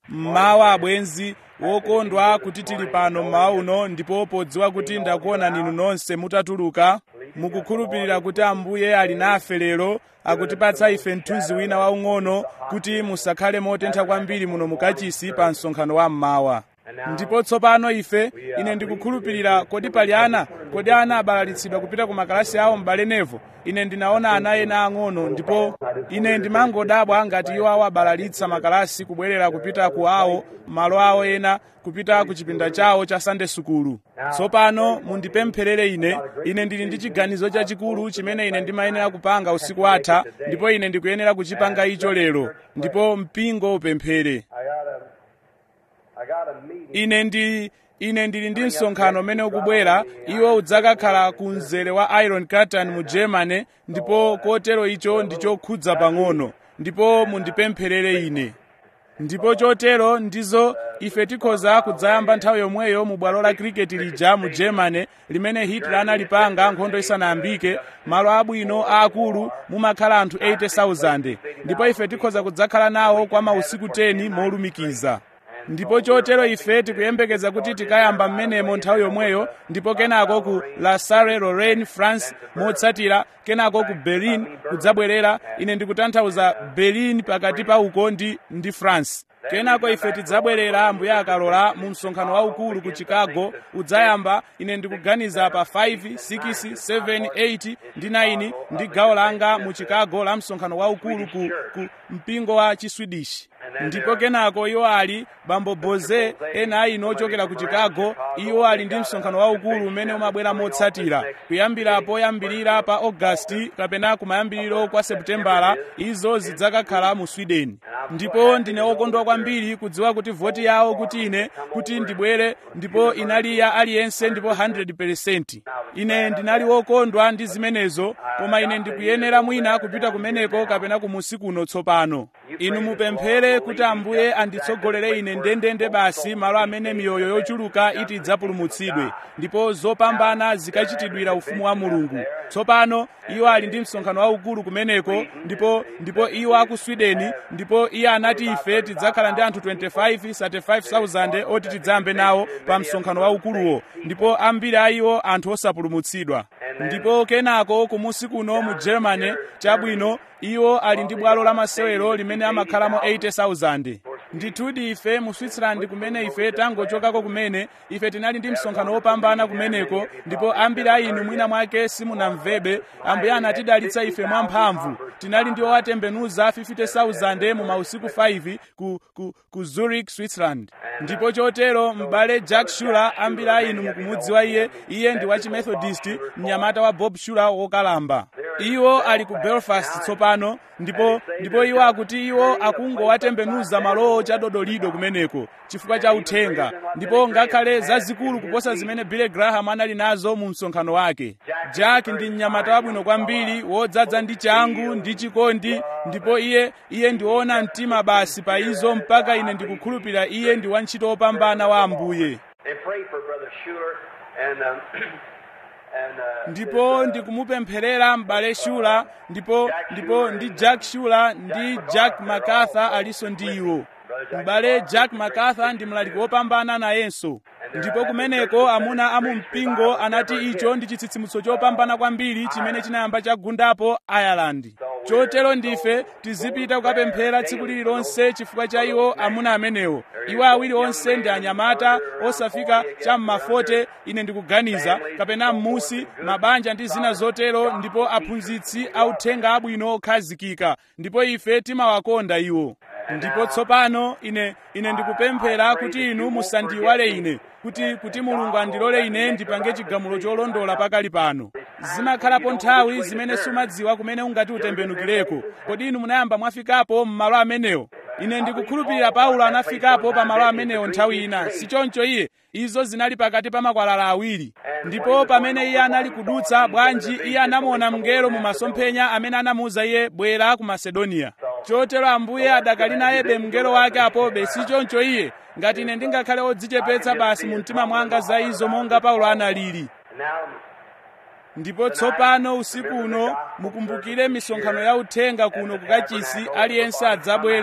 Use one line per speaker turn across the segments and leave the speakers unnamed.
mmawa abwenzi wokondwa kuti tili pano mmawa uno ndipo podziwa kuti ndakuona ninu nonse mutatuluka mukukhulupirira kuti ambuye ali nafe lero akutipatsa ife mthunzi wina waung'ono kuti musakhale motentha kwambiri muno mukachisi pa msonkhano wa mmawa ndipo tsopano ife ine ndikukhulupirira kodi pali ana kodi ana abalalitsidwa kupita ku makalasi awo m'bale nevo ine ndinaona ana ena ang'ono ndipo ine ndimangodabwa ngati iwo awo abalalitsa makalasi kubwerera kupita ku awo malo awo ena kupita ku chipinda chawo cha sande sukulu tsopano mundipempherere ine ine ndili ndi chiganizo chachikulu chimene ine ndimayenera kupanga usiku watha ndipo ine ndikuyenera kuchipanga icho lero ndipo mpingo upemphere
I got a meeting.
ine ndi ine ndili ndi msonkhano umene ukubwera iwo udzakakhala ku mzere wa iron curtain mu germany ndipo kotero icho ndichokhudza pang'ono ndipo mundipempherere ine ndipo chotero ndizo ife tikhoza kudzayamba nthawi yomweyo mu bwalo la cricket lija mu germany limene hitler analipanga nkhondo isanayambike malo abwino aakulu mumakhala anthu 80,000 ndipo ife tikhoza kudzakhala nawo kwa mausiku 10 molumikiza ndipo chotero ife tikuyembekeza kuti tikayamba mmenemo nthawi yomweyo ndipo kenako ku la salle lorraine france motsatira kenako ku berlin kudzabwerera ine ndikutanthauza berlin pakati pa uko ndi, ndi france kenako ife tidzabwerera ambuye akalola mu msonkhano waukulu ku chicago udzayamba ine ndikuganiza pa 5 6 7 8 ndi 9 ndi gawo langa mu chicago la msonkhano waukulu ku, ku mpingo wa chiswedish ndipo kenako iwo ali bambo boze ena ino ochokera ku chicago iwo ali ndi msonkhano waukulu umene umabwera motsatira kuyambira poyambirira pa augasti kapena kumayambiriro kwa seputembala izo zidzakakhala mu sweden ndipo ndine wokondwa kwambiri kudziwa kuti voti yawo kuti ine kuti ndibwere ndipo inali ya aliyense ndipo 100% ine ndinali wokondwa ndi zimenezo koma ine ndikuyenera mwina kupita kumeneko kapena kumusi kuno tsopano inu mupemphere kuti ambuye anditsogolere ine ndendende basi malo amene miyoyo yochuluka iti idzapulumutsidwe ndipo zopambana zikachitidwira ufumu wa mulungu tsopano iwo ali ndi msonkhano waukulu kumeneko ndipo ndipo iwo aku sweden ndipo iye anati ife tidzakhala ndi anthu 25 35000 oti tidzayambe nawo pa msonkhano waukuluwo ndipo ambiri a iwo anthu osapulumutsidwa ndipo kenako kumusi kuno mu germany chabwino iwo ali ndi bwalo la masewero limene amakhalamo 80000 ndithudi ife mu switzerland kumene ife tangochokako kumene ife tinali ndi msonkhano wopambana kumeneko ndipo ambiri a inu mwina mwake simunamvebe ambuye anatidalitsa ife mwamphamvu tinali ndi owatembenuza 50000 mu mausiku 5 ku, ku, ku zurich switzerland ndipo chotero m'bale jack shuler ambiri a inu mukumudziwa iye iye ndi wachimethodist mnyamata wa bob shuler wokalamba iwo ali ku belfast tsopano ndipo ndipo iwo akuti iwo akungowatembenuza malowo chadodolido kumeneko chifukwa cha uthenga ndipo ngakhale zazikulu kuposa zimene billy graham anali nazo mu msonkhano wake jack ndi mnyamata wabwino kwambiri wodzaza ndi changu ndi chikondi ndipo iye iye ndiwoona mtima basi pa izo mpaka ine ndikukhulupirira iye ndi wantchito wopambana wa ambuye
And pray for Brother Schuler and um, and uh,
ndipo ndikumupempherera m'bale shula ndipo ndipo ndi jack shula ndi jack macarthur alinso ndi iwo m'bale jack macarthur ndi mlaliki wopambana nayenso ndipo kumeneko amuna a mu mpingo anati icho ndi chitsitsimutso chopambana kwambiri chimene chinayamba chagundapo ireland chotero ndife tizipita kukapemphera tsiku lililonse chifukwa cha iwo amuna amenewo iwo awiri onse ndi anyamata osafika cha m'mafote ine ndikuganiza kapena m'musi mabanja ndi zina zotero ndipo aphunzitsi authenga abwino okhazikika ndipo ife timawakonda iwo ndipo tsopano ine ine ndikupemphera kuti inu musandiyiwale ine kuti kuti mulungu andilole ine ndipange chigamulo cholondola pakali pano zimakhalapo nthawi zimene sumadziwa kumene ungati utembenukireko kodi inu munayamba mwafikapo m'malo amenewo ine ndikukhulupirira paulo anafikapo pa malo amenewo nthawi ina sichoncho iye izo zinali pakati pa makwalala awiri ndipo pamene iye anali kudutsa bwanji iye anamuona mngelo mu masomphenya amene anamuwuza iye bwera ku masedoniya chotero ambuye adakali nayebe mngelo wake apobe sichoncho iye ngati ine ndingakhale odzichepetsa basi mu mtima mwanga za izo monga paulo analili
now
ndipo tsopano usiku uno mukumbukire misonkhano ya uthenga kuno kukachisi aliyense adzabwere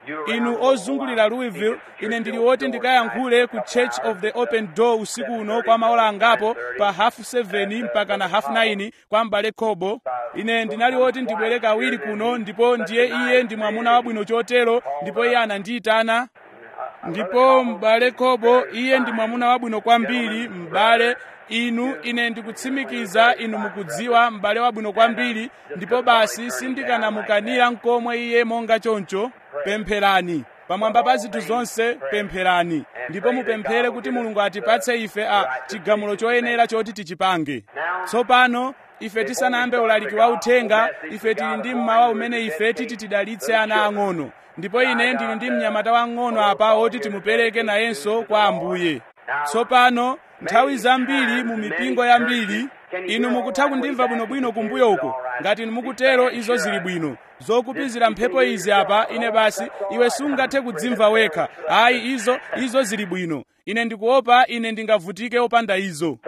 inu ozungulira louisville ine ndili woti ndikayankhule ku church of the open door usiku uno kwa maola angapo pa hafu 7 mpaka na hafu 9 kwa m'bale khobo ine ndinali woti ndibwere kawiri kuno ndipo ndiye iye ndi mwamuna wabwino chotero ndipo iye anandiyitana ndipo m'bale khobo iye ndi mwamuna wabwino kwambiri m'bale inu ine ndikutsimikiza inu mukudziwa m'bale wabwino kwambiri ndipo basi sindikanamukanira nkomwe iye monga choncho pempherani pamwamba pa zinthu zonse pempherani ndipo mupemphere kuti mulungu atipatse ife a chigamulo choyenera choti tichipange tsopano ife tisanayambe ulaliki wa uthenga ife tili ndi mmawa umene ife titi tidalitse ana ang'ono ndipo ine ndili ndi mnyamata wang'ono apa woti timupereke nayenso kwa ambuye tsopano nthawi zambiri mu mipingo yambiri inu mukutha kundimva bwinobwino kumbuyo uko ngati inu mukutero izo zili bwino zokupizira mphepo izi apa ine basi iwe sungathe kudzimva wekha ayi izo izo zili bwino ine ndikuopa ine ndingavutike opanda izo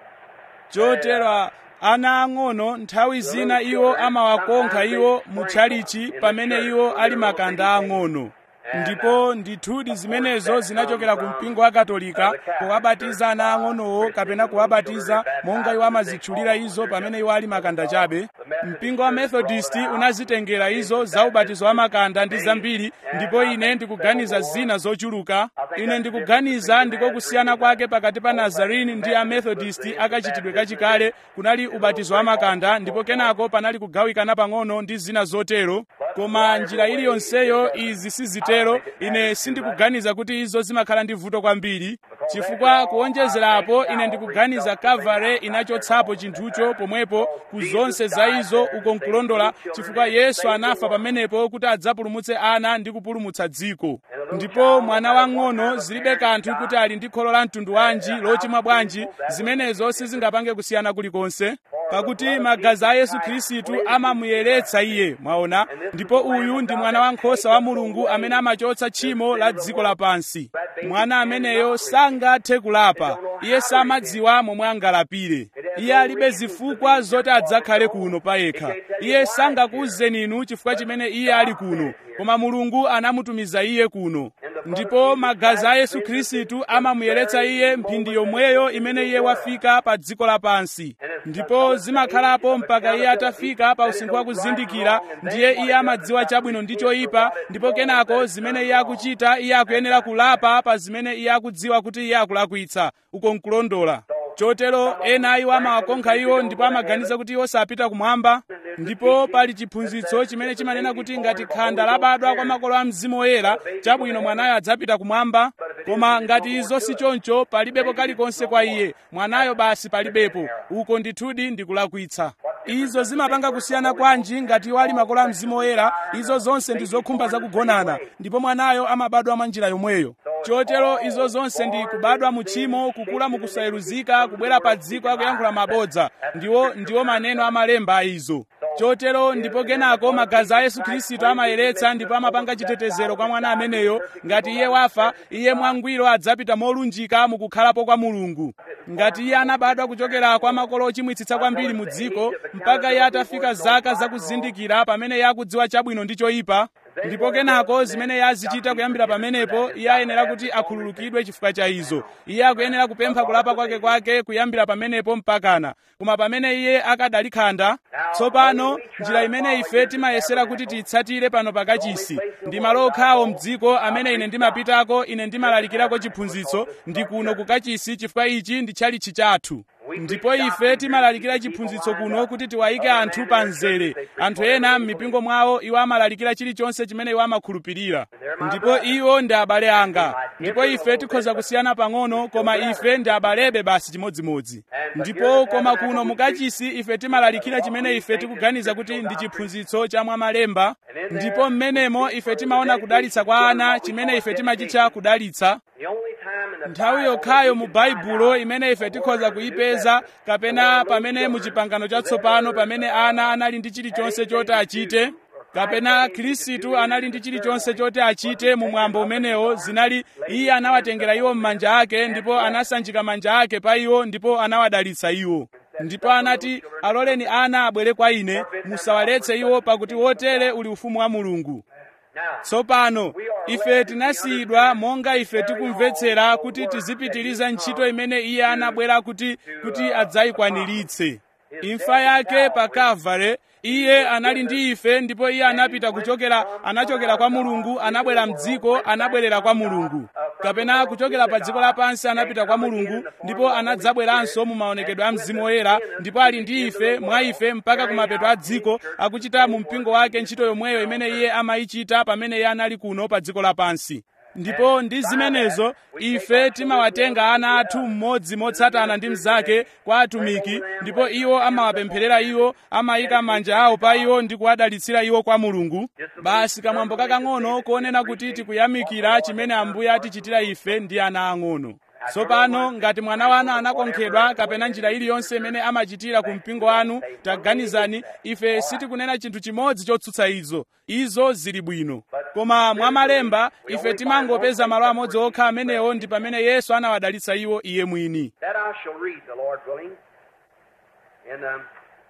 chotero ana ang'ono nthawi zina iwo amawakonkha iwo mutchalichi pamene iwo ali makanda ang'ono ndipo ndithudi zimenezo zinachokera ku mpingo wa katolika kuwabatiza ana ang'onowo kapena kuwabatiza monga iwo amazitchulira izo pamene iwo ali makanda chabe mpingo wa methodist unazitengera izo za ubatizo wa makanda ndi zambiri ndipo ine ndikuganiza zina zochuluka ine ndikuganiza ndiko kusiyana kwake pakati pa nazarini ndi a methodist akachitidwe kachikale kunali ubatizo wa makanda ndipo kenako panali kugawikana pang'ono ndi zina zotero koma njira iliyonseyo izi sizitero ine sindikuganiza kuti izo zimakhala ndi vuto kwambiri chifukwa kuonjezerapo ine ndikuganiza kavale inachotsapo chinthucho pomwepo ku zonse za izo uko nkulondola chifukwa yesu anafa pamenepo kuti adzapulumutse ana ndi kupulumutsa dziko ndipo mwana wang'ono zilibe kanthu kuti ali ndi kholo la mtundu wanji lochimwa bwanji zimenezo sizingapange kusiyana kulikonse pakuti magazi a yesu khristu amamuyeretsa iye mwaona ndipo uyu ndi mwana wankhosa wa mulungu amene amachotsa tchimo la dziko lapansi mwana ameneyo sangathe kulapa iye samadziwa momwe angalapire iye alibe zifukwa zoti adzakhale kuno payekha iye sangakuwuzeni inu chifukwa chimene iye ali kuno koma mulungu anamutumiza iye kuno ndipo magazi a yesu khristu amamuyeretsa iye mphindi yomweyo imene iye wafika pa dziko lapansi ndipo zimakhalapo mpaka iye atafika pa usinkhu wa kuzindikira ndiye iye amadziwa chabwino ndi choyipa ndipo kenako zimene iye akuchita iye akuyenera kulapa pa zimene iye akudziwa kuti iye akulakwitsa uko nkulondola chotero ena iwo amawakonkha iwo ndipo amaganiza kuti iwo sapita kumwamba ndipo pali chiphunzitso chimene chimanena kuti ngati khanda labadwa kwa makolo a mzimu woyera chabwino mwanayo adzapita kumwamba koma ngati izo si choncho palibepo kalikonse kwa iye mwanayo basi palibepo uko ndithudi ndikulakwitsa izo zimapanga kusiyana kwanji ngati iwo ali makolo a mzimu woyera izo zonse ndi zokhumba zakugonana ndipo mwanayo amabadwa mwa njira yomweyo chotero izo zonse ndi kubadwa mu tchimo kukula mukusayeruzika kubwera pa dziko akuyankhula mabodza ndiwo ndiwo maneno amalemba a izo chotero ndipo kenako magazi a yesu khristu amayeretsa ndipo amapanga chitetezero kwa mwana ameneyo ngati iye wafa iye mwangwiro adzapita molunjika mukukhalapo kwa mulungu ngati iye anabadwa kuchokera kwa makolo ochimwitsitsa kwambiri mu dziko mpaka iye atafika zaka zakuzindikira pamene iye akudziwa chabwino ndi choyipa ndipo kenako zimene iye azichita kuyambira pamenepo iye ayenera kuti akhululukidwe chifukwa cha izo iye akuyenera kupempha kulapa kwake kwake kuyambira pamenepo mpakana koma pamene iye akadali khanda tsopano njira imene ife timayesera kuti tiyitsatire pano pakachisi ndi malo okhawo mdziko amene ine ndimapitako ine ndimalalikirako chiphunzitso ndi kuno kukachisi chifukwa ichi ndi tchalitchi chathu ndipo ife timalalikira chiphunzitso kuno kuti tiwayike anthu pa mzere anthu ena m'mipingo mwawo iwo amalalikira chilichonse chimene iwo amakhulupirira ndipo iwo ndi abale anga ndipo ife tikhoza kusiyana pang'ono koma ife ndi abalebe basi chimodzimodzi ndipo koma kuno mukachisi ife timalalikira chimene ife tikuganiza kuti ndi chiphunzitso cha mwamalemba ndipo m'menemo ife timaona kudalitsa kwa ana chimene ife timachitcha kudalitsa nthawi yokhayo mu baibulo imene ife tikhoza kuyipeza kapena pamene mu chipangano chatsopano pamene ana anali ndi chilichonse choti achite kapena khristu anali ndi chilichonse choti achite mu mwambo umenewo zinali iye anawatengera iwo m'manja ake ndipo anasanjika manja ake pa iwo ndipo anawadalitsa iwo ndipo anati aloleni ana abwere kwa ine musawaletse iwo pakuti wotere uli ufumu wa mulungu tsopano ife tinasiyidwa monga ife tikumvetsera kuti tizipitiriza ntchito imene iye anabwera kuti kuti adzayikwaniritse imfa yake pa kalvare iye anali ndi ife ndipo iye anapita kuchokera anachokera kwa mulungu anabwera mdziko anabwerera kwa mulungu kapena kuchokera pa dziko lapansi anapita kwa mulungu ndipo anadzabweranso mu maonekedwe a mzimu woyera ndipo ali ndi ife mwa ife mpaka kumapeto a dziko akuchita mu mpingo wake ntchito yomweyo imene iye amayichita pamene iye anali kuno pa dziko lapansi ndipo ndi zimenezo ife timawatenga ana athu mmodzi motsatana ndi mnzake kwa atumiki ndipo iwo amawapempherera iwo amayika manja awo pa iwo ndi kuwadalitsira iwo kwa mulungu basi kamwambo kakang'ono konena kuti tikuyamikira chimene ambuye atichitira ife ndi ana ang'ono tsopano ngati mwana wanu anakonkhedwa kapena njira iliyonse imene amachitira ku mpingo wanu taganizani ife sitikunena chinthu chimodzi chotsutsa izo izo zili bwino koma mwa malemba ife timangopeza malo amodzi okha amenewo ndi pamene yesu anawadalitsa iwo iye mwini
That I shall read, the Lord willing. In um,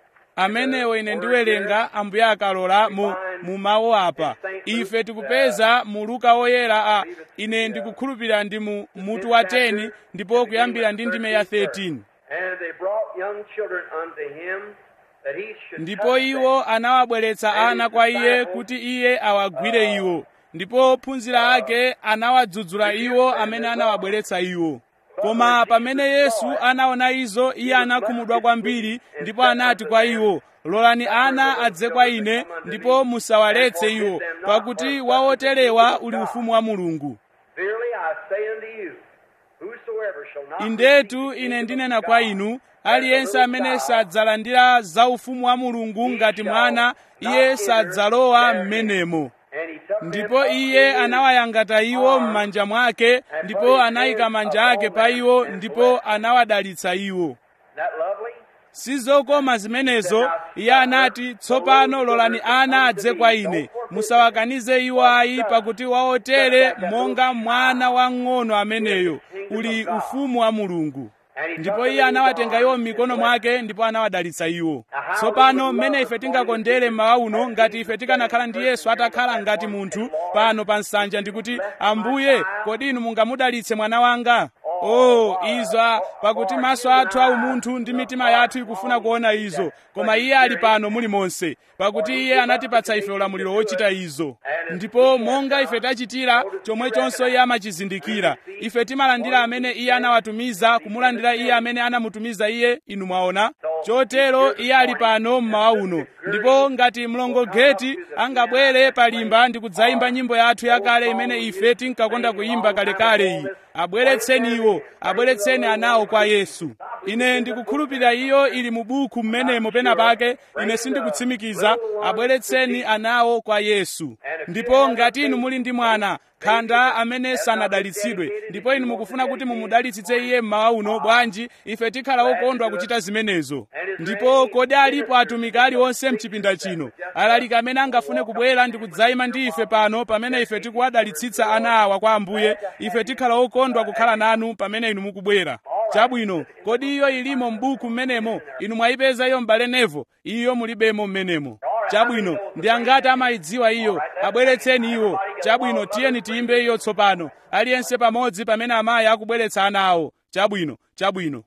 amenewo ine ndiwerenga ambuye akalola mu, mu mawu apa ife tikupeza mu luka woyera a ine ndikukhulupirira ndi mu mutu wa 10 ndipo kuyambira ndi ndime ya 13
and they brought young children unto him that he should
ndipo
touch
iwo anawabweretsa ana kwa iye kuti iye awagwire iwo ndipo ophunzira ake anawadzudzula iwo amene anawabweretsa iwo koma pamene yesu anaona izo iye anakhumudwa kwambiri ndipo anati kwa iwo lolani ana adze kwa ine ndipo musawaletse iwo pakuti wa oterewa uli ufumu wa mulungu
Verily I say unto you, whosoever shall not
indetu ine ndinena kwa inu aliyense amene sadzalandira za ufumu wa mulungu ngati mwana iye sadzalowa m'menemo
and he took them
ndipo
up
iye
in his
anawayangata iwo m'manja mwake ndipo anayika manja ake pa iwo ndipo anawadalitsa iwo
that lovely?
sizokoma zimenezo iye anati tsopano lolani ana adze kwa ine musawakanize iwo ayi pakuti waotere monga mwana wang'ono ameneyo uli ufumu wa mulungu ndipo iye anawatenga iwo m'mikono mwake ndipo anawadalitsa iwo tsopano mmene ife tingakondere mmawa uno ngati ife tikanakhala ndi yesu atakhala ngati munthu pano pa nsanja ndikuti ambuye kodi inu mungamudalitse mwana wanga oh izo pakuti maso athu aumunthu ndi mitima yathu ikufuna kuona izo koma iye ali pano mulimonse pakuti iye anatipatsa ife ulamuliro wochita izo ndipo monga ife tachitira chomwechonso iye amachizindikira ife timalandira amene iye anawatumiza kumulandira iye amene anamutumiza iye inu mwaona chotero iye ali pano mmawa uno ndipo ngati mlongogeti angabwere palimba ndi kudzayimba nyimbo yathu yakale imene ife tinkakonda kuyimba kalekale iyi abweretseni iwo abweretseni anawo kwa yesu ine ndikukhulupirira iyo ili mu buku mmenemo pena pake ine sindikutsimikiza abweretseni anawo kwa yesu ndipo ngati inu muli ndi mwana khanda amene sanadalitsidwe ndipo inu mukufuna kuti mumudalitsitse iye mmawa uno bwanji ife tikhala okondwa kuchita zimenezo ndipo kodi alipo atumiki aliwonse mchipinda chino alaliki amene angafune kubwera ndi kudzayima ndi ife pano pamene ife tikuwadalitsitsa ana awa kwa ambuye ife tikhala okondwa kukhala nanu pamene inu mukubwera chabwino kodi iyo ilimo m'buku mmenemo inu mwayipeza iyo m'bale nevo iyo mulibemo mmenemo chabwino ndi angati amayidziwa iyo abweretseni iwo chabwino tiyeni tiyimbe iyo tsopano aliyense pamodzi pamene amayi akubweretsa ana awo chabwino chabwino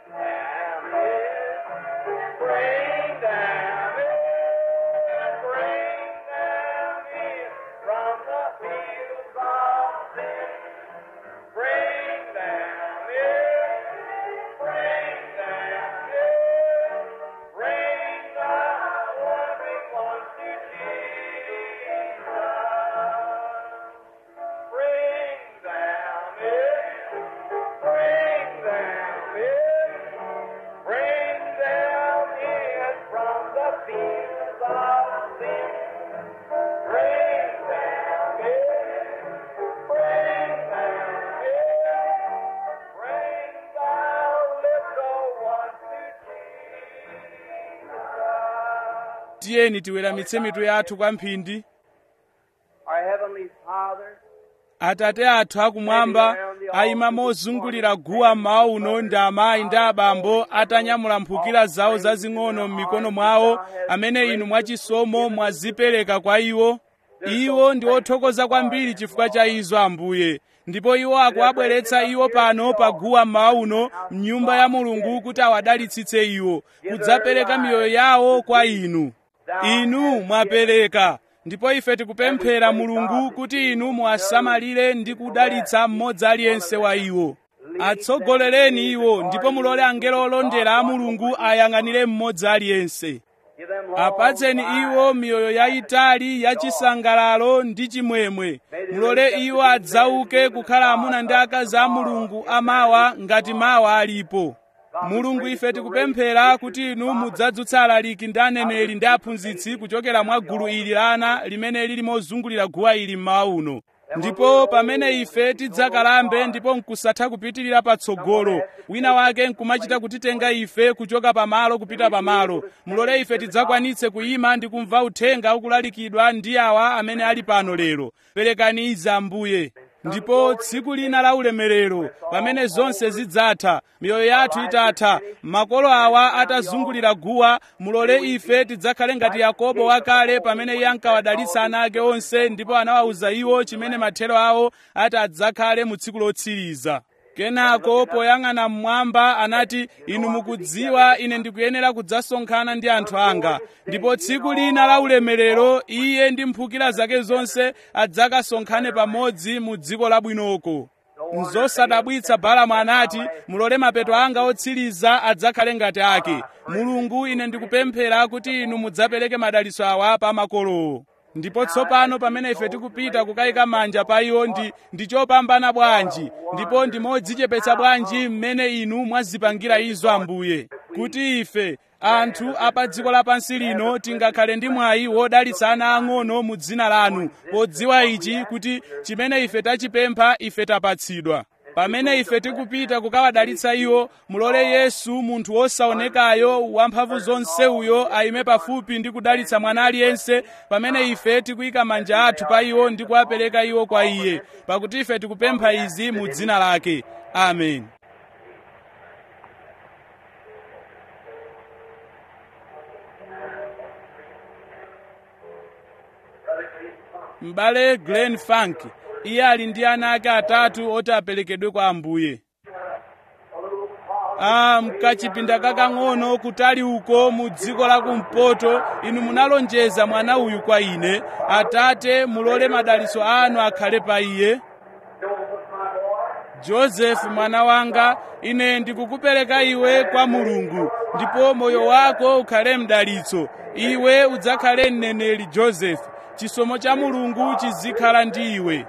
Bring them in, bring them in from the fields of sin. Bring them in, bring them in, bring the wandering ones to Jesus. Bring them in, bring them in. Bring them in from the fields of sin. Bring them in. Bring them in. Bring the little ones to Jesus.
tiyeni tiweramitse mitu yathu kwa mphindi
Our Heavenly Father,
atate athu akumwamba ayima mozungulira guwa mmawa uno ndi amayi ndi abambo atanyamula mphukira zawo zazing'ono m'mikono mwawo amene inu mwachisomo mwazipereka kwa iwo iwo ndi othokoza kwambiri chifukwa cha izo ambuye ndipo iwo akuwabweretsa iwo pano paguwa mmawa uno mnyumba ya mulungu kuti awadalitsitse iwo kudzapereka miyoyo yawo kwa inu inu mwapereka ndipo ife tikupemphera mulungu kuti inu muwasamalire ndi kudalitsa mmodzi aliyense wa iwo atsogolereni iwo ndipo mulole angelo olondera a mulungu ayang'anire mmodzi aliyense
Give them long
apatseni iwo miyoyo yayitali yachisangalalo ndi chimwemwe mulole iwo adzauke kukhala amuna ndi akazi a mulungu amawa ngati mawa alipo mulungu ife tikupemphera kuti inu mudzadzutsa alaliki ndi aneneri ndi aphunzitsi kuchokera mwa gulu ili la ana limene lili mozungulira guwa ili mmawa uno ndipo pamene ife tidzakalambe ndipo nkusatha kupitirira patsogolo wina wake nkumachita kutitenga ife kuchoka pamalo kupita pamalo mulole ife tidzakwanitse kuyima ndi kumva uthenga ukulalikidwa ndi awa amene ali pano lero perekani izi ambuye ndipo tsiku lina la ulemerero pamene zonse zidzatha miyoyo yathu itatha makolo awa atazungulira guwa mulole ife tidzakhale ngati yakobo wakale pamene iye ankawadalitsa ana ake onse ndipo anawawuza iwo chimene mathero awo ati adzakhale mu tsiku lotsiriza kenako poyang'ana mmwamba anati inu mukudziwa ine ndikuyenera kudzasonkhana ndi anthu anga ndipo tsiku lina la ulemerero iye ndi mphukira zake zonse adzakasonkhane pamodzi mu dziko labwinoko nzosadabwitsa balamu anati mulole mapeto anga otsiriza adzakhale ngati ake mulungu ine ndikupemphera kuti inu mudzapereke madalitso awa pa makolowo ndipo tsopano pamene ife tikupita kukayika manja pa iwo ndi ndi chopambana bwanji ndipo ndi modzichepetsa bwanji mmene inu mwazipangira izo ambuye kuti ife anthu apa dziko lapansi lino tingakhale ndi mwayi wodalitsa ana ang'ono mu dzina lanu podziwa ichi kuti chimene ife tachipempha ife tapatsidwa pamene ife tikupita kukawadalitsa iwo mulole yesu munthu wosaonekayo wamphamvu zonse uyo ayime pafupi ndi kudalitsa mwana aliyense pamene ife tikuyika manja athu pa iwo ndi kuwapereka iwo kwa iye pakuti ife tikupempha izi mu dzina lake amen m'bale glen funk iye ali ndi ana ake atatu oti aperekedwe kwa ambuye ah, mkachipinda kakang'ono kutali uko mu dziko la kumpoto inu munalonjeza mwana uyu kwa ine atate mulole madalitso anu akhale pa iye josefu mwana wanga ine ndikukupereka iwe kwa mulungu ndipo moyo wako ukhale mdalitso iwe udzakhale mneneri josefu chisomo cha mulungu chizikhala ndi iwe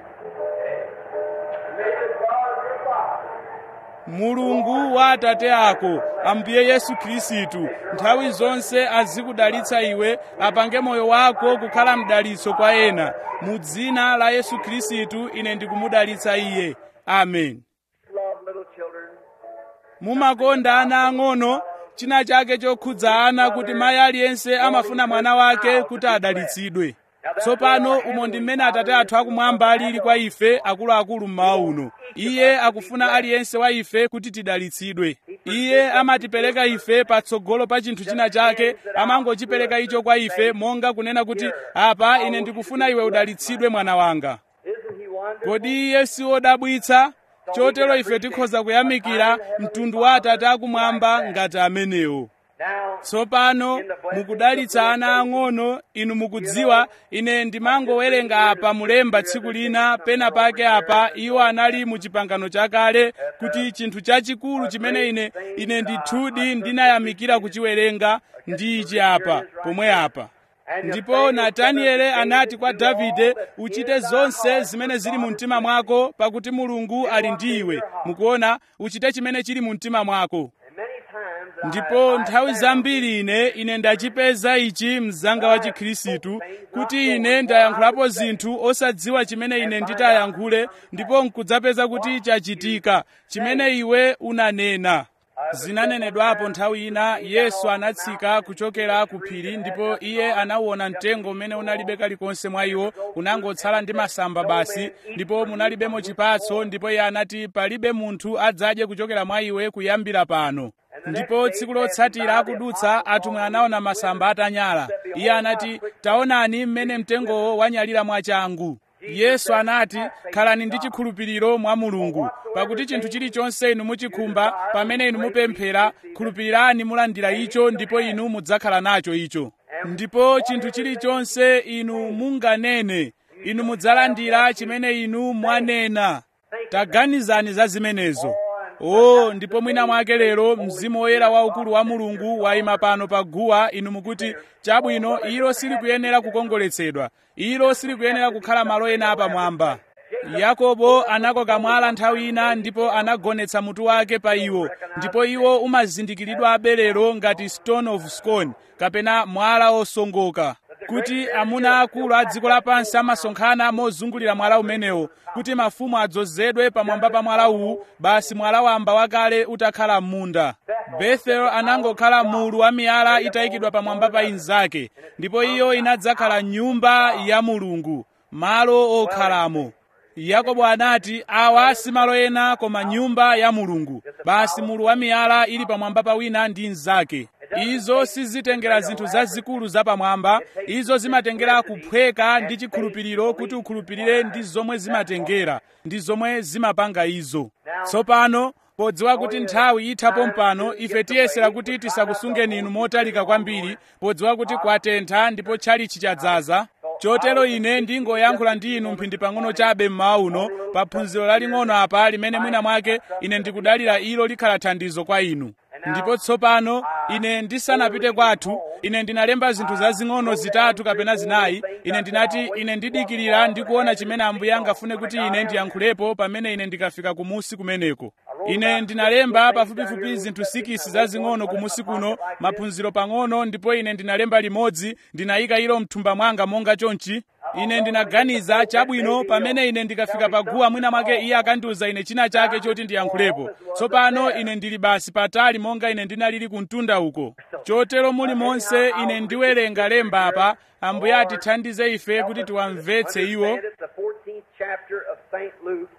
mulungu wa atate ako ambuye yesu khristu nthawi zonse azikudalitsa iwe apange moyo wako kukhala mdalitso kwa ena mu dzina la yesu khristu ine ndikumudalitsa iye amen
love little children.
mumakonda ana ang'ono china chake chokhudza ana kuti mayi aliyense amafuna mwana wake kuti adalitsidwe tsopano umo ndi mmene atate athu akumwamba alili kwa ife akuluakulu mmawa uno iye akufuna aliyense wa ife kuti tidalitsidwe iye amatipereka ife patsogolo pa chinthu china chake amangochipereka icho kwa ife monga kunena kuti apa ine ndikufuna iwe udalitsidwe mwana wanga
Isn't he wonderful?
kodi iye si wodabwitsa chotero ife tikhoza kuyamikira mtundu wa atate akumwamba ngati amenewo
Now,
tsopano mukudalitsa ana ang'ono inu mukudziwa ine ndimangowerenga apa mulemba tsiku lina pena pake apa iwo anali mu chipangano chakale kuti chinthu chachikulu chimene ine ine ndithudi ndinayamikira kuchiwerenga ndi ichi apa pomwe apa ndipo nataniele anati kwa davide uchite zonse zimene zili mu mtima mwako pakuti mulungu ali ndi iwe mukuona uchite chimene chili mu mtima mwako
and many times I-
ndipo
I
nthawi
found
zambiri ine ine ndachipeza ichi mzanga wa chikhristu kuti ine ndayankhulapo zinthu osadziwa chimene ine nditayankhule ndipo nkudzapeza kuti chachitika chimene iwe unanena zinanenedwapo nthawi ina yesu anatsika kuchokera ku phiri ndipo iye anauona mtengo umene unalibe kalikonse mwa iwo unangotsala ndi masamba basi ndipo munalibemo chipatso ndipo iye anati palibe munthu adzadye kuchokera mwa iwe kuyambira pano ndipo tsiku lotsatira akudutsa atumwi anaona masamba atanyala iye anati taonani mmene mtengowo wanyalira mwachangu yesu anati khalani ndi chikhulupiriro mwa mulungu pakuti chinthu chilichonse inu muchikhumba pamene inu mupemphera khulupirirani mulandira icho ndipo inu mudzakhala nacho icho ndipo chinthu chilichonse inu munganene inu mudzalandira chimene inu mwanena taganizani za zimenezo o ndipo mwina mwake lero mzimu woyera waukulu wa mulungu wayima pano pa guwa inu mukuti chabwino ilo silikuyenera kukongoletsedwa ilo silikuyenera kukhala malo ena apamwamba yakobo anakoka mwala nthawi ina ndipo anagonetsa mutu wake pa iwo ndipo iwo umazindikiridwa abelero ngati stone of scone kapena mwala osongoka kuti amuna akulu a dziko lapansi amasonkhana mozungulira mwala umenewo kuti mafumu adzozedwe pamwamba pa mwala uwu basi mwala wamba wakale utakhala m'munda bethel anangokhala mulu wa miyala itayikidwa pamwamba pa inzake ndipo iyo inadzakhala nyumba ya mulungu malo okhalamo yakobo anati awa si malo ena koma nyumba ya mulungu basi mulu wa miyala ili pamwamba pa wina ndi mnzake izo sizitengera zinthu zazikulu zapamwamba izo zimatengera kuphweka ndi chikhulupiriro kuti ukhulupirire ndi zomwe zimatengera ndi zomwe zimapanga izo tsopano podziwa kuti nthawi ithapo mpano ife tiyesera kuti tisakusungeni inu motalika kwambiri podziwa kuti kwatentha ndipo tchalichi chadzaza chotero ine ndingoyankhula ndi inu mphindi pang'ono chabe mmawa uno pa phunziro laling'ono apa limene mwina mwake ine ndikudalira ilo likhala thandizo kwa inu ndipo tsopano ine ndisanapite kwathu ine ndinalemba zinthu zazing'ono zitatu kapena zinayi ine ndinati ine ndidikirira ndikuona chimene ambuye angafune kuti ine ndiyankhulepo pamene ine ndikafika kumusi kumeneko ine ndinalemba pafupifupi zinthu sikisi zazing'ono kumusi kuno maphunziro pang'ono ndipo ine ndinalemba limodzi ndinayika ilo mthumba mwanga monga chonchi ine ndinaganiza chabwino pamene ine ndikafika paguwa mwina mwake iye akandiuza ine china chake choti ndiyankhulepo tsopano ine ndili basi patali monga ine ndinalili kumtunda uko chotero muli monse ine ndiwerenga lemba apa ambuye atithandize ife kuti tiwamvetse iwo
It's the 14th chapter of St. Luke.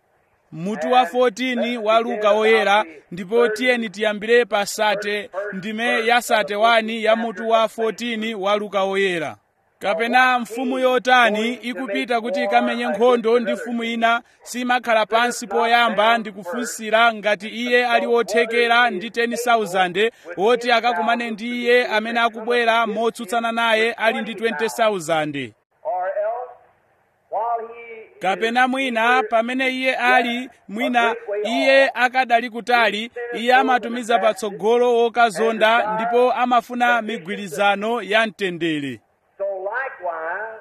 mutu wa 14 wa luka woyera ndipo tiyeni tiyambire pa sate ndime ya sate 1 ya mutu wa 14 wa luka woyera kapena mfumu yotani ikupita kuti ikamenye nkhondo ndi mfumu ina simakhala pansi poyamba ndi kufunsira ngati iye ali wothekera ndi 10,000 woti akakumane ndi iye amene akubwera motsutsana naye ali ndi 20,000
Or else, while he
kapena mwina pamene iye ali mwina iye akadali kutali iye amatumiza patsogolo wokazonda ndipo amafuna migwirizano ya mtendere
so likewise,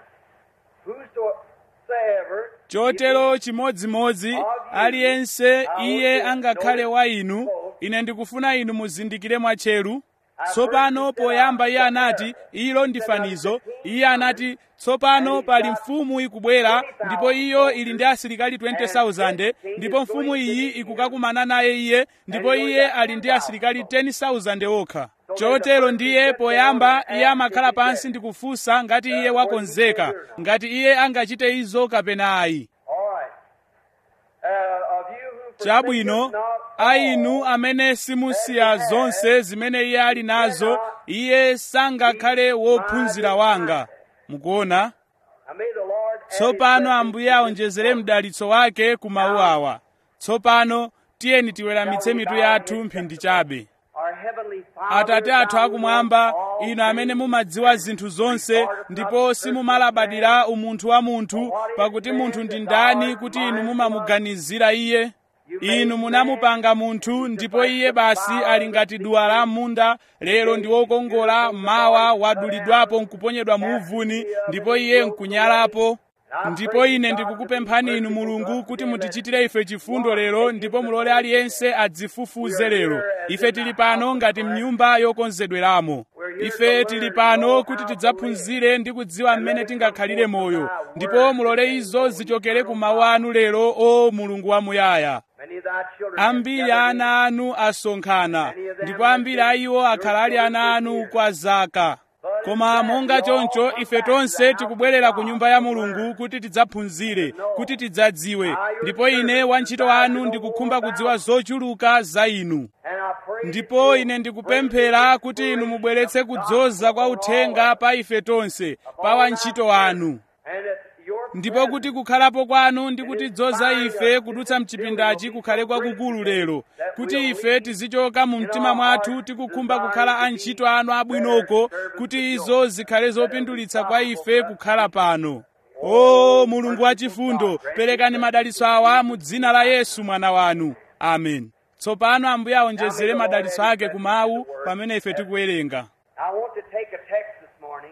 whosoever
chotero chimodzimodzi aliyense iye angakhale wa inu ine ndikufuna inu muzindikire mwatcheru tsopano poyamba iye anati ilo ndi fanizo iye anati tsopano pali mfumu ikubwera ndipo iyo ili ndi asilikali 20,000 ndipo mfumu iyi ikukakumana naye iye ndipo iye ali ndi asilikali 10,000 okha chotero ndiye poyamba iye amakhala pansi ndi kufunsa ngati iye wakonzeka ngati iye angachite izo kapena ayi
All right. Uh, of you who
chabwino
forsaketh not
a inu amene simusiya zonse zimene iye ali nazo iye sangakhale wophunzira wanga mukuona
I may the Lord add
tsopano
his
ambuye aonjezere mdalitso wake ku mawu awa tsopano tiyeni tiweramitse mitu yathu mphindi chabe
Our heavenly Father,
atate athu
thou
akumwamba
knowest all
inu amene
things,
mumadziwa zinthu zonse ndipo simumalabadira umunthu wa munthu pakuti munthu ndi ndani kuti inu mumamuganizira iye inu munamupanga munthu ndipo iye basi ali ngati duwa la munda lero ndi wokongola mawa wadulidwapo nkuponyedwa mu uvuni ndipo iye nkunyalapo ndipo ine ndikukupemphani inu mulungu kuti mutichitire ife chifundo lero ndipo mulole aliyense adzifufuze lero ife tili pano ngati mnyumba yokonzedweramo ife tili pano kuti tidzaphunzire ndi kudziwa mmene tingakhalire moyo ndipo mulole izo zichokere ku mawu anu lero o mulungu wamuyaya
Many of thy children
ambiri a ana anu asonkhana ndipo ambiri a iwo akhala ali ana anu kwa zaka koma monga choncho ife tonse tikubwerera ku nyumba ya mulungu kuti tidzaphunzire kuti tidzadziwe ndipo ine wantchito wanu ndikukhumba kudziwa zochuluka za inu
And I pray
ndipo ine ndikupemphera kuti inu mubweretse kudzoza kwa uthenga pa ife tonse pa wantchito wanu
and that your
ndipo kuti kukhalapo kwanu ndi kutidzoza ife kudutsa mchipindachi kukhale kwakukulu lero kuti ife tizichoka mu mtima mwathu tikukhumba kukhala antchito anu abwinoko kuti izo zikhale zopindulitsa kwa ife kukhala pano o mulungu wachifundo perekani madalitso awa mu dzina la yesu mwana wanu amen tsopano ambuye awonjezere madalitso ake ku mawu pamene ife tikuwerenga
I want to take a text this morning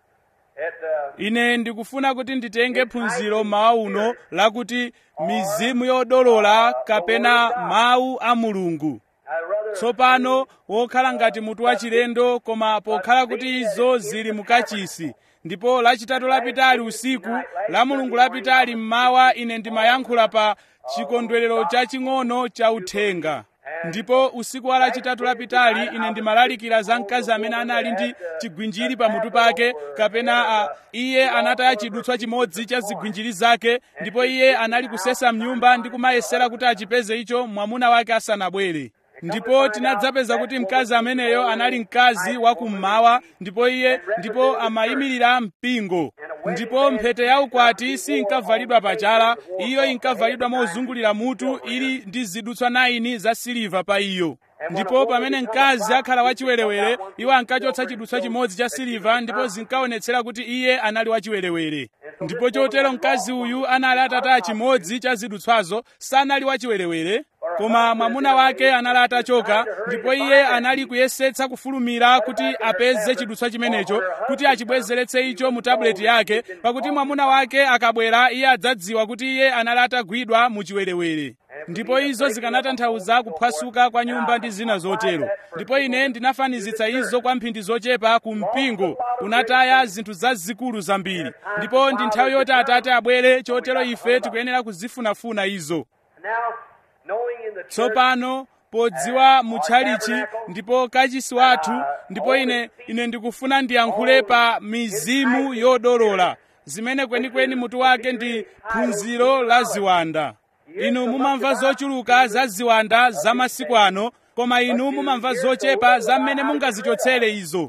at uh,
ine ndikufuna kuti nditenge phunziro mawa uno lakuti mizimu yodolola kapena mawu a mulungu
I rather
tsopano wokhala ngati mutu wachilendo koma pokhala kuti izo zili mukachisi ndipo lachitatu lapitali usiku la mulungu lapitali mmawa ine ndimayankhula pa chikondwerero chaching'ono cha uthenga ndipo usiku wa lachitatu lapitali ine ndimalalikira za mkazi amene anali ndi chigwinjiri pamutu pake kapena a, iye anataya chidutswa chimodzi cha zigwinjiri zake ndipo iye anali kusesa mnyumba ndi kumayesera kuti achipeze icho mwamuna wake asanabwere ndipo tinadzapeza kuti mkazi ameneyo anali mkazi wa kummawa ndipo iye ndipo amayimirira mpingo ndipo mphete ya ukwati sinkavalidwa pachala iyo inkavalidwa mozungulira mutu ili ndi zidutswa 9 za siliva pa iyo ndipo pamene mkazi akhala wachiwerewere iwo ankachotsa chidutswa chimodzi cha siliva ndipo zinkaonetsera kuti iye anali wachiwerewere ndipo chotero mkazi uyu anali atataya chimodzi cha zidutswazo sanali wachiwerewere koma mwamuna wake anali atachoka ndipo iye anali kuyesetsa kufulumira kuti apeze chidutswa chimenecho kuti achibwezeretse icho mu tabuleti yake pakuti mwamuna wake akabwera iye adzadziwa kuti iye anali atagwidwa mu chiwerewere ndipo izo zikanatanthauza kuphwasuka kwa nyumba ndi zina zotero ndipo ine ndinafanizitsa izo kwa mphindi zochepa ku mpingo unataya zinthu zazikulu zambiri ndipo ndi nthawi yoti atate abwere chotero ife tikuyenera kuzifunafuna izo
now knowing in the church
tsopano podziwa mutchalichi ndipo kachisi wathu ndipo ine ine ndikufuna ndiyankhule pa mizimu yodolola zimene kwenikweni mutu wake ndi phunziro la ziwanda inu mumamva zochuluka za ziwanda za masiku ano koma inu mumamva zochepa za mmene mungazichotsere izo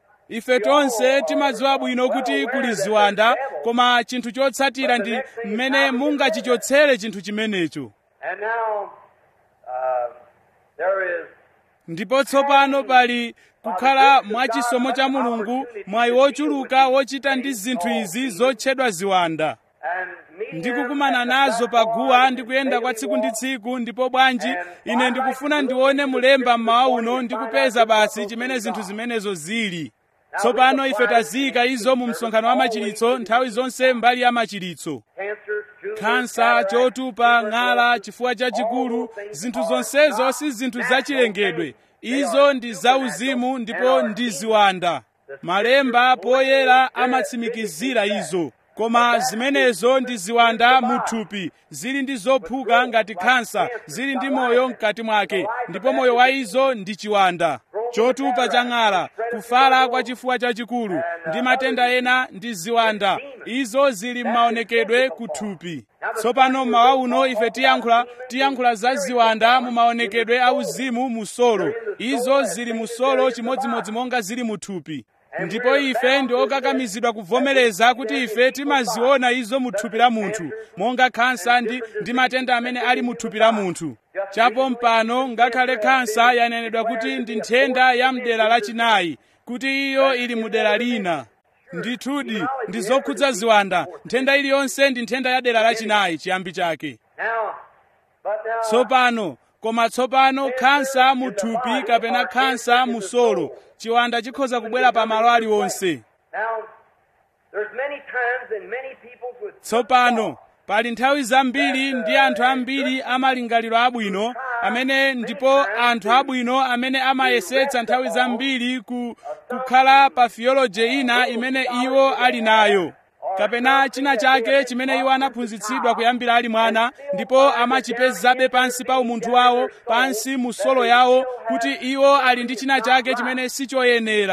ife tonse timadziwa bwino kuti kuli ziwanda koma chinthu chotsatira ndi mmene mungachichotsere chinthu chimenecho
and now uh, there is
ndipo tsopano pali kukhala mwachisomo cha mulungu mwayi wochuluka wochita ndi zinthu izi zotchedwa ziwanda
and meeting
ndikukumana nazo paguwa ndikuyenda kwa tsiku ndi tsiku ndipo bwanji ine ndikufuna ndione mulemba mmawa uno ndikupeza basi chimene zinthu zimenezo zili tsopano ife taziyika izo mu msonkhano wa machiritso nthawi zonse mbali ya machiritso
cancer, tumors,
khansa
cataract,
chotupa ng'ala chifuwa chachikulu zinthu zonsezo si zinthu zachilengedwe izo ndi zauzimu ndipo ndi ziwanda malemba poyera amatsimikizira izo koma zimenezo ndi ziwanda muthupi zili ndi zophuka ngati khansa zili ndi moyo mkati mwake ndipo moyo wa izo ndi chiwanda chotupa cha ng'ala kufala kwa chifuwa chachikulu ndi matenda ena ndi ziwanda izo zili m'maonekedwe kuthupi tsopano mmawa uno ife tiyankhula tiyankhula za ziwanda mu maonekedwe auzimu mu solo izo zili mu solo chimodzimodzi monga zili mu thupi ndipo ife ndi okakamizidwa kuvomereza kuti ife timaziona izo mu thupi la munthu monga khansa ndi, ndi matenda amene ali mu thupi la munthu chapo mpano ngakhale khansa yanenedwa kuti ndi nthenda ya mdera lachinayi kuti iyo ili mu dera lina ndithudi ndi zokhudza ziwanda nthenda iliyonse ndi nthenda ya dera lachinayi chiyambi chake
Now, but now,
tsopano koma tsopano khansa mu thupi kapena khansa mu solo chiwanda chikhoza kubwera pa malo aliwonse
now, there's many times and many people with
tsopano pali nthawi zambiri ndi anthu ambiri amalingaliro abwino amene ndipo anthu abwino amene amayesetsa nthawi zambiri ku, kukhala pa theology ina imene iwo ali nayo kapena china chake chimene iwo anaphunzitsidwa kuyambira ali mwana ndipo amachipezabe pansi pa umunthu wawo pansi mu solo yawo kuti iwo ali ndi china chake chimene sichoyenera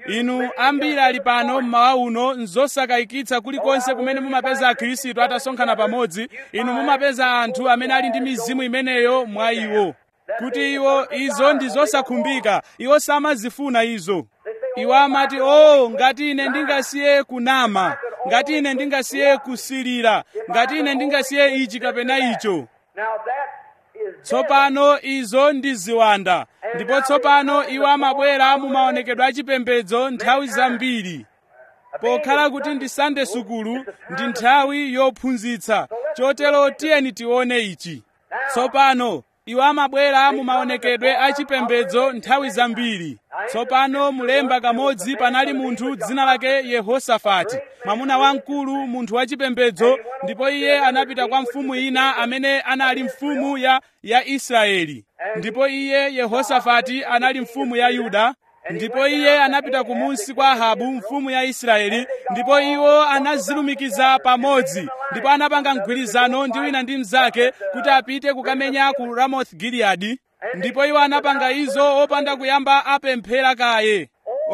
inu ambiri ali pano mmawa uno nzosakayikitsa kulikonse kumene mumapeza akhristu atasonkhana pamodzi inu mumapeza anthu amene ali ndi mizimu imeneyo mwa iwo kuti iwo izo ndi zosakhumbika iwo samazifuna izo iwo amati o ngati ine ndingasiye kunama ngati ine ndingasiye kusilira ngati ine ndingasiye ichi kapena icho
Now that is
tsopano izo ndi ziwanda ndipo tsopano iwo amabwera mu maonekedwe achipembedzo nthawi zambiri pokhala kuti ndi sande sukulu ndi nthawi yophunzitsa chotero tiyeni tione ichi tsopano iwo amabwera mu maonekedwe achipembedzo nthawi zambiri tsopano mulemba kamodzi panali munthu dzina lake yehosafati mwamuna wamkulu munthu wachipembedzo ndipo iye anapita kwa mfumu ina amene anali mfumu ya ya israeli ndipo iye yehosafati anali mfumu ya yuda ndipo iye anapita kumunsi kwa ahabu mfumu ya israeli ndipo iwo anazilumikiza pamodzi ndipo anapanga mgwirizano ndi wina ndi mnzake kuti apite kukamenya ku ramoth giliyadi ndipo iwo anapanga izo opanda kuyamba apemphera kaye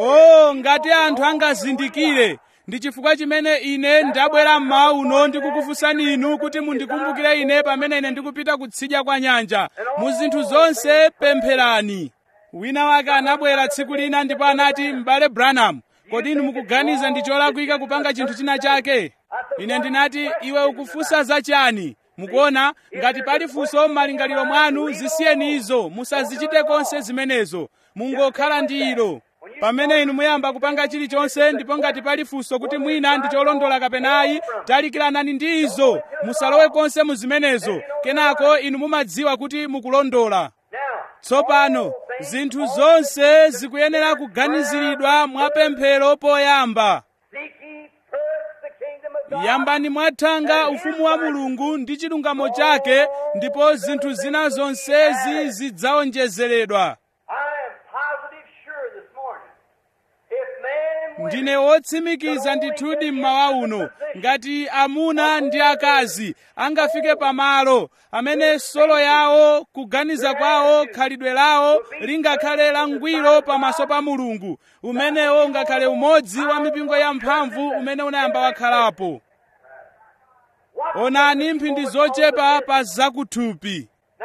o ngati anthu angazindikire ndi chifukwa chimene ine ndabwera mmawa uno ndikukufunsani inu kuti mundikumbukire ine pamene ine ndikupita kutsidya kwa nyanja mu zinthu zonse pempherani wina wake anabwera tsiku lina ndipo anati m'bale branham kodi inu mukuganiza ndi cholakwika kupanga chinthu china chake ine ndinati iwe ukufunsa zachani mukuona ngati pali funso m'malingaliro mwanu zisiyeni izo musazichite konse zimenezo mungokhala ndi ilo pamene inu muyamba kupanga chilichonse ndipo ngati pali funso kuti mwina ndi cholondola kapenayi talikiranani ndi izo musalowe konse mu zimenezo kenako inu mumadziwa kuti mukulondola
now
tsopano zinthu zonse zikuyenera kuganiziridwa mwapemphero poyamba
seek ye first the kingdom of God.
yambani mwathanga ufumu wa mulungu ndi chilungamo chake ndipo zinthu zina zonsezi zidzawonjezeredwa
I am positive sure this morning. If man and women
ndine wotsimikiza ndithudi mmawa uno ngati amuna ndi akazi angafike pamalo amene solo yawo kuganiza kwawo khalidwe lawo lingakhale langwiro pamaso pa mulungu umenewo ungakhale umodzi wa mipingo yamphamvu umene unayamba wakhalapo onani mphindi zochepa pa zakuthupi
now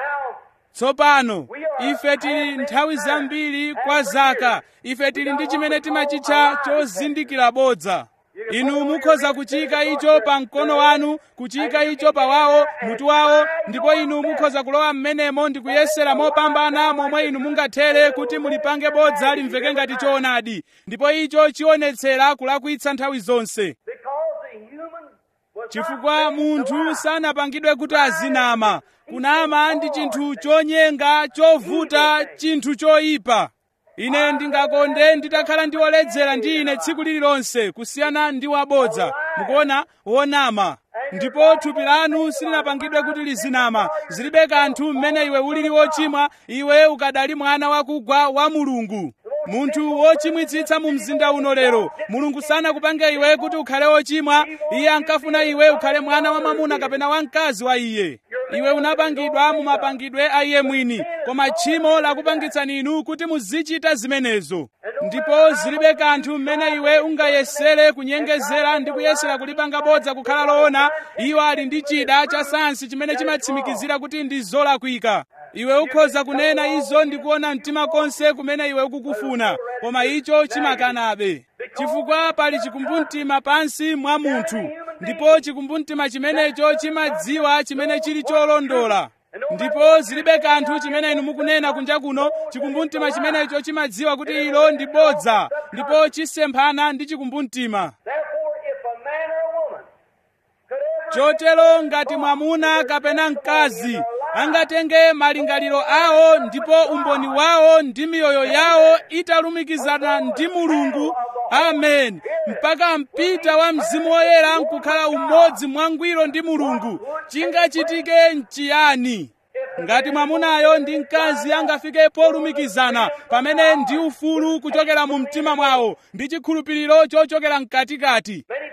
tsopano ife tili nthawi zambiri kwa zaka ife tili ndi chimene timachitcha chozindikira bodza inu mukhoza kuchika icho pa mkono wanu kuchika icho pa wawo mutu wawo ndipo inu mukhoza kulowa m'menemo ndi kuyesera mopambana momwe inu mungathere kuti mulipange bodza limveke ngati choonadi ndipo icho chionetsera kulakwitsa nthawi zonse
because the human was
chifukwa munthu sanapangidwe kuti azinama kunama ndi chinthu chonyenga chovuta chinthu choyipa ine ndingakonde nditakhala ndi woledzera ndi ine tsiku lililonse kusiyana ndi wabodza mukuona wonama ndipo thupi lanu silinapangidwe kuti lizinama zilibe kanthu mmene iwe ulili wochimwa iwe ukadali mwana wakugwa wa mulungu munthu wochimwitsitsa mu mzinda uno lero mulungu sanakupange iwe kuti ukhale wochimwa iye ankafuna iwe ukhale mwana wa mwamuna kapena wamkazi wa iye iwe unapangidwa mu mapangidwe a iye mwini koma tchimo lakupangitsani inu kuti muzichita zimenezo ndipo zilibe kanthu mmene iwe ungayesere kunyengezera ndi kuyesera kulipanga bodza kukhala loona iwo ali ndi chida cha sayansi chimene chimatsimikizira kuti ndi zolakwika iwe ukhoza kunena izo ndi kuona mtima konse kumene iwe ukukufuna koma icho chimakanabe chifukwa pali chikumbumtima pansi mwa munthu ndipo chikumbumtima chimenecho chimadziwa chimene chili cholondola ndipo zilibe kanthu chimene inu mukunena kunja kuno chikumbumtima chimenecho chimadziwa kuti ilo ndi bodza ndipo chisemphana ndi chikumbumtima
Therefore, if a man or a woman could ever
chotero ngati mwamuna kapena mkazi angatenge malingaliro awo ndipo umboni wawo ndi miyoyo yawo italumikizana ndi mulungu amen mpaka mpita wa mzimu woyera nkukhala umodzi mwangwiro ndi mulungu chingachitike nchiyani ngati mwamunayo ndi mkazi angafike polumikizana pamene ndi ufulu kuchokera mu mtima mwawo ndi chikhulupiriro chochokera mkatikati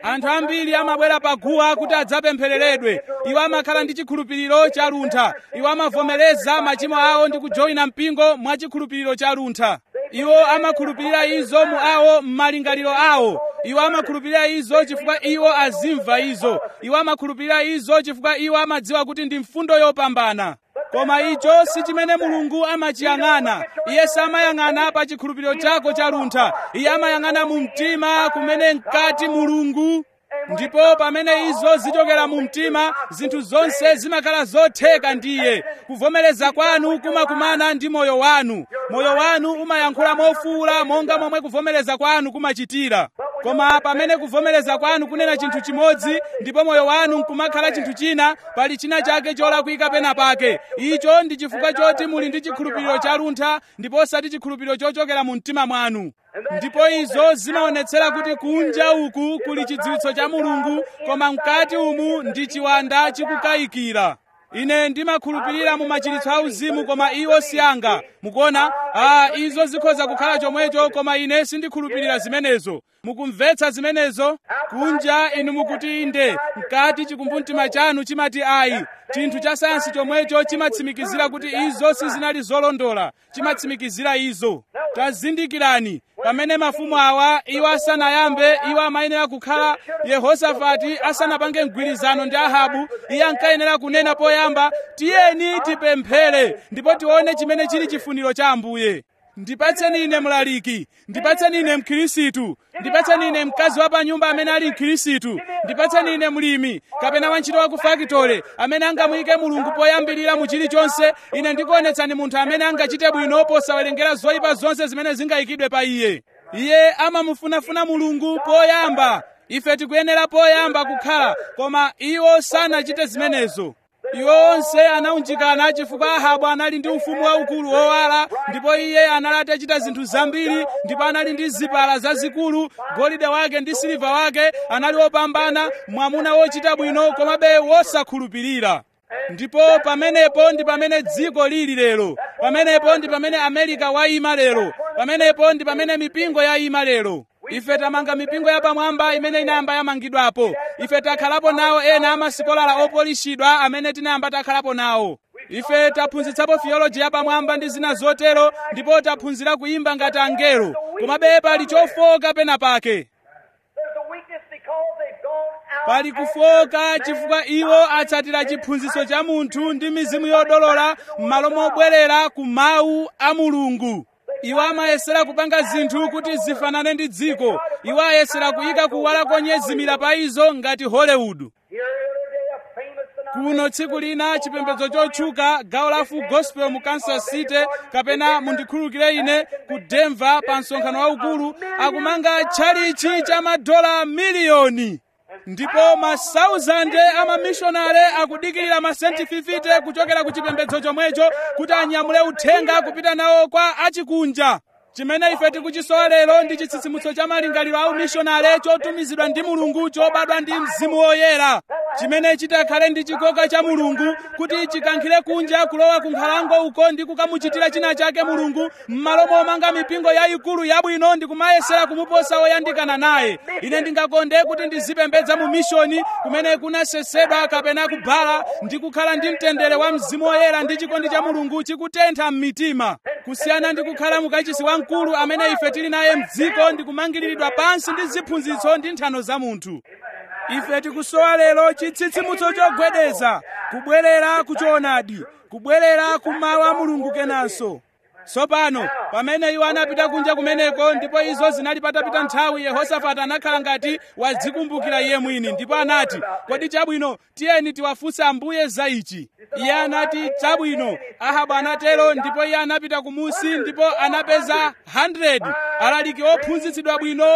anthu ambiri amabwera paguwa kuti adzapemphereredwe iwo amakhala ndi chikhulupiriro cha luntha iwo amavomereza machimo awo ndi kujoyina mpingo mwa chikhulupiriro cha luntha iwo amakhulupirira izo mu awo m'malingaliro awo iwo amakhulupirira izo chifukwa iwo azimva izo iwo amakhulupirira izo chifukwa iwo amadziwa kuti ndi mfundo yopambana koma icho si chimene mulungu amachiyang'ana iye samayang'ana pa chikhulupiriro chako cha luntha iye amayang'ana mu mtima kumene mkati mulungu ndipo pamene izo zichokera mu mtima zinthu zonse zimakhala zotheka ndiye kuvomereza kwanu kumakumana ndi moyo wanu moyo wanu umayankhula mofuwula monga momwe kuvomereza kwanu kumachitira koma pamene kuvomereza kwanu kunena chinthu chimodzi ndipo moyo wanu nkumakhala chinthu china pali china chake cholakwika pena pake icho ndi chifukwa choti muli ndi chikhulupiriro cha luntha ndipo osati chikhulupiriro chochokera mu mtima mwanu ndipo izo zimaonetsera kuti kunja uku kuli chidziwitso cha mulungu koma mkati umu ndi chiwanda chikukayikira ine ndimakhulupirira mu machiritso auzimu koma iwo si anga mukuona a izo zikhoza kukhala chomwecho koma ine sindikhulupirira zimenezo mukumvetsa zimenezo kunja inu mukuti inde mkati chikumbumtima chanu chimati ayi chinthu cha sayansi chomwecho chimatsimikizira kuti izo sizinali zolondola chimatsimikizira izo tazindikirani pamene mafumu awa iwo asanayambe iwo amayenera kukhala yehosafati asanapange mgwirizano ndi ahabu iye ankayenera kunena poyamba tiyeni tipemphere ndipo tione chimene chili chifuniro cha ambuye ndipatseni ine mlaliki ndipatseni ine mkhirisitu ndipatseni ine mkazi wa pa nyumba amene ali mkhirisitu ndipatseni ine mlimi kapena wantchito wa ku fakitole amene angamuyike mulungu poyambirira mu chilichonse ine ndikuonetsani munthu amene angachite bwino posawerengera zoyipa zonse zimene zingayikidwe pa iye iye amamufunafuna mulungu poyamba ife tikuyenera poyamba kukhala koma iwo sanachite zimenezo iwo onse anaunjikana chifukwa ahabu anali ndi ufumu waukulu wowala ndipo iye anali atachita zinthu zambiri ndipo anali ndi zipala zazikulu golide wake ndi siliva wake anali wopambana mwamuna wochita bwino komabe wosakhulupirira ndipo pamenepo ndi pamene dziko lili lero pamenepo ndi pamene amerika wayima lero pamenepo ndi pamene mipingo yayima lero ife tamanga mipingo yapamwamba imene inayamba yamangidwapo ife takhalapo nawo ena amasikolala opolishidwa amene tinayamba takhalapo nawo ife taphunzitsapo theology yapamwamba ndi zina zotero ndipo taphunzira kuyimba ngati angelo komabe pali chofoka pena pake
There's a weakness because they've gone out.
pali kufoka chifukwa iwo atsatira chiphunzitso cha munthu ndi mizimu yodolola m'malo mobwerera ku mawu a mulungu iwo amayesera kupanga zinthu kuti zifanane ndi dziko iwo ayesera kuyika kuwala konyezimira pa izo ngati hollywood
Here other day, a famous phenomenon.
kuno tsiku lina chipembedzo chotchuka gawo la full gospel mu kansas city kapena mundikhululukire ine ku denver pa msonkhano waukulu akumanga tchalichi cha madola miliyoni ndipo masauzande amamishonare akudikirira masenti 50 kuchokera ku chipembedzo chomwecho kuti anyamule uthenga kupita nawo kwa achikunja chimene ife tikuchisowa lero ndi chitsitsimutso cha malingaliro a umishonare chotumizidwa ndi mulungu chobadwa ndi mzimu woyera chimene chitakhale ndi chikoka cha mulungu kuti chikankhire kunja kulowa ku nkhalango uko ndi kukamuchitira china chake mulungu m'malo momanga mipingo yayikulu yabwino ndi kumayesera kumuposa woyandikana naye ine ndingakonde kuti ndizipembedza mu mishoni kumene kunasesedwa kapena kubhala ndi kukhala ndi mtendere wa mzimu woyera ndi chikondi cha mulungu chikutentha m'mitima kusiyana ndi kukhala mukachisi wamkulu amene ife tili naye mdziko ndi kumangiriridwa pansi ndi ziphunzitso ndi nthano za munthu ife tikusowa lero chitsitsimutso chogwedeza kubwerera ku choonadi kubwerera ku mawu a mulungu kenanso tsopano pamene iwo anapita kunja kumeneko ndipo izo zinali patapita nthawi yehosafati anakhala ngati wadzikumbukira iye mwini ndipo anati kodi chabwino tiyeni tiwafunse ambuye za ichi iye anati chabwino ahabu anatero ndipo iye anapita kumusi ndipo anapeza 100 alaliki ophunzitsidwa bwino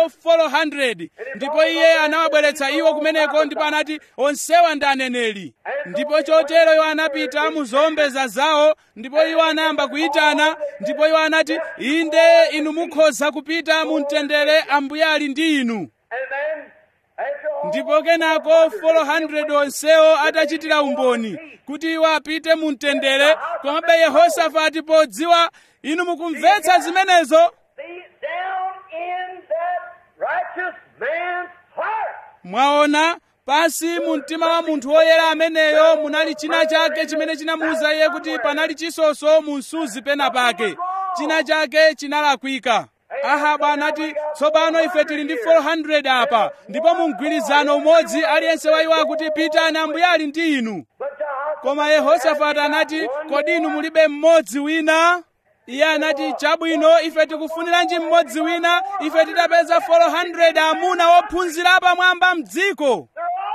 400 ndipo iye anawabweretsa iwo kumeneko ndipo anati onsewa ndi aneneri ndipo chotero iwo anapita mu zowombeza zawo ndipo iwo anayamba kuyitana ndipo iwo anati inde inu mukhoza kupita mu mtendere ambuye ali ndi inu
And then, after all,
ndipo kenako 400 onsewo atachitira umboni kuti iwo apite mu mtendere komabe yehosafati podziwa inu mukumvetsa zimenezo
see down in that righteous man's heart.
mwaona pansi mu mtima wa munthu woyera ameneyo munali china chake chimene chinamuwuza iye kuti panali chisonso mu msuzi pena pake china chake chinalakwika ahabu anati tsopano ife tili ndi 400 apa ndipo mu mgwirizano umodzi aliyense wa iwo akuti pitani ambuye ali ndi inu koma yehosafati anati kodi inu mulibe mmodzi wina iye anati chabwino ife tikufuniranji mmodzi wina ife titapeza 400 amuna wophunzira pamwamba mdziko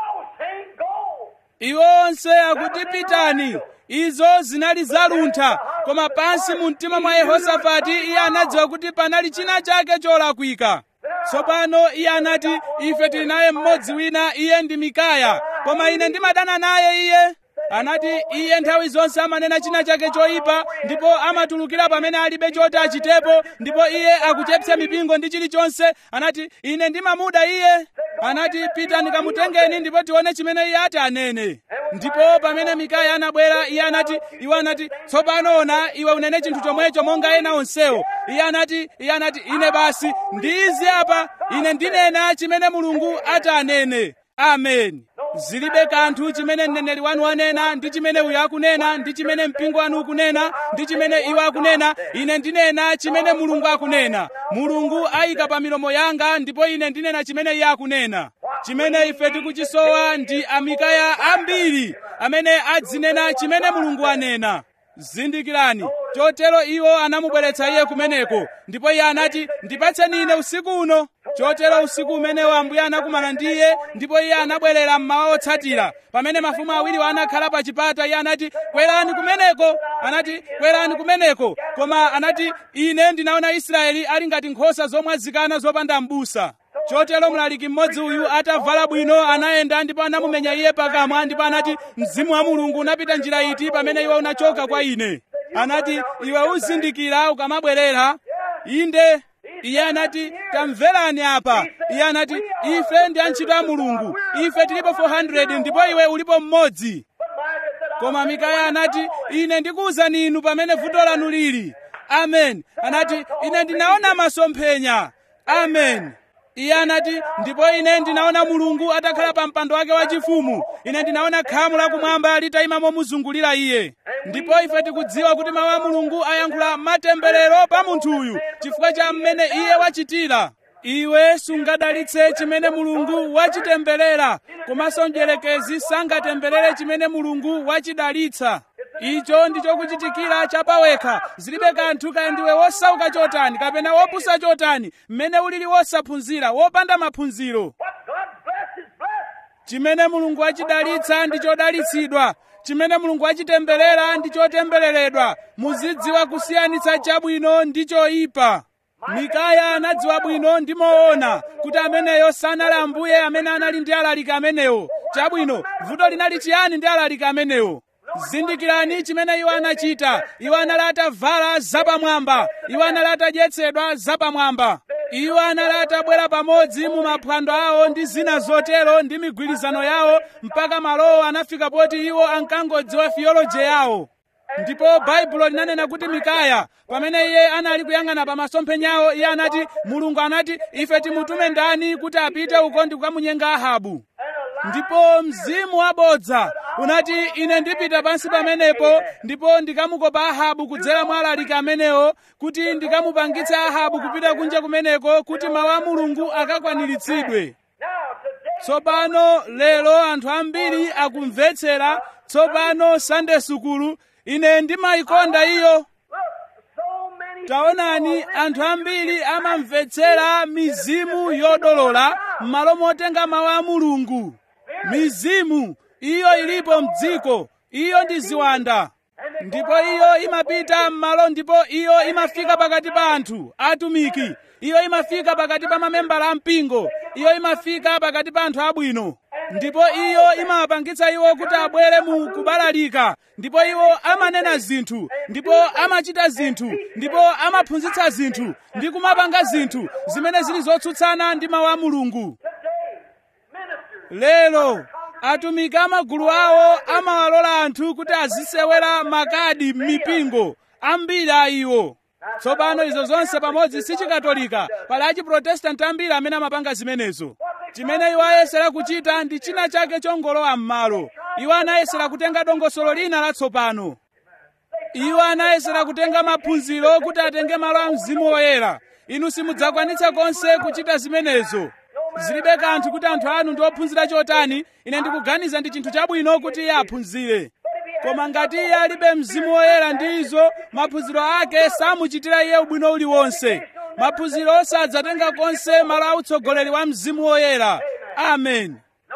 iwo onse akuti pitani izo zinali zaluntha koma pansi mu mtima mwa yehosafati iye anadziwa kuti panali china chake cholakwika tsopano iye anati ife tili naye mmodzi wina iye ndi mikaya koma ine ndimadana naye iye anati iye nthawi zonse amanena china chake choyipa ndipo amatulukira pamene alibe choti achitepo ndipo iye akuchepsa mipingo ndi chilichonse anati ine ndimamuda iye anati pitani kamutengeni ndipo tione chimene iye ati anene ndipo pamene mikaya anabwera iye anati iwo anati tsopano ona iwe unene chinthu chomwecho monga ena onsewo iye anati iye anati ine basi ndi izi apa ine ndinena chimene mulungu ati anene amen zilibe kanthu chimene mneneri wanu wanena ndi chimene uyu akunena ndi chimene mpingo wanu ukunena ndi chimene iwo akunena ine ndinena chimene mulungu akunena mulungu ayika pa milomo yanga ndipo ine ndinena chimene iye akunena chimene ife tikuchisowa ndi amikaya ambiri amene adzinena chimene mulungu anena zindikirani chotero iwo anamubweretsa iye kumeneko ndipo iye anati ndipatseni ine usiku uno chotero usiku umenewo ambuye anakumana ndi iye ndipo iye anabwerera mmawa otsatira pamene mafumu awiriwo anakhala pa chipata iye anati kwerani kumeneko anati kwerani kumeneko koma anati ine ndinaona israeli ali ngati nkhosa zomwazikana zopanda m'busa chotero mlaliki mmodzi uyu atavala bwino anayenda ndipo anamumenya iye pakamwa ndipo anati mzimu wa mulungu unapita njira iti pamene iwe unachoka kwa ine anati iwe uzindikira ukamabwerera inde iye anati tamverani apa iye anati ife ndi antchito a mulungu ife tilipo 400 ndipo iwe ulipo mmodzi koma mikaya anati ine ndikuwuzani inu pamene vuto lanu lili amen anati ine ndinaona masomphenya amen iye anati ndipo ine ndinaona mulungu atakhala pa mpando wake wachifumu ine ndinaona khamu lakumwamba litayima momuzungulira iye ndipo ife tikudziwa kuti mawu a mulungu ayankhula matemberero pa munthuyu chifukwa cha mmene iye wachitira iwe sungadalitse chimene mulungu wachitemberera komanso mdierekezi sangatemberere chimene mulungu wachidalitsa icho ndicho kuchitikira chapawekha zilibe kanthu kaya ndiwe wosauka chotani kapena wopusa chotani mmene ulili wosaphunzira wopanda maphunziro
What God bless is blessed.
chimene mulungu wachidalitsa ndi chodalitsidwa chimene mulungu wachitemberera ndi chotembereredwa muzidziwa kusiyanitsa chabwino ndi choyipa mikaya anadziwa bwino ndi moona kuti ameneyo sanali ambuye amene anali ndi alaliki amenewo chabwino vuto linali chiyani ndi alaliki amenewo zindikirani chimene iwo anachita iwo anali atavala zapamwamba iwo anali atadyetsedwa zapamwamba iwo anali atabwera pamodzi mu maphwando awo ndi zina zotero ndi migwirizano yawo mpaka malowo anafika poti iwo ankangodziwa theology yawo ndipo baibulo linanena kuti mikaya pamene iye anali kuyang'ana pa masomphenyawo iye anati mulungu anati ife timutume ndani kuti apite uko ndi kukamunyenga ahabu ndipo mzimu wabodza unati ine ndipita pansi pamenepo ndipo ndikamukopa ahabu kudzera mwa alaliki amenewo kuti ndikamupangitse ahabu kupita kunja kumeneko kuti mawu a mulungu akakwaniritsidwe
Now, today,
tsopano lero anthu ambiri akumvetsera tsopano sande sukulu ine ndimayikonda iyo
look, so many
taonani anthu ambiri amamvetsera mizimu yodolola m'malo motenga mawu a mulungu mizimu iyo ilipo mdziko iyo ndi ziwanda ndipo iyo imapita m'malo ndipo iyo imafika pakati pa anthu atumiki iyo imafika pakati pa mamembala a mpingo iyo imafika pakati pa anthu abwino ndipo iyo imawapangitsa iwo kuti abwere mu kubalalika ndipo iwo amanena zinthu ndipo amachita zinthu ndipo amaphunzitsa zinthu ndi kumapanga zinthu zimene zili zotsutsana ndi mawu a mulungu
today, ministers,
lero atumiki amagulu awo amawalola anthu kuti azisewera makadi m'mipingo ambiri a iwo tsopano izo zonse pamodzi si chikatolika pali achiprotestanti ambiri amene amapanga zimenezo
what they
chimene iwo ayesera kuchita ndi china chake chongolowa m'malo iwo anayesera kutenga dongosolo lina latsopano iwo anayesera kutenga maphunziro kuti atenge malo a mzimu woyera inu simudzakwanitsa konse kuchita zimenezo zilibe kanthu kuti anthu anu ndi ophunzira chotani ine ndikuganiza ndi chinthu chabwino kuti iye aphunzire koma ngati iye alibe mzimu woyera ndi izo maphunziro ake samuchitira iye ubwino uliwonse maphunziro sadzatenga konse malo a utsogoleri wa mzimu woyera amen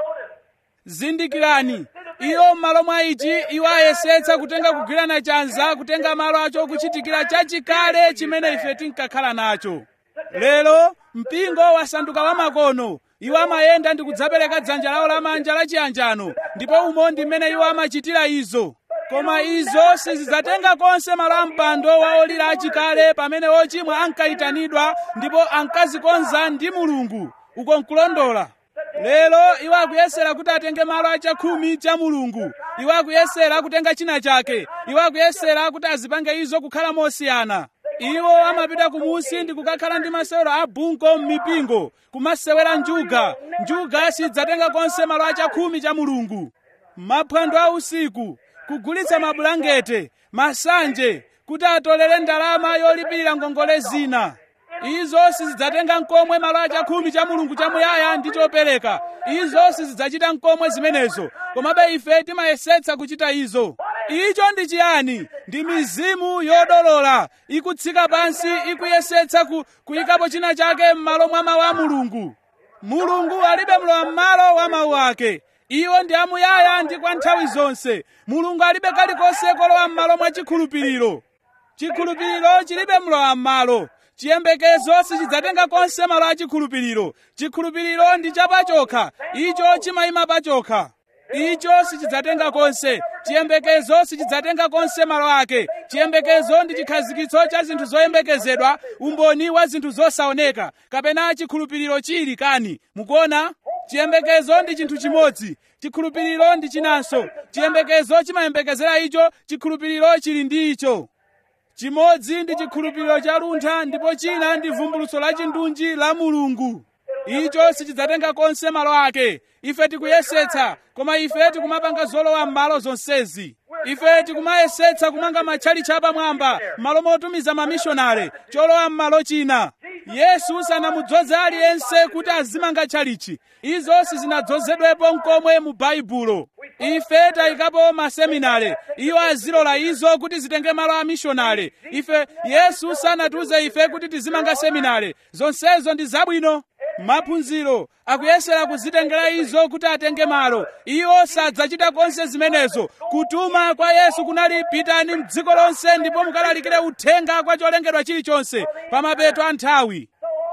zindikirani iwo m'malo mwa ichi iwo ayesetsa kutenga kugwirana chanza kutenga malo acho kuchitikira chachikale chimene ife tinkakhala nacho lero mpingo wasanduka wamakono iwo amayenda ndi kudzapereka dzanja lawo lamanja lachiyanjano ndipo umo ndi mmene iwo amachitira izo koma izo sizidzatenga konse malo a mpando wa olira achikale pamene ochimwa ankayitanidwa ndipo ankazikonza ndi mulungu uko nkulondola lero iwo akuyesera kuti atenge malo achakhumi cha mulungu iwo akuyesera kutenga china chake iwo akuyesera kuti azipange izo kukhala mosiyana iwo amapita kumusi ndi kukakhala ndi masewero a bunko m'mipingo kumasewera njuga njuga sidzatenga konse malo achakhumi cha mulungu maphwando a usiku kugulitsa mabulangete masanje kuti atolere ndalama yolipirira ngongole zina izo sizidzatenga nkomwe malo achakhumi cha mulungu chamuyaya ndi chopereka izo sizidzachita nkomwe zimenezo komabe ife timayesetsa kuchita izo icho ndi chiyani ndi mizimu yodolola ikutsika pansi ikuyesetsa ku, kuyikapo china chake m'malo mwa mawu a mulungu mulungu alibe mlowa m'malo wa mawu ake iwo ndi amuyaya ndi kwa nthawi zonse mulungu alibe kalikonse kolowa m'malo mwa chikhulupiriro chikhulupiriro chilibe mlowa m'malo chiyembekezo sichidzatenga konse malo a chikhulupiriro chikhulupiriro ndi chapachokha icho chimayima pachokha icho sichidzatenga konse chiyembekezo sichidzatenga konse malo ake chiyembekezo ndi chikhazikitso cha zinthu zoyembekezedwa umboni wa zinthu zosaoneka kapena chikhulupiriro chili kani mukuona chiyembekezo ndi chinthu chimodzi chikhulupiriro ndi chinanso chiyembekezo chimayembekezera icho chikhulupiriro chili ndi icho chimodzi ndi chikhulupiriro cha luntha ndipo china ndi vumbulutso la chindunji la mulungu icho sichidzatenga konse malo ake ife tikuyesetsa koma ife tikumapanga zolowa m'malo zonsezi ife tikumayesetsa kumanga matchalitchi apamwamba m'malo motumiza mamishonare cholowa m'malo china yesu sanamudzoze aliyense kuti azimanga tchalitchi izo sizinadzozedwepo nkomwe mu baibulo ife tayikapo maseminare iwo azilola izo kuti zitenge malo a mishonare ife yesu sanatiuze ife kuti tizimanga seminare zonsezo ndi zabwino maphunziro akuyesera kuzitengera izo kuti atenge malo iwo sadzachita konse zimenezo kutuma kwa yesu kunali pitani mdziko lonse ndipo mukalalikire uthenga kwa cholengedwa chilichonse pa mapeto a nthawi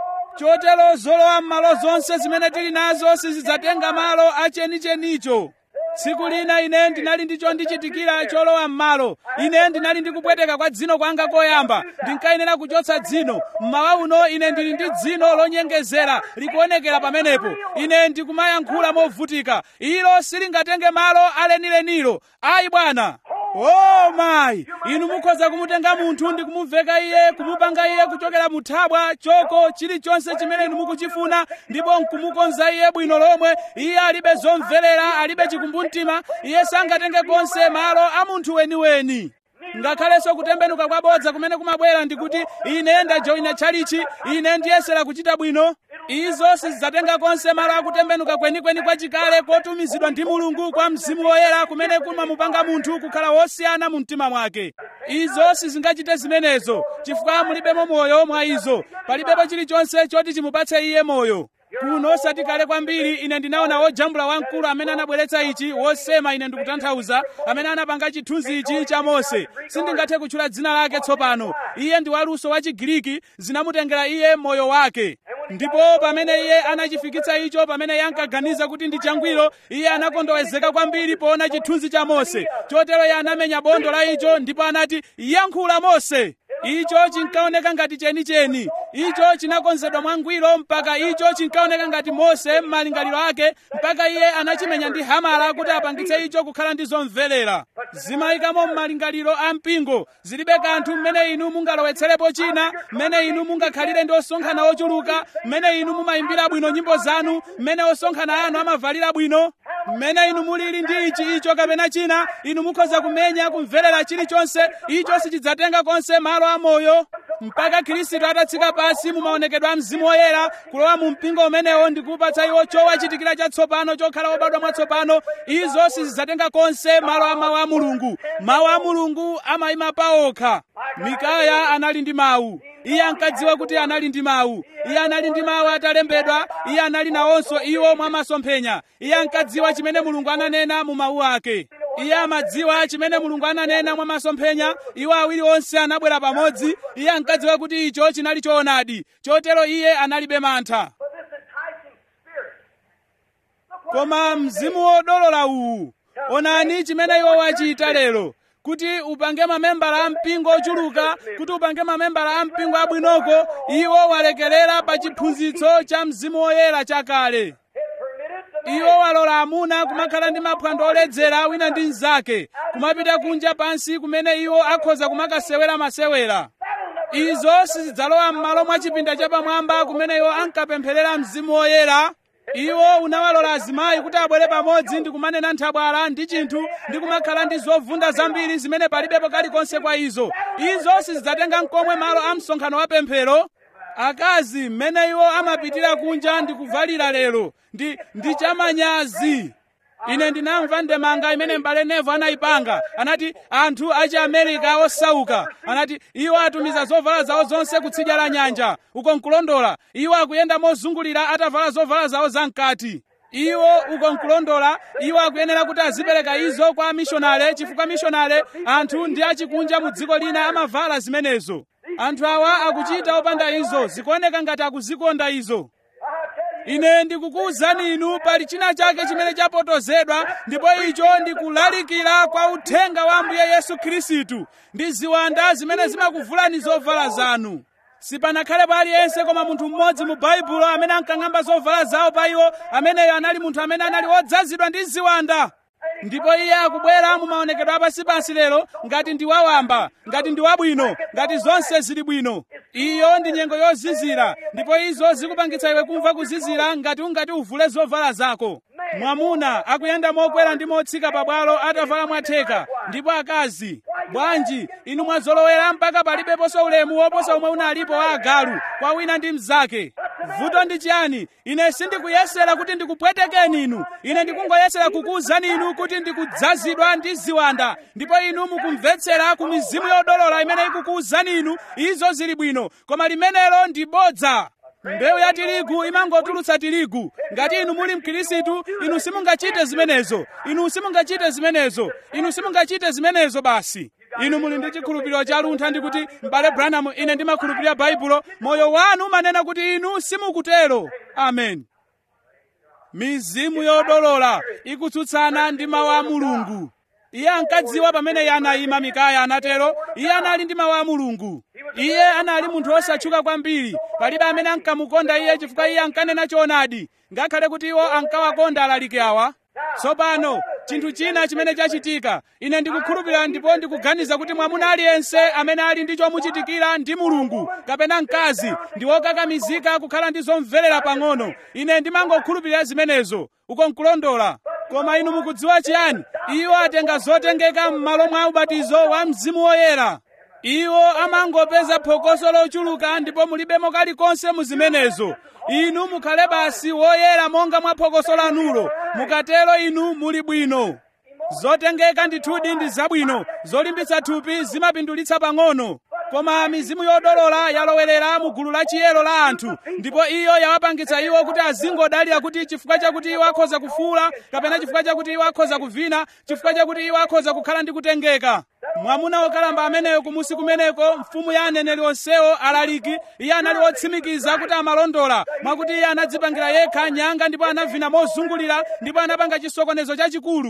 chotero zolowa m'malo zonse zimene tili nazo sizidzatenga malo achenichenicho tsiku lina ine ndinali ndi chondichitikira cholowa m'malo ine ndinali ndi kupweteka kwa dzino kwanga koyamba ndinkayenera kuchotsa dzino mmawa uno ine ndili ndi dzino lonyengezera likuonekera pamenepo ine ndikumayankhula movutika ilo silingatenge malo alenilenilo ayi bwana o mayi inu mukhoza kumutenga munthu ndi kumuveka iye kumupanga iye kuchokera muthabwa choko chilichonse chimene inu mukuchifuna ndipo nkumukonza iye bwino lomwe iye alibe zomvelera alibe chikumbumtima iye sangatenge konse malo a munthu weniweni ngakhalenso kutembenuka kwabodza kumene kumabwera ndikuti ine ndajoyina tchalichi ine ndiyesera kuchita bwino izo sizidzatenga konse malo akutembenuka kwenikweni kwachikale kotumizidwa ndi mulungu kwa mzimu woyera kumene kumamupanga munthu kukhala wosiyana mu mtima mwake izo sizingachite zimenezo chifukwa mulibemo moyo mwa izo palibepo chilichonse choti chimupatse iye moyo kuno osati kale kwambiri ine ndinaona wojambula wamkulu amene anabweretsa ichi wosema ine ndikutanthauza amene anapanga chithunzi ichi cha mose sindingathe kutchula dzina lake tsopano iye ndi waluso wa chigiriki zinamutengera iye moyo wake ndipo pamene iye anachifikitsa icho pamene iye ankaganiza kuti ndi changwiro iye anakondowezeka kwambiri poona chithunzi cha mose chotero iye anamenya bondo la icho ndipo anati yankhula mose icho chinkaoneka ngati chenicheni icho chinakonzedwa mwangwiro mpaka icho chinkaoneka ngati mose m'malingaliro ake mpaka iye anachimenya ndi hamala kuti apangitse icho kukhala ndi zomvelera zimayikamo m'malingaliro a mpingo zilibe kanthu mmene inu mungalowetserepo china mmene inu mungakhalire ndi osonkhana ochuluka mmene inu mumayimbira bwino nyimbo zanu mmene osonkhana anu amavalira bwino mmene inu mulili ndi ichi icho kapena china inu mukhoza kumenya kumverera chilichonse icho sichidzatenga konse malo amoyo mpaka khristu atatsika pansi mumaonekedwa a mzimu woyera kulowa mu mpingo umenewo ndi kupatsa iwo chowachitikira chatsopano chokhala wobadwa mwatsopano izo sizidzatenga konse malo a mawu a mulungu mawu a mulungu amayima paokha mikaya anali ndi mawu iye ankadziwa kuti anali ndi mawu iye anali ndi mawu atalembedwa iye anali nawonso iwo mwa masomphenya iye ankadziwa chimene mulungu ananena mu mawu ake iye amadziwa chimene mulungu ananena mwa masomphenya iwo awiri onse anabwera pamodzi iye ankadziwa kuti icho chinali choonadi chotero iye analibe mantha
But this enticing spirit. Look what
koma mzimu wodolola uwu onani chimene iwo wachita lero kuti upange mamembala a mpingo ochuluka kuti upange mamembala a mpingo abwinoko iwo walekerera pa chiphunzitso cha mzimu woyera chakale
it permitted the
iwo walola amuna kumakhala ndi maphwando oledzera wina ndi mnzake kumapita kunja pansi kumene iwo akhoza kumakasewera masewera izo sizidzalowa m'malo mwa chipinda chapamwamba kumene iwo ankapempherera mzimu woyera iwo unawalola azimayi kuti abwere pamodzi ndi kumanena nthabwala ndi chinthu ndi kumakhala ndi zovunda zambiri zimene palibepo kalikonse kwa izo izo sizidzatenga nkomwe malo a msonkhano wa pemphero akazi mmene iwo amapitira kunja ndi kuvalira lero ndi ndi chamanyazi ine ndinamva ndemanga imene m'bale nevo anayipanga anati anthu achi america osauka anati iwo atumiza zovala zawo zonse kutsidya la nyanja uko nkulondola iwo akuyenda mozungulira atavala zovala zawo zamkati iwo uko nkulondola iwo akuyenera kuti azipereka izo kwa mishonale chifukwa mishonale anthu ndi achikunja mu dziko lina amavala zimenezo anthu awa akuchita opanda izo zikuoneka ngati akuzikonda izo ine ndikukuwuzani inu pali china chake chimene chapotozedwa ndipo icho ndikulalikira kwa uthenga wa ambuye yesu khristu ndi ziwanda zimene zimakuvulani zovala zanu sipanakhalepo aliyense koma munthu mmodzi mu baibulo amene ankang'amba zovala zawo pa iwo ameneyo anali munthu amene anali odzazidwa ndi ziwanda ndipo iye akubwera mu maonekedwe apansipansi lero ngati ndi wawamba ngati ndi wabwino ngati zonse zili bwino iyo ndi nyengo yozizira ndipo izo zikupangitsa iwe kumva kuzizira ngati ungati uvule zovala zako mwamuna akuyenda mokwera ndi motsika pabwalo atavala mwatheka ndipo akazi bwanji inu mwazolowera mpaka palibeponso ulemu woposa umwe unalipo wa agalu kwa wina ndi mnzake vuto ndi chiyani ine sindikuyesera kuti ndikupwetekeni inu ine ndikungoyesera kukuwuzani inu kuti ndikudzazidwa ndi ziwanda ndipo inu mukumvetsera ku mizimu yodolola imene ikukuwuzani inu izo zili bwino koma limenelo ndi bodza mbewu ya tirigu imangotulutsa tirigu ngati inu muli mkhirisitu inu simungachite zimenezo inu simungachite zimenezo inu simungachite zimenezo basi inu muli ndi chikhulupiriro cha luntha ndi kuti m'bale branham ine ndimakhulupirira baibulo moyo wanu umanena kuti inu simukutero amen mizimu yodolola ikutsutsana ndi mawu a mulungu iye ankadziwa pamene iye anayima mikaya anatero iye anali ndi mawu a mulungu iye anali munthu osatchuka kwambiri palibe amene ankamukonda iye chifukwa iye ankanena choonadi ngakhale kuti iwo ankawakonda alaliki awa tsopano chinthu china chimene chachitika ine ndikukhulupirira ndipo ndikuganiza kuti mwamuna aliyense amene ali ndi chomuchitikira ndi mulungu kapena mkazi ndi wokakamizika kukhala ndi zomverera pang'ono ine ndimangokhulupirira zimenezo uko nkulondola koma inu mukudziwa chiyani iwo atenga zotengeka m'malo mwa ubatizo wa mzimu woyera iwo amangopeza phokoso lochuluka ndipo mulibemo kalikonse mu zimenezo inu mukhale basi woyera monga mwa phokoso lanulo mukatero inu muli bwino zotengeka ndithudi ndi zabwino zolimbitsa thupi zimapindulitsa pang'ono koma mizimu yodolola yalowerera mu gulu la chiyero la anthu ndipo iyo yawapangitsa iwo kuti azingodalira kuti chifukwa chakuti iwo akhoza kufuula kapena chifukwa chakuti iwo akhoza kuvina chifukwa chakuti iwo akhoza kukhala ndi kutengeka mwamuna wokalamba ameneyo kumusi kumeneko mfumu ya aneneri onsewo alaliki iye anali wotsimikiza kuti amalondola mwakuti iye anadzipangira yekha nyanga ndipo anavina mozungulira ndipo anapanga chisokonezo chachikulu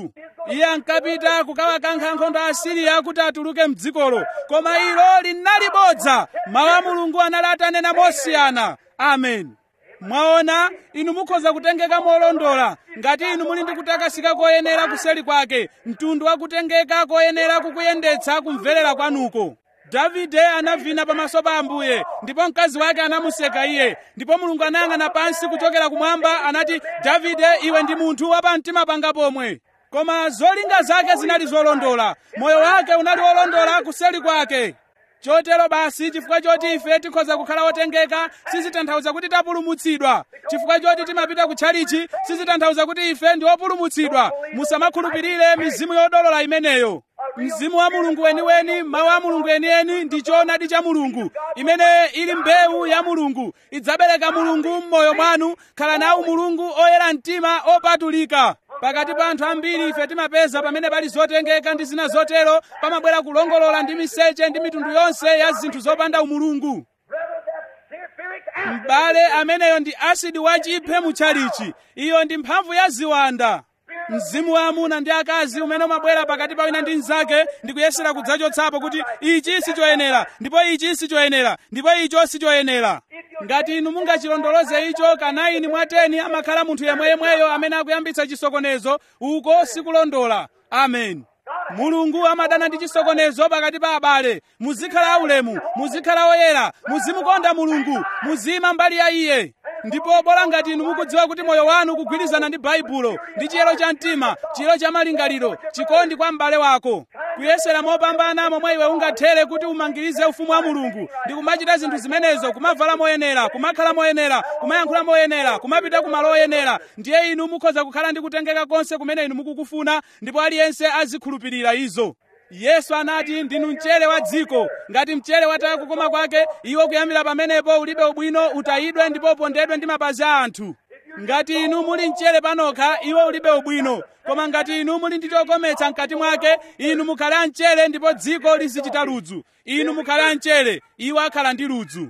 iye ankapita kukawakankha ankhondo a asiriya kuti atuluke mdzikolo koma ilo linali bodza mawu a mulungu anali atanena mosiyana amen mwaona inu mukhoza kutengeka molondola ngati inu muli ndi kutakasika koyenera kuseli kwake mtundu wa kutengeka koyenera kukuyendetsa kumverera kwanuko davide anavina pamaso pa ambuye ndipo mkazi wake anamuseka iye ndipo mulungu anayang'ana pansi kuchokera kumwamba anati davide iwe ndi munthu wapamtima panga pomwe koma zolinga zake zinali zolondola moyo wake unali wolondola kuseli kwake chotero basi chifukwa choti ife tikhoza kukhala otengeka sizitanthauza kuti tapulumutsidwa chifukwa choti timapita kutchalichi sizitanthauza kuti ife ndi opulumutsidwa musamakhulupirire mizimu yodolola imeneyo mzimu wa mulungu weniweni mawu a mulungu enieni ndi choonadi cha mulungu imene ili mbewu ya mulungu idzabereka mulungu m'moyo mwanu khala nawo mulungu oyera mtima opatulika pakati pa anthu ambiri ife timapeza pamene pali zotengeka ndi zina zotero pamabwera kulongolola ndi miseche ndi mitundu yonse ya zinthu zopanda umulungu m'bale ameneyo ndi asidi wachiphe mutchalichi iyo ndi mphamvu ya ziwanda mzimu wa amuna ndi akazi umene umabwera pakati pa wina ndi mnzake ndi kuyesera kudzachotsapo kuti ichi sichoyenera ndipo ichi sichoyenera ndipo icho sichoyenera ngati inu mungachilondoloze icho kanaini mwa teni amakhala munthu yemweyemweyo amene akuyambitsa chisokonezo uko sikulondola amen mulungu amadana ndi chisokonezo pakati pa abale muzikhala aulemu muzikhala oyera muzimukonda mulungu muzima mbali ya iye ndipo bola ngati inu mukudziwa kuti moyo wanu kugwirizana ndi baibulo ndi chiyero cha mtima chiyero cha malingaliro chikondi kwa m'bale wako kuyesera mopambana momwe iwe ungathere kuti umangirize ufumu wa mulungu ndi kumachita zinthu zimenezo kumavala moyenera kumakhala moyenera kumayankhula moyenera kumapita kumalo oyenera ndiye inu mukhoza kukhala ndi kutengeka konse kumene inu mukukufuna ndipo aliyense azikhulupirira izo yesu anati ndinu mchere wa dziko ngati mchere wataya kukoma kwake iwo kuyambira pamenepo ulibe ubwino utayidwe ndipo upondedwe ndi mapazi a anthu ngati inu muli mchere panokha iwo ulibe ubwino koma ngati inu muli ndi chokometsa mkati mwake inu mukhala mchere ndipo dziko lizichita ludzu inu mukhala mchere iwo akhala ndi ludzu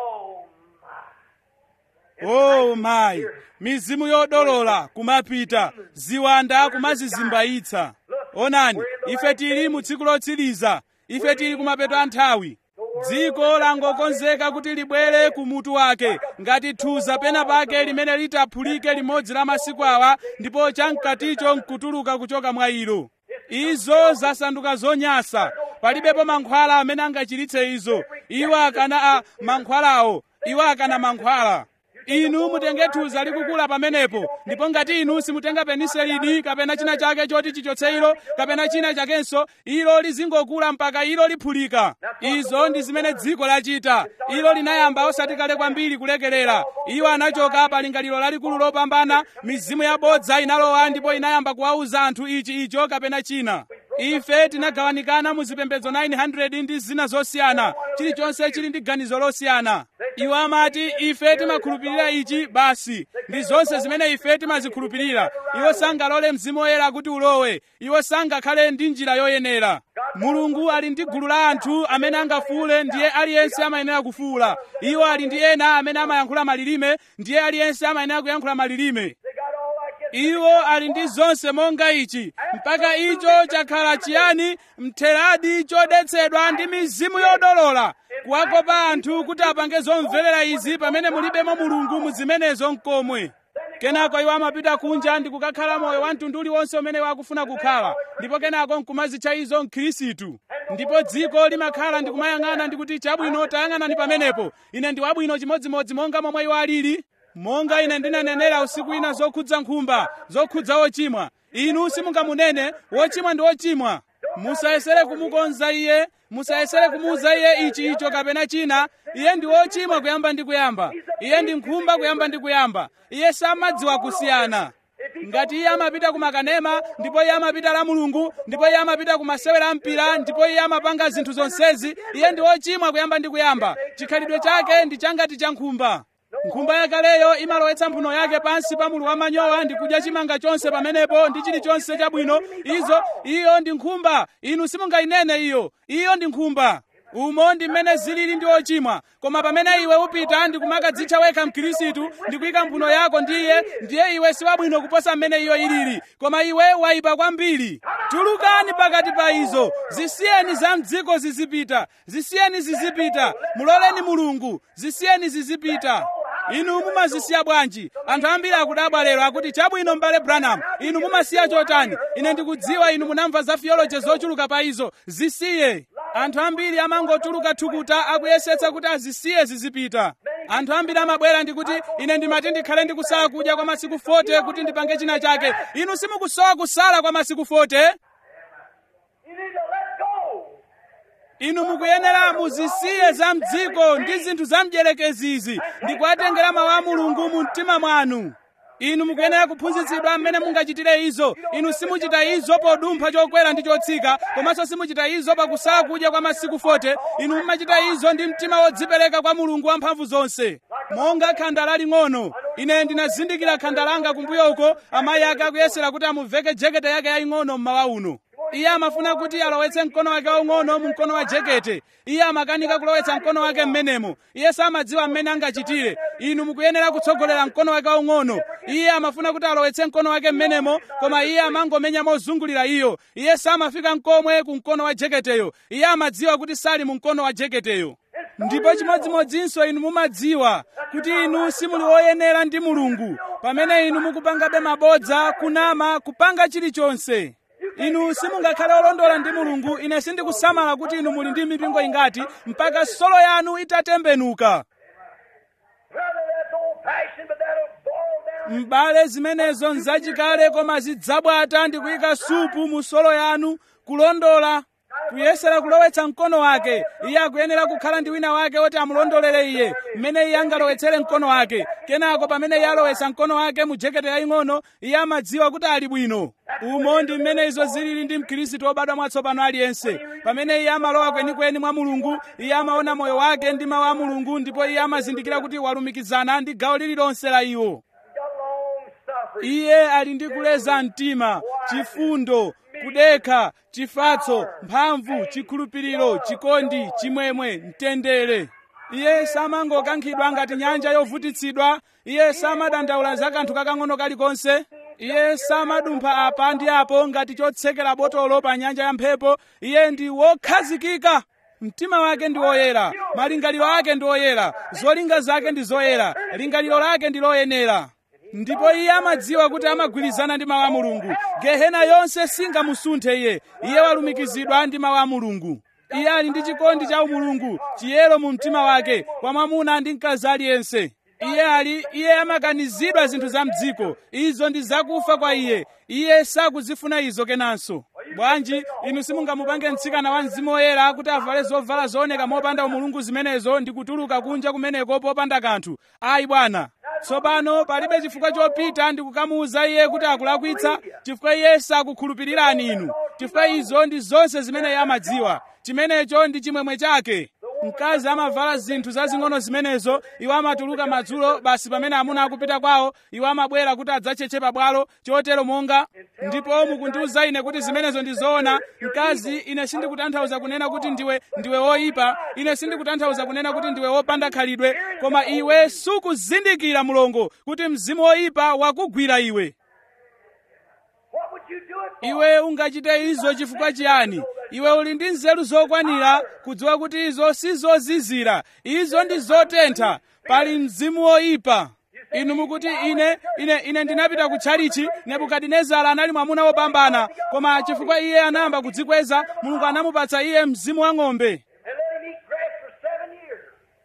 oh mayi mizimu yodolola kumapita ziwanda kumazizimbayitsa onani ife tili mu tsiku lotsiriza ife tili kumapeto a nthawi dziko langokonzeka kuti libwere ku mutu wake ngati thuza pena pake limene litaphulike limodzi la masiku awa ndipo chamkaticho nkutuluka kuchoka mwa ilo izo zasanduka zonyasa palibepo mankhwala amene angachiritse izo iwo akana a mankhwalawo iwo akana mankhwala inu mutenge thuza likukula pamenepo ndipo ngati inu simutenga peniselini kapena china chake choti chichotse ilo kapena china chakenso ilo lizingokula mpaka ilo liphulika izo ndi zimene dziko lachita ilo linayamba osati kale kwambiri kulekelera iwo anachoka pa lingaliro lalikulu lopambana mizimu yabodza inalowa ndipo inayamba kuwauza anthu ichi icho kapena china ife tinagawanikana mu zipembedzo 900 ndi zina zosiyana chilichonse chili ndi ganizo losiyana iwo amati ife timakhulupirira ichi basi ndi zonse zimene ife timazikhulupirira iwo sangalole mzimu woyera kuti ulowe iwo sangakhale ndi njira yoyenera mulungu ali ndi gulu la anthu amene angafuule ndiye aliyense amayenera kufuula iwo ali ndi ena amene amayankhula malilime ndiye aliyense amayenera kuyankhula malilime iwo ali ndi zonse monga ichi mpaka icho chakhala chiyani mtheradi chodetsedwa ndi mizimu yodolola kuwakopa anthu kuti apange zomverera izi pamene mulibemo mulungu muzimenezo mkomwe kenako iwo amapita kunja ndi kukakhala moyo wa mtundu uliwonse umene wakufuna kukhala ndipo kenako nkumazitcha izo mkhirisitu ndipo dziko limakhala ndi kumayang'ana ndi kuti chabwino tayang'anani pamenepo ine ndi wabwino chimodzimodzi monga momwe iwo alili monga ine ndinanenera usiku ina zokhudza nkhumba zokhudza wochimwa inu simungamunene wochimwa ndi wochimwa musayesere kumukonza iye musayesere kumuuza iye ichi icho kapena china iye ndi wochimwa kuyamba ndi kuyamba iye ndi nkhumba kuyamba ndi kuyamba iye samadziwa kusiyana ngati iye amapita ku makanema ndipo iye amapita la mulungu ndipo iye amapita ku masewera mpira ndipo iye amapanga zinthu zonsezi iye ndi wochimwa kuyamba ndi kuyamba chikhalidwe chake ndi changati cha nkhumba nkhumba yakaleyo imalowetsa mphuno yake pansi pa mulu wamanyowa ndi kudya chimanga chonse pamenepo ndi chilichonse chabwino izo iyo ndi nkhumba inu simungayinene iyo iyo ndi nkhumba umo ndi mmene zilili ndi ochimwa koma pamene iwe upita ndi kumakadzitcha wekha mkhristu ndi kuyika mphuno yako ndi iye ndiye iwe si wabwino kuposa mmene iyo ilili koma iwe wayipa kwambiri tulukani pakati pa izo zisiyeni za mdziko zizipita zisiyeni zizipita muloleni mulungu zisiyeni zizipita inu mumazisiya bwanji anthu ambiri akudabwa lero akuti chabwino m'bale branham inu mumasiya chotani ine ndikudziwa inu munamva za theology zochuluka pa izo zisiye anthu ambiri amangotuluka thukuta akuyesetsa kuti azisiye zizipita anthu ambiri amabwera ndikuti ine ndimati ndikhale ndikusala kudya kwa masiku 40 kuti ndipange china chake inu simukusowa kusala kwa masiku 40
You need to let go.
inu mukuyenera muzisiye za mdziko ndi zinthu za mdierekezi ndi kuwatengera mawu a mulungu mu mtima mwanu inu mukuyenera kuphunzitsidwa mmene mungachitire izo inu simuchita izo podumpha chokwera ndi chotsika komanso simuchita izo pakusala kudya kwa masiku 40 inu mumachita izo ndi mtima wodzipereka kwa mulungu wamphamvu zonse monga khanda laling'ono ine ndinazindikira khanda langa kumbuyo uko amayi ake akuyesera kuti amuveke jekete yake yaying'ono mmawa uno iye amafuna kuti alowetse mkono wake waung'ono mu mkono wa jekete iye amakanika kulowetsa mkono wake mmenemo iye samadziwa mmene angachitire inu mukuyenera kutsogolera mkono wake waung'ono iye amafuna kuti alowetse mkono wake mmenemo koma iye amangomenya mozungulira iyo iye samafika mkomwe ku mkono wa jeketeyo iye amadziwa kuti sali mu mkono wa jeketeyo ndipo chimodzimodzinso inu mumadziwa kuti inu simuli woyenera ndi mulungu pamene inu mukupangabe mabodza kunama kupanga chilichonse inu simungakhale olondola ndi mulungu ine sindikusamala kuti inu muli ndi mipingo ingati mpaka solo yanu itatembenuka
Brother, that's old fashioned, but that'll boil down.
m'bale zimenezo nzachikale koma zidzabwata ndi kuyika supu mu solo yanu kulondola kuyesera kulowetsa mkono wake iye akuyenera kukhala ndi wina wake woti amulondolere iye mmene iye angalowetsere mkono wake kenako pamene iye alowetsa mkono wake mu jekete yaying'ono iye amadziwa kuti ali bwino umo ndi mmene izo zilili ndi mkhristu wobadwa mwatsopano aliyense pamene iye amalowa kwenikweni mwa mulungu iye amaona moyo wake ndi mawu a mulungu ndipo iye amazindikira kuti walumikizana ndi gawo lililonse la iwo
Got long suffering.
iye ali ndi kuleza mtima chifundo kudekha chifatso mphamvu chikhulupiriro chikondi chimwemwe mtendere iye samangokankhidwa ngati nyanja yovutitsidwa iye samadandaula za kanthu kakang'ono kalikonse iye samadumpha apa ndi apo ngati chotsekera botolo pa nyanja ya mphepo iye ndi wokhazikika mtima wake ndi woyera malingaliro ake ndi oyera zolinga zake ndi zoyera lingaliro lake ndi loyenera ndipo iye amadziwa kuti amagwirizana ndi mawu a mulungu gehena yonse singamusunthe iye iye walumikizidwa ndi mawu a mulungu iye ali ndi chikondi cha umulungu chiyero mu mtima wake kwa mwamuna ndi mkazi aliyense iye ali iye amakanizidwa zinthu za mdziko izo ndi zakufa kwa iye iye sakuzifuna izo kenanso bwanji inu simungamupange mtsikana wa mzimu woyera kuti avale zovala zooneka mopanda umulungu zimenezo ndi kutuluka kunja kumeneko popanda kanthu ayi bwana tsopano palibe chifukwa chopita ndi kukamuwuza iye kuti akulakwitsa chifukwa iye sakukhulupirirani inu chifukwa izo ndi zonse zimene iye amadziwa chimenecho ndi chimwemwe chake mkazi amavala zinthu zazing'ono zimenezo iwo amatuluka madzulo basi pamene amuna akupita kwawo iwo amabwera kuti adzacheche pabwalo chotero monga ndipo mukundiwuza ine kuti zimenezo ndi zoona mkazi ine sindikutanthauza kunena kuti ndiwe ndiwe woyipa ine sindikutanthauza kunena kuti ndiwe wopanda khalidwe koma iwe sukuzindikira mulongo kuti mzimu woyipa wakugwira iwe
What would you do it for?
iwe ungachite izo chifukwa chiyani iwe uli ndi nzeru zokwanira kudziwa kuti izo sizozizira izo ndi zotentha pali mzimu woyipa inu mukuti ine ine ine ndinapita ku tchalichi nebukadinezara anali mwamuna wopambana koma chifukwa iye anayamba kudzikweza mulungu anamupatsa iye mzimu wa ng'ombe
And let him eat grass for seven years.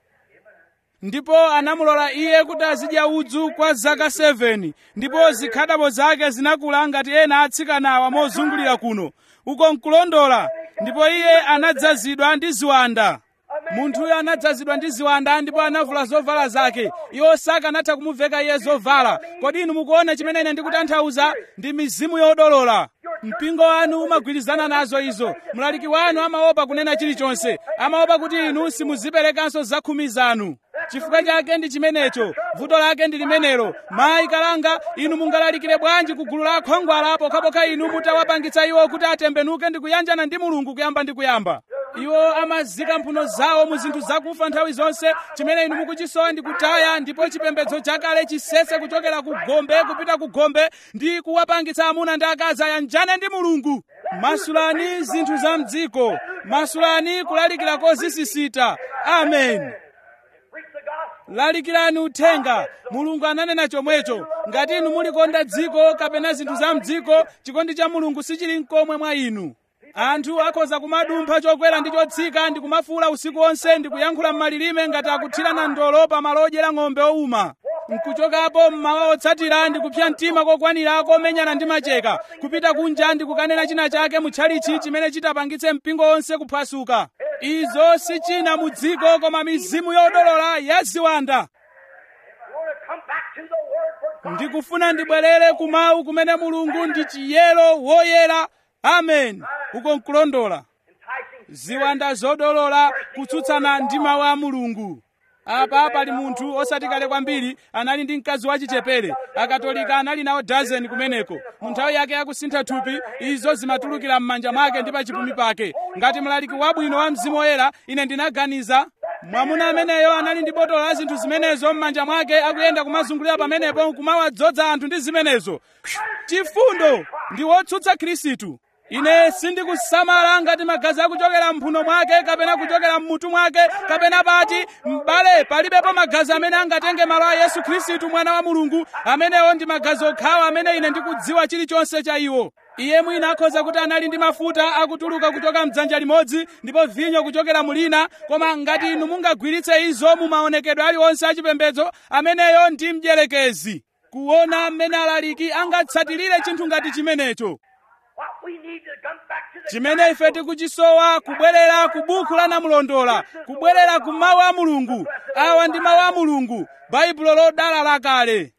ndipo anamulola iye kuti azidya udzu kwa zaka 7 ndipo zikhadabo zake zinakula ngati ena atsikanawa mozungulira kuno uko nkulondola ndipo iye anadzazidwa ndi ziwanda munthuyo anadzazidwa ndi ziwanda ndipo anavula zovala zake iwo sakanatha kumuveka iye zovala kodi inu mukuona chimene ine ndikutanthauza ndi mizimu yodolola mpingo wanu umagwirizana nazo izo mlaliki wanu amaopa kunena chilichonse amaopa kuti inu simuziperekanso zakhumi zanu chifukwa chake ndi chimenecho vuto lake ndi limenelo mayi kalanga inu mungalalikire bwanji ku gulu la akhwangwala pokhapokha inu mutawapangitsa iwo kuti atembenuke ndi kuyanjana ndi mulungu kuyamba ndi kuyamba iwo amazika mphuno zawo mu zinthu zakufa nthawi zonse chimene inu mukuchisowa ndi kutaya ndipo chipembedzo chakale chisese kuchokera ku gombe kupita ku gombe ndi kuwapangitsa amuna ndi akazi ayanjane ndi mulungu masulani zinthu za mdziko masulani kulalikira kozisisita amen
Preach the gospel.
lalikirani uthenga mulungu ananena chomwecho ngati inu mulikonda dziko kapena zinthu za mdziko chikondi cha mulungu sichili mkomwe mwa inu anthu akhoza kumadumpha chokwera ndi chotsika ndi kumafuula usiku wonse ndi kuyankhula m'malilime ngati akuthirana ndolo pa malo odyera ng'ombe owuma nkuchokapo mmawa otsatira ndi kupsa mtima kokwanira komenyana ndi macheka kupita kunja ndi kukanena china chake mutchalichi chimene chitapangitse mpingo wonse kuphwasuka izo si china mu dziko koma mizimu yodolola ya ziwanda
You want to come back to the Word for God.
ndikufuna ndibwerere kumawu kumene mulungu ndi chiyero woyera amen uko nkulondola
Enticing
ziwanda zodolola kutsutsana ndi mawu a mulungu apa pali munthu osati kale kwambiri anali ndi mkazi wachichepere akatolika anali nawo dazeni kumeneko mu nthawi yake yakusintha thupi izo zimatulukira m'manja mwake ndi pachipumi pake ngati mlaliki wabwino wa mzimu woyera ine ndinaganiza mwamuna ameneyo anali ndi botolo la zinthu zimenezo m'manja mwake akuyenda kumazungulira pamenepo kumawadzoza anthu ndi zimenezo chifundo ndi wotsutsa khristu ine sindikusamala ngati magazi akuchokera mphuno mwake kapena kuchokera mmutu mwake kapena pati m'bale palibepo magazi amene angatenge malo a yesu khristu mwana wa mulungu amenewo ndi magazi okhawa amene ine ndikudziwa chilichonse cha iwo iye mwina akhoza kuti anali ndi mafuta akutuluka kuchoka mdzanja limodzi ndipo vinyo kuchokera mulina koma ngati inu mungagwiritse izo mu maonekedwe aliwonse achipembedzo ameneyo ndi mdierekezi kuona mmene alaliki angatsatirire chinthu ngati chimenecho
what we need to come back to the
chimene ife tikuchisowa kubwerera ku buku la namulondola kubwerera ku mawu a mulungu awa ndi mawu a mulungu baibulo lodala lakale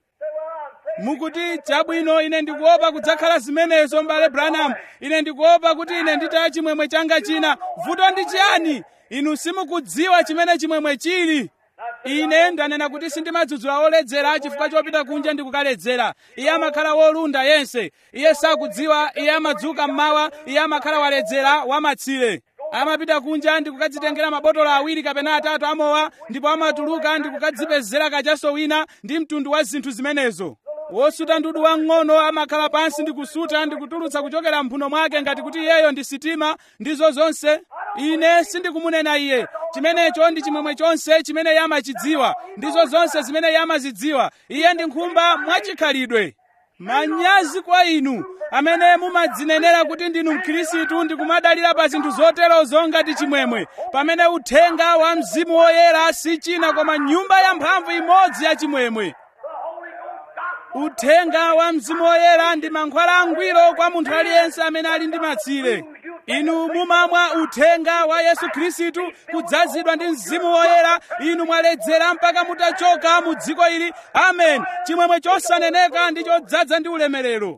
mukuti chabwino ine ndikuopa kudzakhala zimenezo mbale branham ine ndikuopa kuti ine nditaya chimwemwe changa china vuto ndi chiyani inu simukudziwa chimene chimwemwe chili ine ndanena kuti sindimadzudzula oledzera chifukwa chopita kunja ndi kukaledzera iye amakhala wolunda yense iye sakudziwa iye amadzuka mmawa iye amakhala waledzera wamatsire amapita kunja ndi kukadzitengera mabotolo awiri kapena atatu amowa ndipo amatuluka ndi kukadzipezera kachaso wina ndi mtundu wa zinthu zimenezo wosuta ndudu wang'ono amakhala pansi ndi kusuta ndi kutulutsa kuchokera mphuno mwake ngati kuti iyeyo ndi sitima ndizo zonse ine sindikumunena iye chimenecho ndi chimwemwe chonse chimene iye amachidziwa ndizo zonse zimene iye amazidziwa iye ndi nkhumba mwachikhalidwe manyazi kwa inu amene mumadzinenera kuti ndinu mkhristu ndi kumadalira pa zinthu zoterozo ngati chimwemwe pamene uthenga wa mzimu woyera si china koma nyumba yamphamvu imodzi ya chimwemwe uthenga wa mzimu woyera ndi mankhwala angwiro kwa munthu aliyense amene ali ndi matsire inu mumamwa uthenga wa yesu khristu kudzazidwa ndi mzimu woyera inu mwaledzera mpaka mutachoka mu dziko ili amen chimwemwe chosaneneka ndi chodzaza ndi ulemerero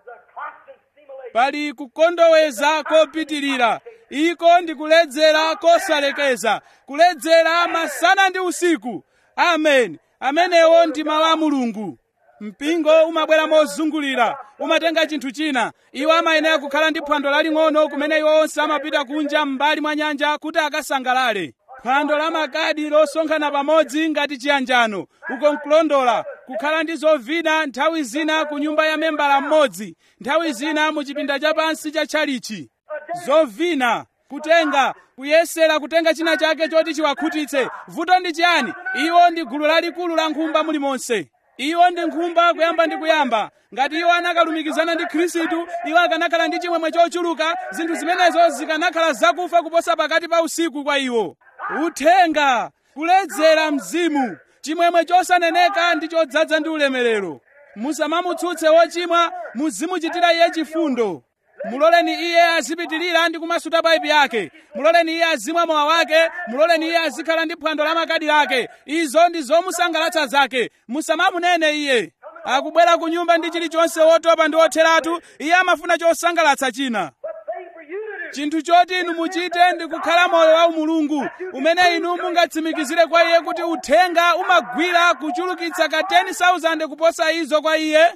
pali kukondoweza kopitirira iko ndi kuledzera kosalekeza kuledzera masana ndi usiku amen amenewo ndi mawu a mulungu mpingo umabwera mozungulira umatenga chinthu china iwo amayenera kukhala ndi phwando laling'ono kumene iwo onse amapita kunja m'mbali mwa nyanja kuti akasangalale phwando la makadi losonkhana pamodzi ngati chiyanjano uko nkulondola kukhala ndi zovina nthawi zina ku nyumba ya membala mmodzi nthawi zina mu chipinda chapansi cha tchalichi zovina kutenga kuyesera kutenga china chake choti chiwakhutitse vuto ndi chiyani iwo ndi gulu lalikulu la nkhumba mulimonse iwo ndi nkhumba kuyamba ndi kuyamba ngati iwo anakalumikizana ndi khristu iwo akanakhala ndi chimwemwe chochuluka zinthu zimenezo zikanakhala zakufa kuposa pakati pa usiku kwa iwo uthenga kuledzera mzimu chimwemwe chosaneneka ndi chodzaza ndi ulemerero musamamutsutse wochimwa muzimuchitira iye chifundo muloleni iye azipitirira ndi kumasuta paipi yake muloleni iye azimwa mowa wake muloleni iye azikhala ndi phwando la makadi lake izo ndi zomusangalatsa zake musamamunene iye akubwera ku nyumba ndi chilichonse wotopa ndi wotheratu iye amafuna chosangalatsa china chinthu choti inu muchite ndi kukhala moyo wa umulungu umene inu mungatsimikizire kwa iye kuti uthenga umagwira kuchulukitsa ka 10,000 kuposa izo kwa iye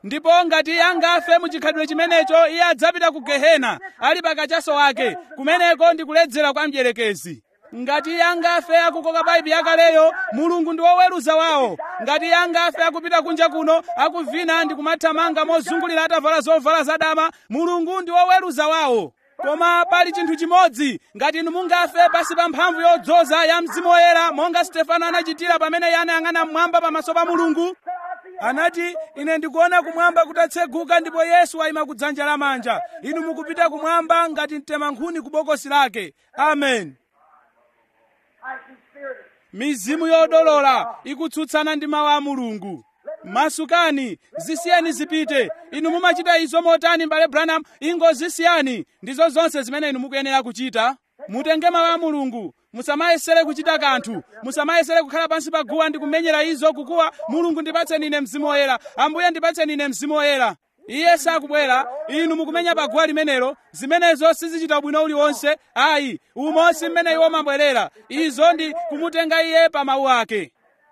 ndipo ngati iye angafe muchikhalidwe chimenecho iye adzapita ku gehena ali pakachaso wake kumeneko ndi kuledzera kwa mdierekezi ngati iye angafe akukoka paipi yakaleyo mulungu ndi woweruza wawo ngati iye angafe akupita kunja kuno akuvina ndi kumathamanga mozungulira atavala zovala zadama mulungu ndi woweruza wawo koma pali chinthu chimodzi ngati inu mungafe pasi pa mphamvu yodzoza ya mzimu woyera monga stefano anachitira pamene iye anayang'ana mmwamba pamaso pa mulungu anati ine ndikuona kumwamba kutatseguka ndipo yesu wayima ku dzanja lamanja inu mukupita kumwamba ngati mtemankhuni ku bokosi lake amen mizimu yodolola ikutsutsana ndi mawu a mulungu masukani zisiyeni zipite inu mumachita izo motani mbale branham ingozisiyani ndizo zonse zimene inu mukuyenera kuchita mutenge mawu a mulungu musamayesere kuchita kanthu musamayesere kukhala pansi pa guwa ndi kumenyera izo kukuwa mulungu ndipatseni ine mzimu woyera ambuye ndipatseni ine mzimu woyera iye sakubwera inu mukumenya pa guwa limenelo zimenezo sizichita bwino uliwonse ayi umosi mmene iwo mabwerera izo ndi kumutenga iye pa mawu ake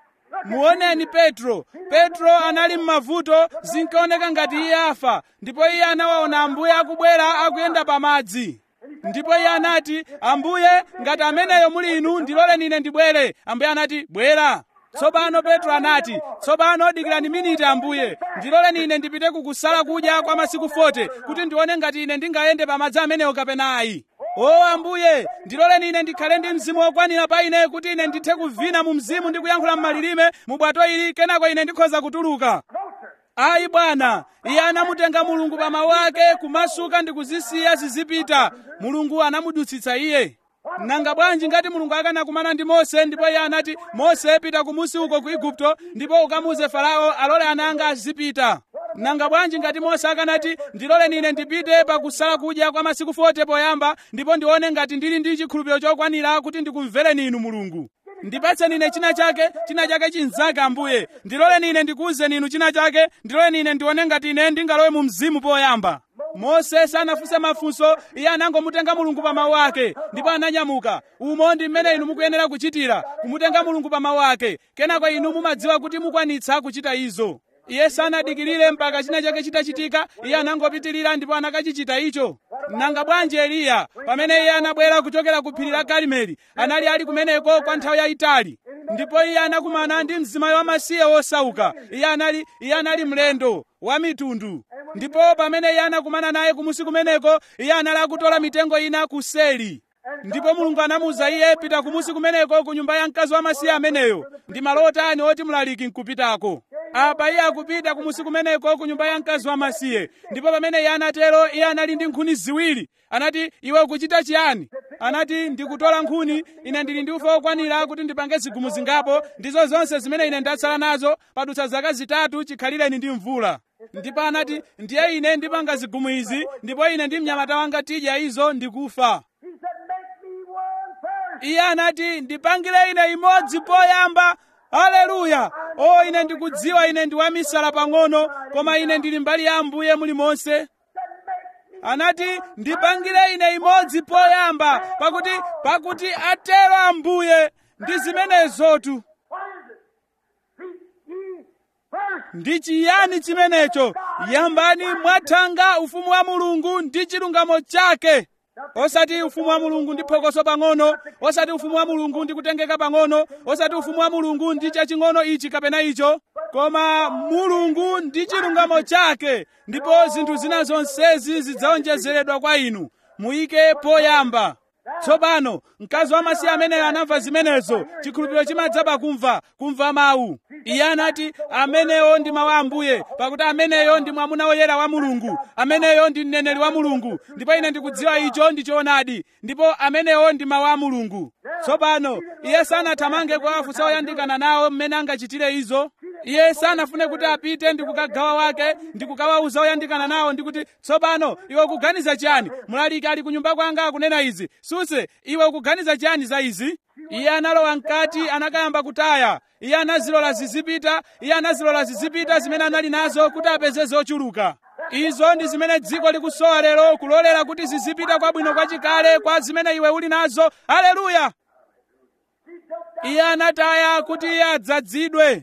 muoneni petro petro anali m'mavuto zinkaoneka ngati iye afa ndipo iye anawaona ambuye akubwera akuyenda pa madzi ndipo iye anati ambuye ngati ameneyo muli inu ndiloleni ine ndibwere ambuye anati bwera tsopano petro anati tsopano dikirani miniti ambuye ndiloleni ine ndipite kukusala kudya kwa masiku 40 kuti ndione ngati ine ndingayende pa madzi amenewo kapena ayi o ambuye ndiloleni ine ndikhale ndi mzimu wokwanira pa ine kuti ine ndithe kuvina mu mzimu ndi kuyankhula m'malilime mu bwato ili kenako ine ndikhoza kutuluka ayi bwana iye anamutenga mulungu pa mawu ake kumasuka ndi kuzisiya zizipita mulungu anamudutsitsa iye nanga bwanji ngati mulungu akanakumana ndi mose ndipo iye anati mose pita kumusi uko ku igupto ndipo ukamuze farao alole ana anga azipita nanga bwanji ngati mose akanati ndiloleni ine ndipite pakusala kudya kwa masiku 40 poyamba ndipo ndione ngati ndili ndi chikhulupiriro chokwanira kuti ndikumvereni inu mulungu ndipatseni ine china chake china chake chinzake ambuye ndiloleni ine ndikuwuzeni inu china chake ndiloleni ine ndione ngati ine ndingalowe mu mzimu poyamba mose sanafunse mafunso iye anangomutenga mulungu pa mawu ake ndipo ananyamuka umo ndi mmene inu mukuyenera kuchitira kumutenga mulungu pa mawu ake kenako inu mumadziwa kuti mukwanitsa kuchita izo iye sanadikirire mpaka china chake chitachitika iye anangopitirira ndipo anakachichita icho nanga bwanji eliya pamene iye anabwera kuchokera ku phiri la karimeli anali ali kumeneko kwa nthawi yayitali ndipo iye anakumana ndi mzimayi wamasiye wosauka iye anali iye anali mlendo wa mitundu ndipo pamene iye anakumana naye kumusi kumeneko iye anali akutola mitengo ina kuseli ndipo mulungu anamuwuza iye pita kumusi kumeneko ku nyumba ya mkazi wamasiye ameneyo ndi malo otani oti mlaliki nkupitako apa iye akupita kumusi kumeneko ku nyumba ya mkazi wamasiye ndipo pamene iye anatero iye anali ndi nkhuni ziwiri anati iwe ukuchita chiyani anati ndikutola nkhuni ine ndili ndi ufa wokwanira kuti ndipange zigumu zingapo ndizo zonse zimene ine ndatsala nazo padutsa zaka zitatu chikhalireni ndi mvula ndipo anati ndiye ine ndipanga zigumu izi ndipo ine ndi mnyamata wanga tidya izo ndikufa iye anati ndipangire ine imodzi poyamba haleluya o ine ndikudziwa ine ndi wamisala pang'ono koma ine ndili mbali ya ambuye mulimonse anati ndipangire ine imodzi poyamba pakuti pakuti atero ambuye ndi zimenezotu ndi chiyani chimenecho yambani mwathanga ufumu wa mulungu ndi chilungamo chake osati ufumu wa mulungu ndi phokoso pang'ono osati ufumu wa mulungu ndi kutengeka pang'ono osati ufumu wa mulungu ndi chaching'ono ichi kapena icho koma mulungu ndi chilungamo chake ndipo zinthu zina zonsezi zidzaonjezeredwa kwa inu muyike poyamba tsopano mkazi wamasiye ameneyo anamva zimenezo chikhulupiriro chimadza pakumva kumva mawu iye anati ameneyo ndi mawu a ambuye pakuti ameneyo ndi mwamuna woyera wa mulungu ameneyo ndi mneneri wa mulungu ndipo ine ndikudziwa icho ndi choonadi ndipo ameneyo ndi mawu a mulungu tsopano iye sanathamange kwa afunsa oyandikana nawo mmene angachitire izo iye sanafune kuti apite ndi kukagawa wake ndi kukawauza oyandikana nawo ndi kuti tsopano iwe ukuganiza chiyani mlaliki ali ku nyumba kwanga akunena izi suse iwe ukuganiza chiyani za izi iye analowa mkati anakayamba kutaya iye anazilola zizipita iye anazilola zizipita zimene anali nazo kuti apeze zochuluka izo ndi zimene dziko likusowa lero kulolera kuti zizipita kwabwino kwachikale kwa zimene iwe uli nazo haleluya iye anataya kuti iye adzadzidwe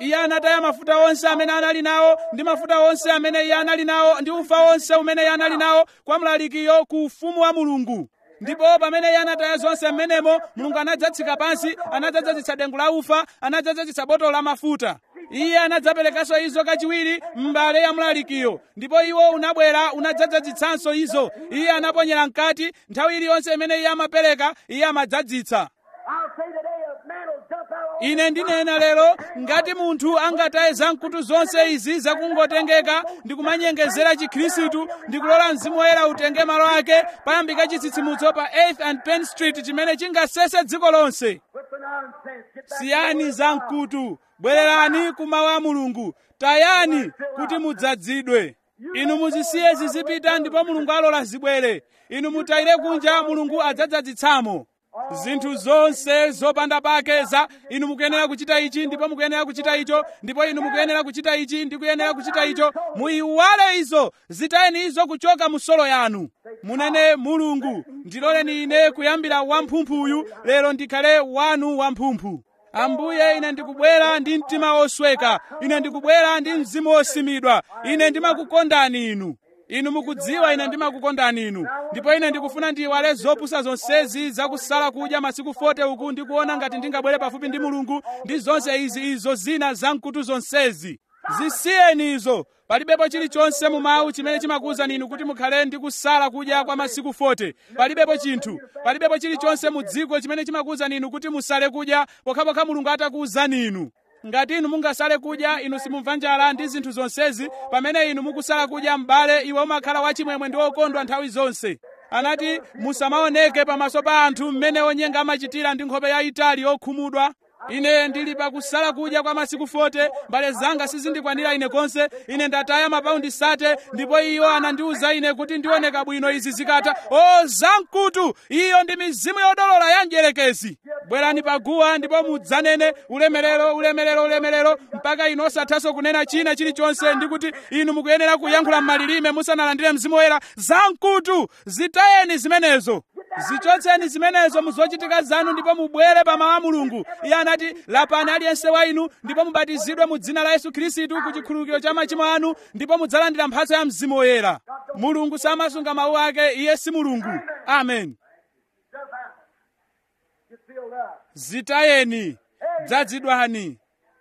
iye anataya mafuta onse amene anali nawo ndi mafuta onse amene iye anali nawo ndi ufa onse umene iye anali nawo kwa mlalikiyo ku ufumu wa mulungu ndipo pamene iye anataya zonse mmenemo mulungu anadzatsika pansi anadzadzazitsa dengu la ufa anadzadzazitsa botolo la mafuta iye anadzaperekanso izo kachiwiri m'mbale ya mlalikiyo ndipo iwo unabwera unadzadzazitsanso izo iye anaponyera mkati nthawi iliyonse imene iye amapereka iye amadzadzitsa
I'll say today a man will jump out
ine ndinena lero ngati munthu angataye zamkutu zonse izi zakungotengeka ndi kumanyengezera chikhristu ndi kulola mzimu woyera utenge malo ake payambika chitsitsimutso pa 8th and penn street chimene chingasese dziko lonse
with the nonsense. Get back
siyani zamkutu bwererani kumawu a mulungu tayani kuti mudzadzidwe inu muzisiye zizipita ndipo mulungu alola zibwere inu mutayire kunja mulungu adzadzadzitsamo zinthu zonse zopanda pake za inu mukuyenera kuchita ichi ndipo mukuyenera kuchita icho ndipo inu mukuyenera kuchita ichi ndi kuyenera kuchita icho muyiwale izo zitayeni izo kuchoka mu solo yanu munene mulungu ndiloleni ine kuyambira wamphumphuyu lero ndikhale wanu wamphumphu ambuye ine ndikubwera ndi mtima wosweka ine ndikubwera ndi mzimu wosimidwa ine ndimakukondani inu inu mukudziwa ine ndimakukondani inu ndipo ine ndikufuna ndiyiwale zopusa zonsezi zakusala kudya masiku 40 uku ndikuona ngati ndingabwere pafupi ndi mulungu ndi zonse izi izo zina zamkutu zonsezi zisiyeni izo palibepo chilichonse mu mawu chimene chimakuwuzani inu kuti mukhale ndi kusala kudya kwa masiku 40 palibepo chinthu palibepo chilichonse mu dziko chimene chimakuwuzani inu kuti musale kudya pokhapokha mulungu atakuwuzani inu ngati inu mungasale kudya inu simumva njala ndi zinthu zonsezi pamene inu mukusala kudya m'bale iwe umakhala wachimwemwe ndi wokondwa nthawi zonse anati musamaoneke pamaso pa anthu mmene onyenga amachitira ndi nkhope yayitali yokhumudwa ine ndili pakusala kudya kwa masiku 40 mbale zanga sizindikwanira ine konse ine ndataya mapaundi sate ndipo iyo anandiwuza ine kuti ndioneka bwino izi zikatha o zamkutu iyo ndi mizimu yodolola ya mdierekezi bwerani paguwa ndipo mudzanene ulemerero ulemerero ulemerero mpaka inu osathanso kunena china chilichonse ndi kuti inu mukuyenera kuyankhula m'malilime musanalandire mzimu woyera zamkutu zitayeni zimenezo zichotseni zimenezo muzochitika zanu ndipo mubwere pa mawu a mulungu iye anati lapani aliyense wa inu ndipo mubatizidwe mu dzina la yesu khristu ku chikhululukiro cha machimo anu ndipo mudzalandira mphatso ya mzimu woyera mulungu samasunga mawu ake iye si mulungu amen
Jump out. Get filled up.
zitayeni dzadzidwani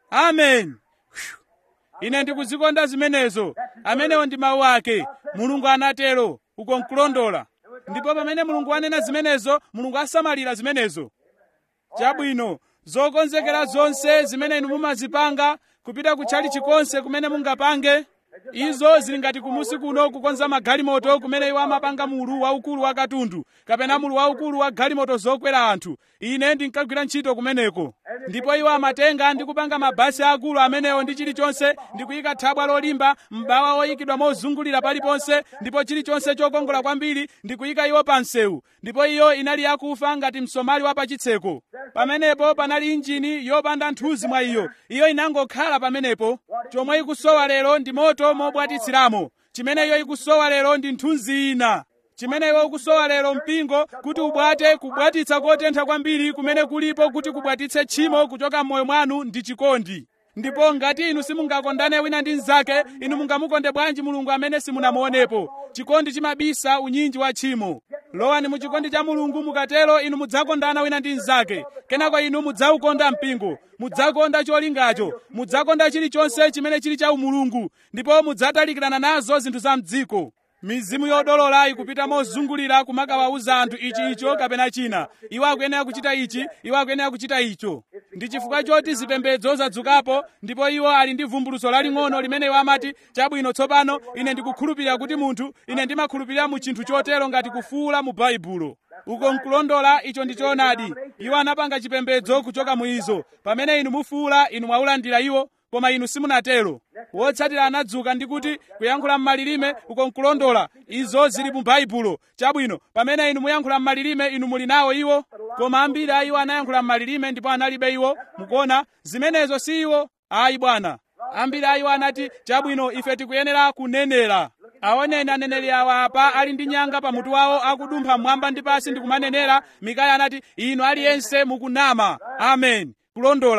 amen Phew. ine ndikuzikonda zimenezo amenewo ndi mawu ake mulungu anatero uko nkulondola ndipo pamene mulungu anena zimenezo mulungu asamalira zimenezo chabwino zokonzekera zonse zimene inu mumazipanga kupita kutchali chikonse kumene mungapange izo zili ngati kumusi kuno kukonza magalimoto kumene iwo amapanga mulu waukulu wa katundu kapena mulu waukulu wa galimoto zokwera anthu ine ndinkagwira ntchito kumeneko ndipo iwo amatenga ndi kupanga mabasi akulu amenewo ndi chilichonse ndi kuyika thabwa lolimba m'bawa oyikidwa mozungulira paliponse ndipo chilichonse chokongola kwambiri ndi kuyika iwo pa msewu ndipo iyo inali yakufa ngati msomali wa pachitseko pamenepo panali injini yopanda nthuzi mwa iyo iyo inangokhala pamenepo chomwe ikusowa lero ndi moto mobwatitsiramo chimene iyo ikusowa lero ndi nthunzi ina chimene iwe ukusowa lero mpingo kuti ubwate kubwatitsa kotentha kwambiri kumene kulipo kuti kubwatitse tchimo kuchoka m'moyo mwanu ndi chikondi ndipo ngati inu simungakondane wina ndi mnzake inu mungamukonde bwanji mulungu amene simunamuonepo chikondi chimabisa unyinji wa tchimo lowani mu chikondi cha mulungu mukatero inu mudzakondana wina ndi mnzake kenako inu mudzaukonda mpingo mudzakonda cholingacho mudzakonda chilichonse chimene chili cha umulungu ndipo mudzatalikirana nazo zinthu za mdziko mizimu yodolola ikupita mozungulira kumakawauza anthu ichi icho kapena china iwo akuyenera kuchita ichi iwo akuyenera kuchita icho ndi chifukwa choti zipembedzo zadzukapo ndipo iwo ali ndi vumbulutso laling'ono limene iwo amati chabwino tsopano ine ndikukhulupirira kuti munthu ine ndimakhulupirira mu chinthu chotero ngati kufuula mu baibulo uko nkulondola icho ndi choonadi iwo anapanga chipembedzo kuchoka mu izo pamene inu mufuula inu mwaulandira iwo koma inu simunatero wotsatira anadzuka ndi kuti kuyankhula m'malilime uko nkulondola izo zili mu baibulo chabwino pamene inu muyankhula m'malilime inu muli nawo iwo koma ambiri a iwo anayankhula m'malilime ndipo analibe iwo mukuona zimenezo si iwo ayi bwana ambiri a iwo anati chabwino ife tikuyenera kunenera aoneni aneneri awa apa ali ndi nyanga pamutu wawo akudumpha mmwamba ndi pansi ndi kumanenera mikaya anati inu aliyense mukunama amen kulondola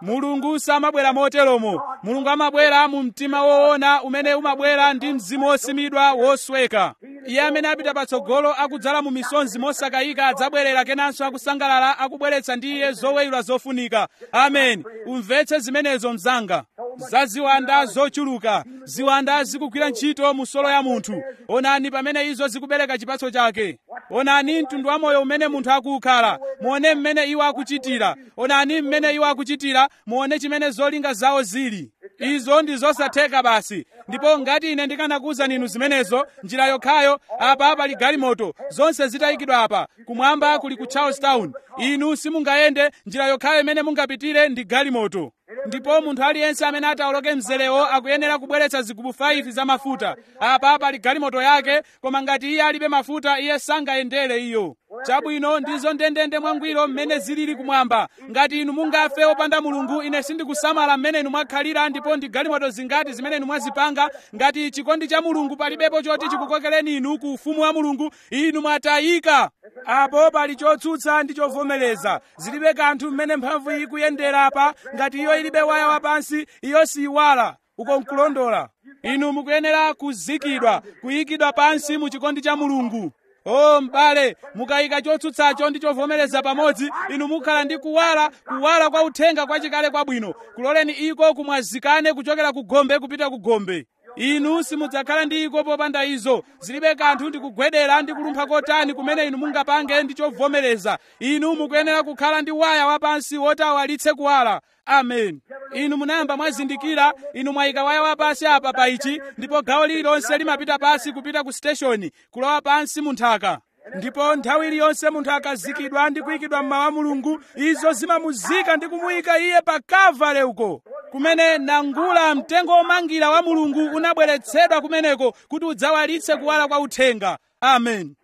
mulungu samabwera moteromo mulungu amabwera mu mtima woona umene umabwera ndi mzimu wosimidwa wosweka iye amene apita patsogolo akudzala mu misonzi mosakayika adzabwerera kenanso akusangalala akubweretsa ndi iye zoweyula zofunika amen umvetse zimenezo mzanga za ziwanda zochuluka ziwanda zikugwira ntchito mu solo ya munthu onani pamene izo zikubereka chipatso chake onani mtundu wa moyo umene munthu akukhala muone mmene iwo akuchitira onani mmene iwo akuchitira muone chimene zolinga zawo zili izo ndi zosatheka basi ndipo ngati ine ndikanakuwuzani inu zimenezo njira yokhayo apa pali galimoto zonse zitayikidwa apa kumwamba kuli ku charlestown inu simungayende njira yokhayo imene mungapitire ndi galimoto ndipo munthu aliyense amene atawoloke mzerewo akuyenera kubweretsa zigubu 5 za mafuta apa pali galimoto yake koma ngati iye alibe mafuta iye sangayendere iyo chabwino ndizo ndendende mwangwiro mmene zilili kumwamba ngati inu mungafe opanda mulungu ine sindikusamala mmene inu mwakhalira ndipo ndi galimoto zingati zimene inu mwazipanga ngati chikondi cha mulungu palibepo choti chikukokereni inu ku ufumu wa mulungu inu mwatayika apo pali chotsutsa ndi chovomereza zilibe kanthu mmene mphamvu iyi ikuyendera apa ngati iyo ilibe waya wapansi iyo siyiwala uko nkulondola inu mukuyenera kuzikidwa kuyikidwa pansi mu chikondi cha mulungu o m'bale mukayika chotsutsacho ndi chovomereza pamodzi inu mukhala ndi kuwala kuwala kwa uthenga kwachikale kwabwino kuloleni iko kumwazikane kuchokera ku gombe kupita ku gombe inu simudzakhala ndi iko popanda izo zilibe kanthu ndi kugwedera ndi kulumpha kotani kumene inu mungapange ndi chovomereza inu mukuyenera kukhala ndi waya wapansi woti awalitse kuwala amen inu munayamba mwazindikira inu mwayika waya wapansi apa pa ichi ndipo gawo lililonse limapita pansi kupita ku siteshoni kulowa pansi mu nthaka ndipo nthawi iliyonse munthu akazikidwa ndi kuyikidwa mmawa mulungu izo zimamuzika ndi kumuyika iye pa kavale uko kumene nangula mtengo womangira wa mulungu unabweretsedwa kumeneko kuti udzawalitse kuwala kwa uthenga amen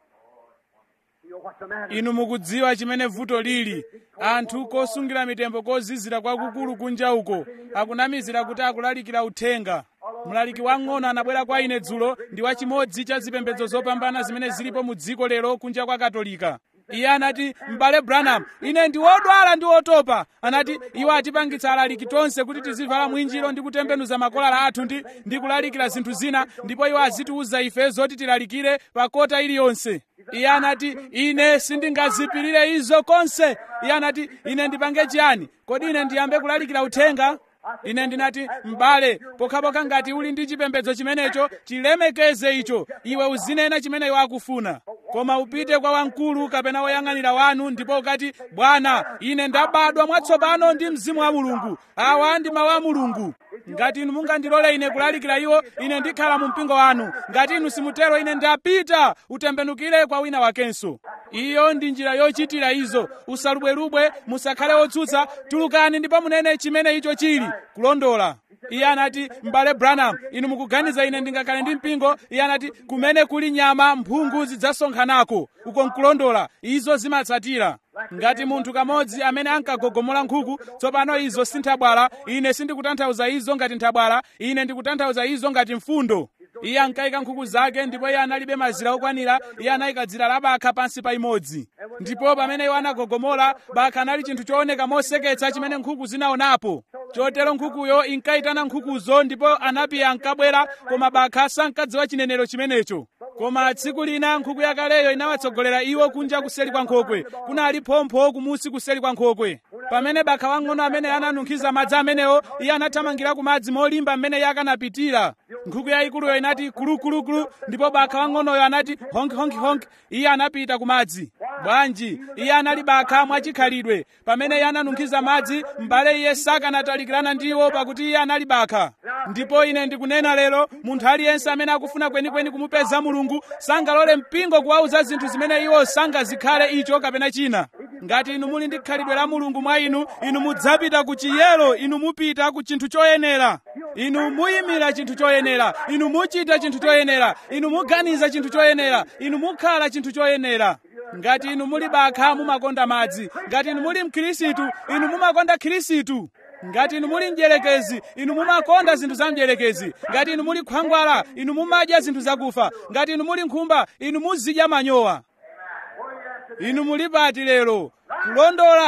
inu mukudziwa chimene vuto lili anthu kosungira mitembo kozizira kwakukulu kunja uko akunamizira kuti akulalikira uthenga mlaliki wang'ono anabwera kwa ine dzulo ndi wachimodzi cha zipembedzo zopambana zimene zilipo mu dziko lero kunja kwa katolika iye anati m'bale branham ine ndi wodwala ndi wotopa anati iwo atipangitsa alaliki tonse kuti tizivala mwinjiro ndi kutembenuza makolala athu ndi, ndi kulalikira zinthu zina ndipo iwo azitiuza ife zoti tilalikire pa kota iliyonse iye anati ine sindingazipirire izo konse iye anati ine ndipange chiyani kodi ine ndiyambe kulalikira uthenga ine ndinati m'bale pokhapokha ngati uli ndi chipembedzo chimenecho chilemekeze icho iwe uzinena chimene iwe akufuna koma upite kwa wamkulu kapena woyang'anira wanu ndipo ukati bwana ine ndabadwa mwatsopano ndi mzimu wa mulungu awa ndi mawu a mulungu ngati inu mungandilole ine kulalikira iwo ine ndikhala mu mpingo wanu ngati inu simutero ine ndapita utembenukire kwa wina wakenso iyo ndi njira yochitira izo usalubwerubwe musakhale wotsutsa tulukani ndipo munene chimene icho chili kulondola iye anati m'bale branham inu mukuganiza ine ndingakhale ndi mpingo iye anati kumene kuli nyama mphungu zidzasonkhanako uko nkulondola izo zimatsatira ngati munthu kamodzi amene ankagogomola nkhuku tsopano izo sinthabwala ine sindikutanthauza izo ngati nthabwala ine ndikutanthauza izo ngati mfundo iye ankayika nkhuku zake ndipo iye analibe mazira okwanira iye anayika dzira la bakha pansi pa imodzi ndipo pamene iwo anagogomola bakha anali chinthu chooneka moseketsa chimene nkhuku zinaonapo chotero nkhukuyo inkayitana nkhukuzo ndipo anapiya ankabwera koma bakha sankadziwa chinenero chimenecho koma tsiku lina nkhuku yakaleyo inawatsogolera iwo kunja kuseri kwa nkhokwe kunali phompho kumusi kuseri kwa nkhokwe pamene bakha wang'ono amene ananunkhiza madzi amenewo iye anathamangira ku madzi molimba mmene iye akanapitira nkhuku yayikuluyo inati kulukulukulu ndipo bakha wang'onoyo anati honk honk honk iye anapita ku madzi bwanji iye anali bakha mwachikhalidwe pamene iye ananunkhiza madzi m'bale iye sakanatalikirana ndiwo pakuti iye anali bakha ndipo ine ndikunena lero munthu aliyense amene akufuna kwenikweni kumupeza mulungu sangalole mpingo kuwauza zinthu zimene iwo sangazikhale icho kapena china ngati inu muli ndi khalidwe la mulungu mwa inu inu mudzapita ku chiyero inu mupita ku chinthu choyenera inu muyimira chinthu choyenera inu muchita chinthu choyenera inu muganiza chinthu choyenera inu mukhala chinthu choyenera ngati inu muli bakha mumakonda madzi ngati inu muli mkhirisitu inu mumakonda khirisitu ngati inu muli mdierekezi inu mumakonda zinthu za mdierekezi ngati inu muli khwangwala inu mumadya zinthu zakufa ngati inu muli nkhumba inu muzidya manyowa inu muli pati lero kulondola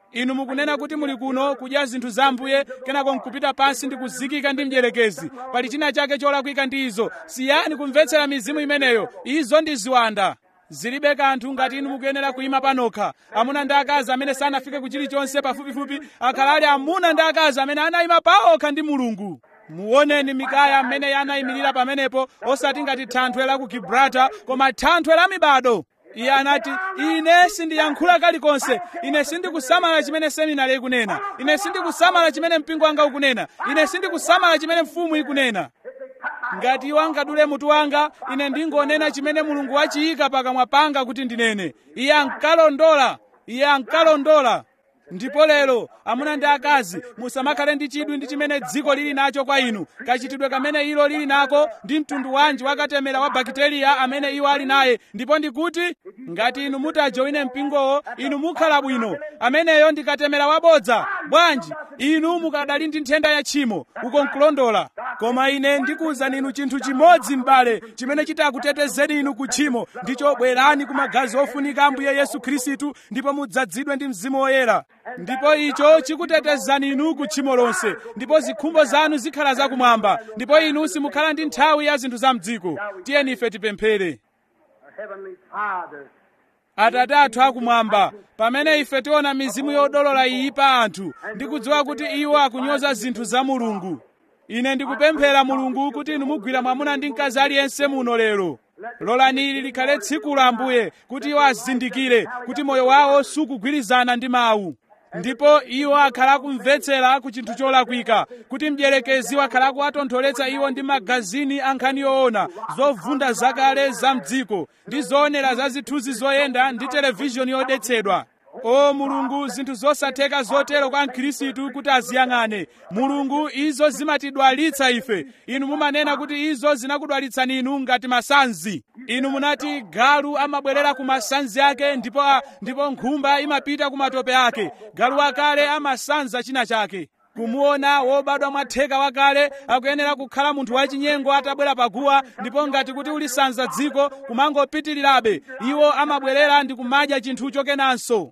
inu mukunena kuti muli kuno kudya zinthu za ambuye kenako nkupita pansi ndi kuzikika ndi mdierekezi pali china chake cholakwika ndi izo siyani kumvetsera mizimu imeneyo izo ndi ziwanda zilibe kanthu ngati inu mukuyenera kuyima panokha amuna ndi akazi amene sanafike ku chilichonse pafupifupi akhala ali amuna ndi akazi amene anayima paokha ndi mulungu muoneni mikaya mmene anayimirira pamenepo osati ngati thanthwe la ku gibrata koma thanthwe la mibado iye anati ine sindiyankhula kalikonse ine sindikusamala chimene seminari ikunena ine sindikusamala chimene mpingo wanga ukunena ine sindikusamala chimene mfumu ikunena ngati iwo angadule mutu wanga ine ndingonena chimene mulungu wachiyika pakamwa panga kuti ndinene iye ankalondola iye ankalondola ndipo lero amuna ndi akazi musamakhale ndi chidwi ndi chimene dziko lili nacho kwa inu kachitidwe kamene ilo lili nako ndi mtundu wanji wakatemera wa bakiteriya amene iwo ali naye ndipo ndikuti ngati inu mutajoine mpingowo inu mukhala bwino ameneyo ndikatemera wabodza bwanji inu mukadali ndi nthenda ya tchimo uko nkulondola koma ine ndikuwuzani inu chinthu chimodzi m'bale chimene chitakutetezeni inu ku tchimo ndicho bwerani ku magazi ofunika ambuye yesu khristu ndipo mudzadzidwe ndi mzimu woyera ndipo icho chikutetezani inu ku tchimo lonse ndipo zikhumbo zanu zikhala zakumwamba ndipo inu simukhala ndi nthawi ya zinthu za mdziko tiyeni ife tipemphere
Our Heavenly Father,
atate athu akumwamba pamene ife tiona mizimu yodolola iyi pa anthu ndikudziwa kuti iwo akunyoza zinthu za mulungu ine ndikupemphera mulungu kuti inu mugwira mwamuna ndi mkazi aliyense muno lero lolani ili likhale tsiku la ambuye kuti iwo azindikire kuti moyo wawo sukugwirizana ndi mawu ndipo iwo akhala akumvetsera ku chinthu cholakwika kuti mdierekezi wakhala akuwatontholetsa iwo ndi magazini a nkhani yoona zovunda zakale za mdziko ndi zoonera za zithunzi zoyenda ndi televizhoni yodetsedwa o mulungu zinthu zosatheka zotero kwa mkhristu kuti aziyang'ane mulungu izo zimatidwalitsa ife inu mumanena kuti izo zinakudwalitsani inu ngati masanzi inu munati galu amabwerera ku masanzi ake ndipo, ndipo nkhumba imapita ku matope ake galu wakale amasanza china chake kumuona wobadwa mwatheka wakale akuyenera kukhala munthu wachinyengo atabwera paguwa ndipo ngati kuti ulisanza dziko kumangopitirirabe iwo amabwerera ndi kumadya chinthucho kenanso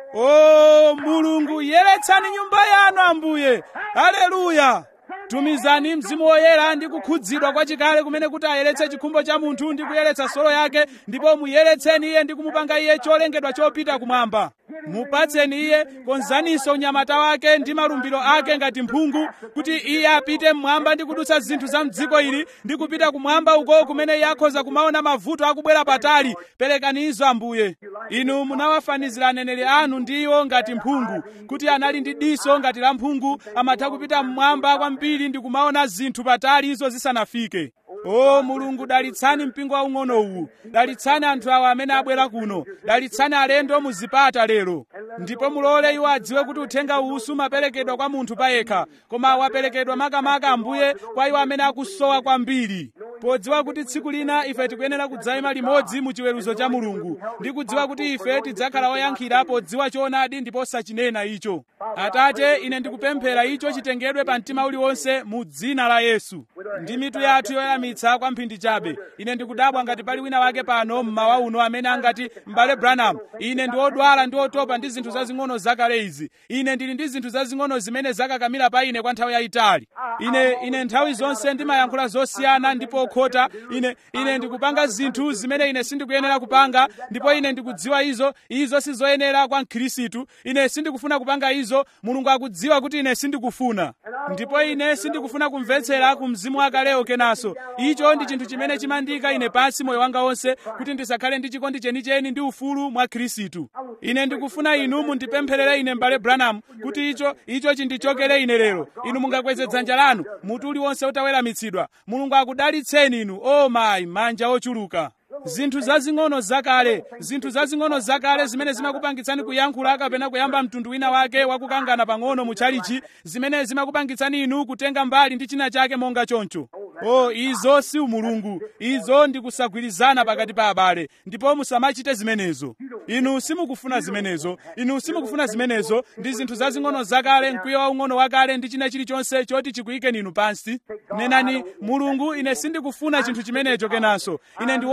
o mulungu yeretsani nyumba yanu ambuye haleluya tumizani mzimu woyera ndi kukhudzidwa kwachikale kumene kuti ayeretse chikhumbo cha munthu ndi kuyeretsa solo yake ndipo muyeretseni iye ndi kumupanga iye cholengedwa chopita kumwamba mupatseni iye konzaninso unyamata wake ndi malumbiro ake ngati mphungu kuti iye apite mmwamba ndi kudutsa zinthu za mdziko ili ndi kupita kumwamba uko kumene iye akhoza kumaona mavuto akubwera patali perekani izo ambuye inu munawafanizira aneneri anu ndi iwo ngati mphungu kuti anali ndi diso ngati la mphungu amatha kupita mmwamba kwambiri ndi kumaona zinthu patali izo zisanafike o mulungu dalitsani mpingo waung'ono uwu dalitsani anthu awa amene abwera kuno dalitsani alendo muzipata lero ndipo mulole iwo adziwe kuti uthenga uwu sumaperekedwa kwa munthu payekha koma waperekedwa makamaka ambuye kwa iwo amene akusowa kwambiri podziwa kuti tsiku lina ife tikuyenera kudzayima limodzi mu chiweruzo cha mulungu ndi kudziwa kuti ife tidzakhala oyankhira podziwa choonadi ndipo sachinena icho atate ine ndikupemphera icho chitengedwe pa mtima uliwonse mu dzina la yesu ndi mitu yathu yoyeramitsa kwa mphindi chabe ine ndikudabwa ngati pali wina wake pano mmawa uno amene angati m'bale branham ine ndi odwala ndi otopa ndi zinthu zazing'ono zakale izi ine ndili ndi zinthu zazing'ono zimene zakakamira pa ine kwa nthawi yayitali ine ine nthawi zonse ndimayankhula zosiyana ndipo okhota ine ine ndikupanga zinthu zimene ine sindikuyenera kupanga ndipo ine ndikudziwa izo izo sizoyenera kwa mkhristu ine sindikufuna kupanga izo mulungu akudziwa kuti ine sindikufuna ndipo ine sindikufuna kumvetsera ku mzimu wakalewo kenanso icho ndi chinthu chimene chimandiyika ine pansi moyo wanga wonse kuti ndisakhale ndi chikondi chenicheni ndi ufulu mwa khristu ine ndikufuna inu mundipempherere ine m'bale branham kuti icho icho chindichokere ine lero inu mungakweze dzanja lanu mutu uliwonse utaweramitsidwa mulungu akudalitseni inu o mayi manja ochuluka zinthu zazing'ono zakale zinthu zazing'ono zakale zimene zimakupangitsani kuyankhula kapena kuyamba mtundu wina wake wakukangana pang'ono mu tchalichi zimene zimakupangitsani inu kutenga mbali ndi china chake monga choncho o izo si umulungu izo ndi kusagwirizana pakati pa abale ndipo musamachite zimenezo inu simukufuna zimenezo inu simukufuna zimenezo ndi zinthu zazing'ono zakale mkwiyo waung'ono wakale ndi china chilichonse choti chikuyikeni inu pansi nenani mulungu ine sindikufuna chinthu chimenecho kenanso ine ndi wodwala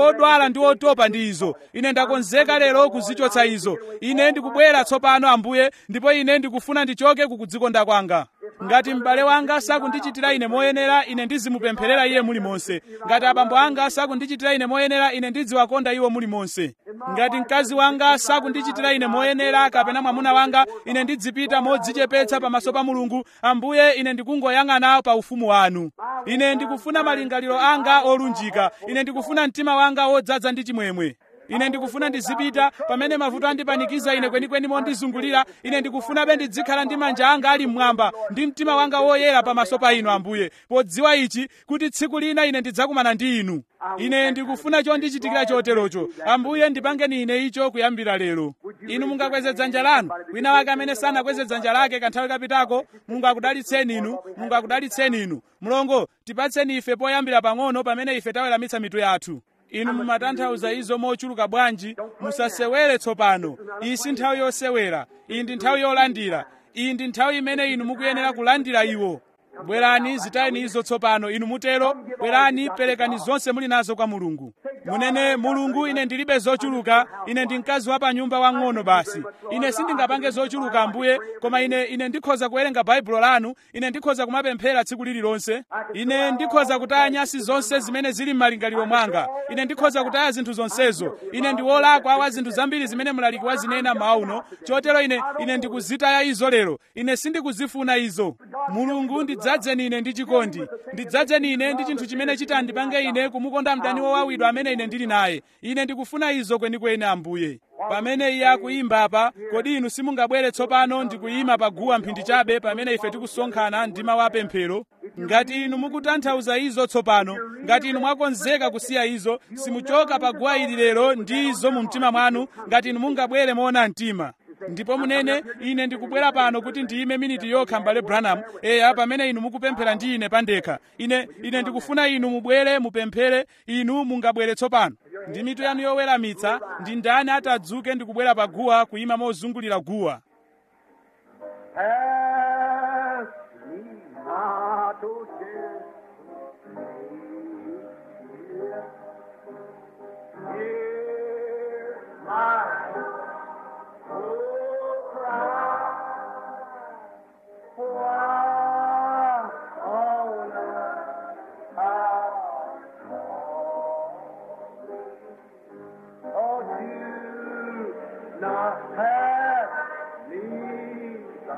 ndikukhala ndi otopa ndi izo ine ndakonzeka lero kuzichotsa izo ine ndikubwera tsopano ambuye ndipo ine ndikufuna ndichoke kukudzikonda kwanga ngati m'bale wanga sakundichitira ine moyenera ine ndizimupempherera iye mulimonse ngati abambo anga sakundichitira ine moyenera ine ndidziwakonda iwo mulimonse ngati mkazi wanga sakundichitira ine moyenera kapena mwamuna wanga ine ndidzipita modzichepetsa pamaso pa mulungu ambuye ine ndikungoyang'ana pa ufumu wanu ine ndikufuna malingaliro anga olunjika ine ndikufuna mtima wanga wodzaza ndi chimwemwe ine ndikufuna ndizipita pamene mavuto andipanikiza ine kwenikweni mondizungulira ine ndikufunabe ndidzikhala ndi manja anga ali mmwamba ndi mtima wanga woyera pamaso pa inu ambuye podziwa ichi kuti tsiku lina ine ndidzakumana ndi inu ine ndikufuna chondichitikira choterocho ambuye ndipangeni ine icho kuyambira lero inu mungakweze dzanja lanu wina wake amene sanakweze dzanja lake kanthawi kapitako mulungu akudalitseni inu mulungu akudalitseni inu mulongo tipatseni ife poyambira pang'ono pamene ife taweramitsa mitu yathu inu mumatanthauza izo mochuluka bwanji musasewere tsopano iyi si nthawi yosewera iyi ndi nthawi yolandira iyi ndi nthawi imene inu mukuyenera kulandira iwo bwerani zitayeni izo tsopano inu mutero bwerani perekani zonse muli nazo kwa mulungu munene mulungu ine ndilibe zochuluka ine ndi mkazi wa pa nyumba wang'ono basi ine sindingapange zochuluka ambuye koma ine ine ndikhoza kuwerenga baibulo lanu ine ndikhoza kumapemphera tsiku lililonse ine ndikhoza kutaya nyasi zonse zimene zili m'malingaliro mwanga ine ndikhoza kutaya zinthu zonsezo ine ndi wolakwa wa zinthu zambiri zimene mlaliki wazinena mawa uno chotero ine ine ndikuzitaya izo lero ine sindikuzifuna izo mulungu ndidzadzeni ine ndi chikondi ndidzadzeni ine ndi chinthu chimene chitandipange ine kumukonda mdani wowawidwa amene ine ndili naye ine ndikufuna izo kwenikweni ambuye pamene iye akuyimba apa kodi inu simungabwere tsopano ndikuyima pa guwa mphindi chabe pamene ife tikusonkhana ndi mawu apemphero ngati inu mukutanthauza izo tsopano ngati inu mwakonzeka kusiya izo simuchoka pa guwa ili lero ndi izo mu mtima mwanu ngati inu mungabwere moona mtima ndipo munene ine ndikubwera pano kuti ndiyime miniti yokha mbale branham eya pamene inu mukupemphera ndi ine pandekha ine ine ndikufuna inu mubwere mupemphere inu mungabwere tsopano ndi mitu yanu yoweramitsa ndi ndani atadzuke ndikubwera pa guwa kuyima mozungulira guwa
Ask me not to share. Hear my oh cry. Why on earth I Oh, do not pass me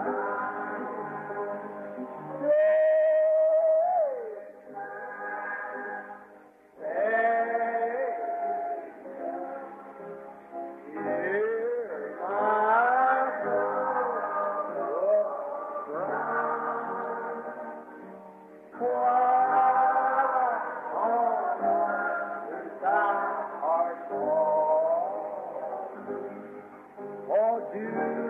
Oh, do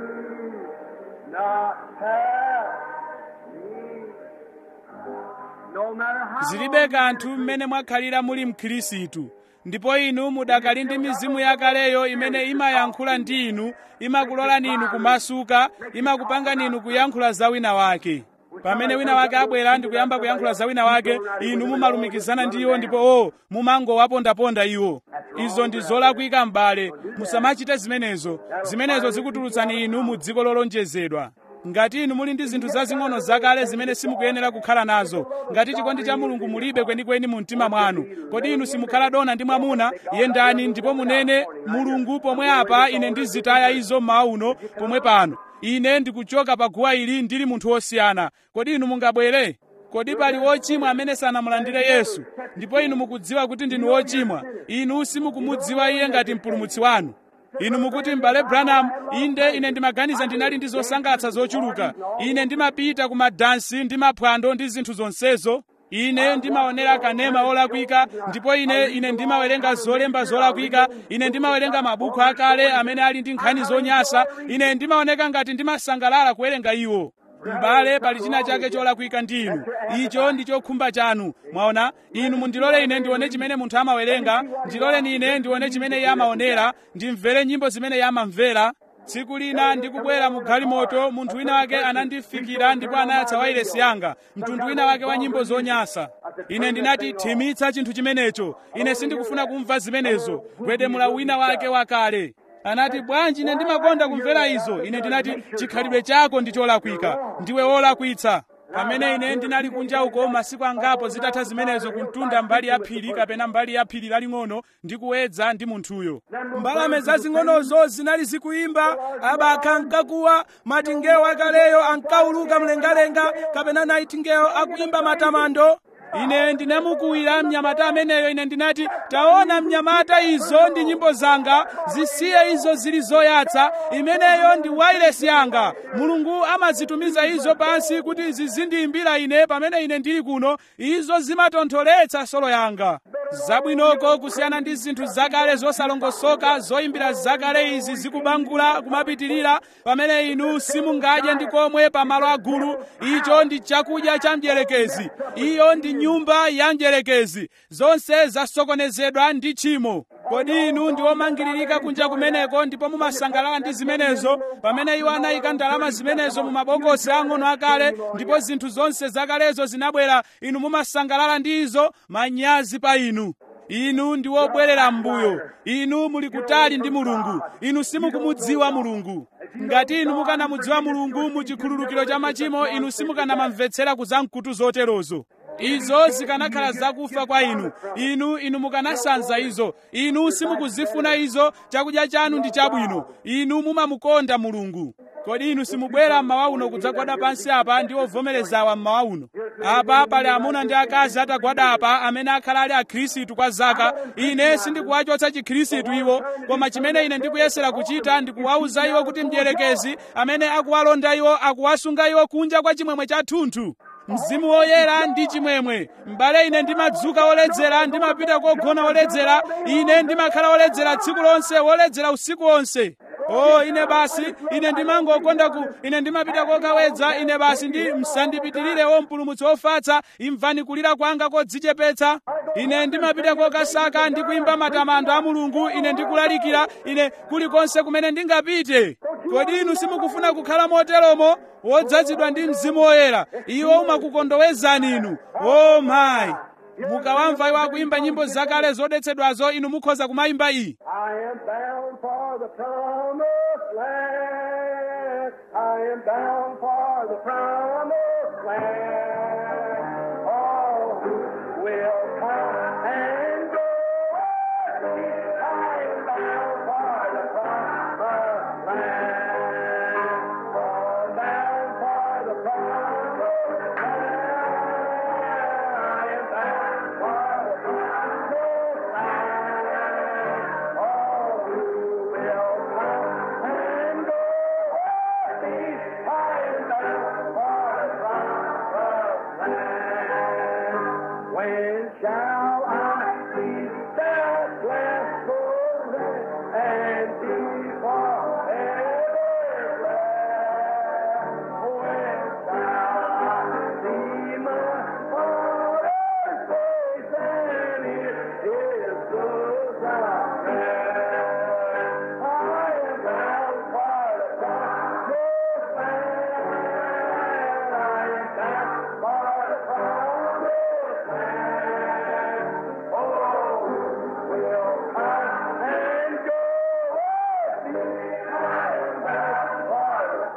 not pass me. No matter how
zilibe kanthu mmene mwakhalira muli mkhirisitu ndipo inu mudakali ndi mizimu yakaleyo imene imayankhula ndi inu imakulolani inu kumasuka imakupangani inu kuyankhula za wina wake pamene wina wake abwera ndi kuyamba kuyankhula za wina wake inu mumalumikizana ndi iwo ndipo o mumangowapondaponda iwo izo ndi zolakwika m'bale musamachite zimenezo zimenezo zikutulutsani inu mu dziko lolonjezedwa ngati inu muli ndi zinthu zazing'ono zakale zimene simukuyenera kukhala nazo ngati chikondi cha mulungu mulibe kwenikweni mu mtima mwanu kodi inu simukhala dona ndi mwamuna yendani ndipo munene mulungu pomwe apa ine ndizitaya izo mmawa uno pomwe pano ine ndikuchoka pa guwa ili ndili munthu wosiyana kodi inu mungabwere kodi pali wochimwa amene sanamulandire yesu ndipo inu mukudziwa kuti ndinu wochimwa inu simukumudziwa iye ngati mpulumutsi wanu inu mukuti m'bale branham inde ine ndimaganiza ndinali ndi zosangalatsa zochuluka ine ndimapita ku madansi ndi maphwando ndi zinthu zonsezo ine ndimaonera kanema olakwika ndipo ine ine ndimawerenga zolemba zolakwika ine ndimawerenga mabuku akale amene ali ndi nkhani zonyansa ine ndimaoneka ngati ndimasangalala kuwerenga iwo m'bale pali china chake cholakwika ndi inu icho ndi chokhumba chanu mwaona inu mundilole ine ndione chimene munthu amawerenga ndiloleni ine ndione chimene iye amaonera ndimvere nyimbo zimene iye amamvera tsiku lina ndikubwera mu galimoto munthu wina wake anandifikira ndipo anayatsa wailesi yanga mtundu wina wake wa nyimbo zonyansa ine ndinati thimitsa chinthu chimenecho ine sindikufuna kumva zimenezo gwedemula wina wake wakale anati bwanji ine ndimakonda kumvera izo ine ndinati chikhalidwe chako ndi cholakwika ndiwe wolakwitsa pamene ine ndinali kunja uko masiku angapo zitatha zimenezo kumtunda mbali ya phiri kapena mbali ya phiri laling'ono ndi kuwedza ndi munthuyo mbalame zazing'onozo zinali zikuyimba abakha nkakuwa matingewo akaleyo ankauluka mlengalenga kapena naitingewo akuyimba matamando ine ndinamukuwira mnyamata ameneyo ine ndinati taona mnyamata izo ndi nyimbo zanga zisiye izo zili zoyatsa imeneyo ndi wailesi yanga mulungu amazitumiza izo pansi kuti zizindiyimbira ine pamene ine ndili kuno izo zimatontholetsa solo yanga zabwinoko kusiyana ndi zinthu zakale zosalongosoka zoyimbira zakale izi zikubangula kumapitirira pamene inu simungadye ndi komwe pamalo agulu icho ndi chakudya cha mdierekezi iyo ndi nyumba ya mdierekezi zonse zasokonezedwa ndi tchimo kodi inu ndi omangiririka kunja kumeneko ndipo mumasangalala ndi zimenezo pamene iwo anayika ndalama zimenezo mu mabokosi ang'ono akale ndipo zinthu zonse zakalezo zinabwera inu mumasangalala ndi izo manyazi pa inu inu ndi wobwerera m'mbuyo inu muli kutali ndi mulungu inu simukumudziwa mulungu ngati inu mukanamudziwa mulungu mu chikhululukiro cha machimo inu simukanamamvetsera kuzamkutu zoterozo izo zikanakhala zakufa kwa inu inu inu mukanasanza izo inu simukuzifuna izo chakudya chanu ndi chabwino inu mumamukonda mulungu kodi inu simubwera mmawa uno kudzagwada pansi apa ndi ovomerezawa mmawa uno apa pali amuna ndi akazi atagwada apa amene akhala ali akhristu kwa zaka ine sindikuwachotsa chikhristu iwo koma chimene ine ndikuyesera kuchita ndikuwawuza iwo kuti mdierekezi amene akuwalonda iwo akuwasunga iwo kunja kwa chimwemwe chathunthu mzimu woyera ndi chimwemwe m'bale ine ndimadzuka woledzera ndimapita kogona woledzera ine ndimakhala woledzera tsiku lonse woledzera usiku wonse o ine basi ine ndimangokonda ku ine ndimapita kokawedza ine basi ndi msandipitirire wompulumutsi wofatsa imvani kulira kwanga kodzichepetsa ine ndimapita kokasaka ndi kuimba matamando a mulungu ine ndikulalikira ine kulikonse kumene ndingapite kodi inu simukufuna kukhala moteromo wodzazidwa ndi mzimu woyera iwo umakukondowezani inu o mayi mukawamva iwo akuimba nyimbo zakale zodetsedwazo inu mukhoza kumayimba iyi
I am bound for the promised land. I am bound for the promised land. All who will come and go. I am bound for the promised land. Oh, bound for the promised land. I am bound for the promised land. All who will come and go with me, I am bound for the promised land. When shall I see that blessed land and be forever blessed? When shall I see my Father's face and hear His good sound? I am bound for the promised land. I am bound for the promised land. Oh, will come and go with me. I am bound for the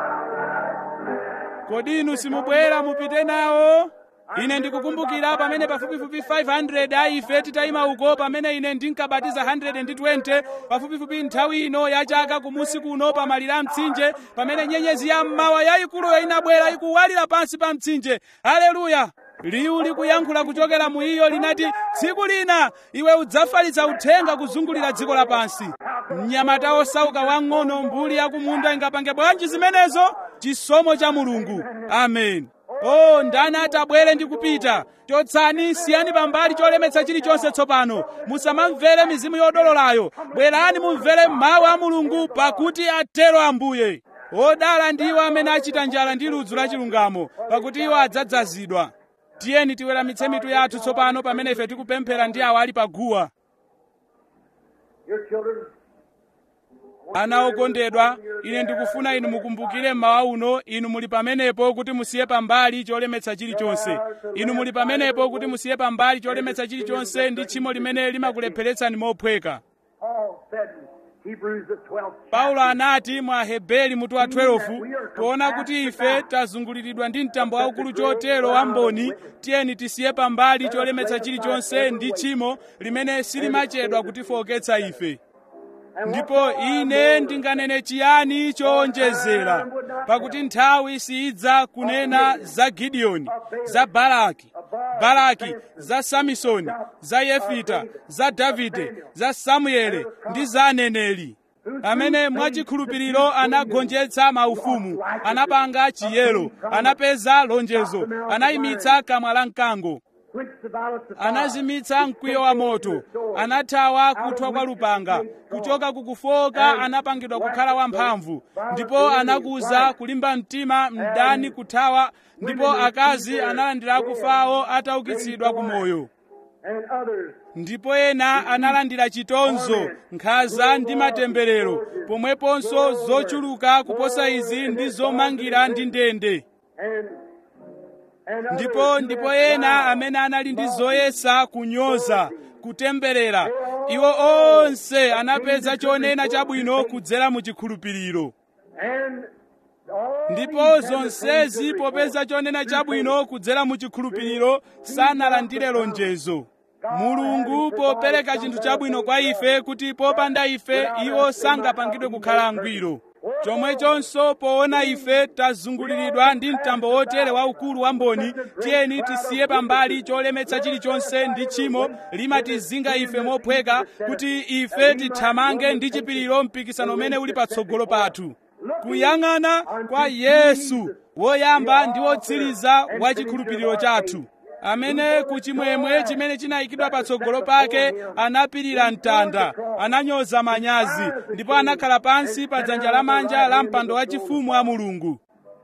kodi inu simubwera mupite nawo ine ndikukumbukira pamene pafupifupi 500 a ife titayima uko pamene ine ndinkabatiza 120 pafupifupi nthawi ino ya chaka kumusi kuno pamalire a mtsinje pamene nyenyezi ya mmawa yayikuluyo inabwera ikuwalira pansi pa mtsinje haleluya liwu likuyankhula kuchokera mu iyo linati tsiku lina iwe udzafalitsa uthenga kuzungulira dziko lapansi mnyamata osauka wang'ono mbuli yakumunda ingapange bwanji zimenezo chisomo cha mulungu amen o ndani atabwere ndi kupita chotsani siyani pambali cholemetsa chilichonse tsopano musamamvere mizimu yodololayo bwerani mumvere mawu a mulungu pakuti atero ambuye odala ndiwo amene achita njala ndi ludzu la chilungamo pakuti iwo adzadzazidwa tiyeni tiweramitse mitu yathu tsopano pamene ife tikupemphera ndi awo ali paguwa
Your children,
ana okondedwa ine ndikufuna inu mukumbukire mmawa uno inu muli pamenepo kuti musiye pambali cholemetsa chilichonse inu muli pamenepo kuti musiye pambali cholemetsa chilichonse ndi tchimo limene limakulepheretsani mophweka
Paul said in Hebrews the 12th
paulo anati mwa hebeli mutu wa 12 poona kuti ife tazunguliridwa ndi mtambo waukulu chotero wamboni tiyeni tisiye pambali cholemetsa chilichonse ndi tchimo limene silimachedwa kutifowoketsa ife ndipo ine ndinganene chiyani chowonjezera pakuti nthawi sidza kunena za gidiyoni za baraki baraki za samisoni za yefita za davide za samuele ndi za aneneri amene mwachikhulupiriro anagonjetsa maufumu anapanga chiyero anapeza lonjezo anayimitsa kamwa la mkango
quenched the violence of
anazimitsa mkwiyo wa moto anathawa kuthwa kwa lupanga kuchoka kukufoka anapangidwa kukhala wamphamvu ndipo anakuza kulimba mtima mdani kuthawa ndipo akazi analandira kufawo ataukitsidwa ku moyo
and others
ndipo ena analandira chitonzo nkhanza ndi matemberero pomweponso zochuluka kuposa izi ndi zomangira ndi ndende
and and others
ndipo
who
ndipo
have
ena
tried
amene anali ndi zoyesa kunyoza kutemberera iwo onse anapeza chonena chabwino kudzera mu chikhulupiriro
and all
ndipo
these had the
zonsezi
same good
popeza
report.
chonena chabwino kudzera mu chikhulupiriro sanalandire lonjezo mulungu popereka chinthu chabwino kwa ife kuti popanda ife iwo sangapangidwe kukhala angwiro chomwechonso poona ife tazunguliridwa ndi mtambo wotere waukulu wamboni tiyeni tisiye pambali cholemetsa chilichonse ndi tchimo limatizinga ife mophweka kuti ife tithamange ndi chipiriro mpikisano umene uli patsogolo pathu kuyang'ana kwa yesu woyamba ndi wotsiriza wa chikhulupiriro chathu amene kuchimwemwe chimene chinayikidwa patsogolo pake anapirira mtanda ananyoza manyazi ndipo anakhala pansi pa dzanja lamanja la mpando wachifumu wa mulungu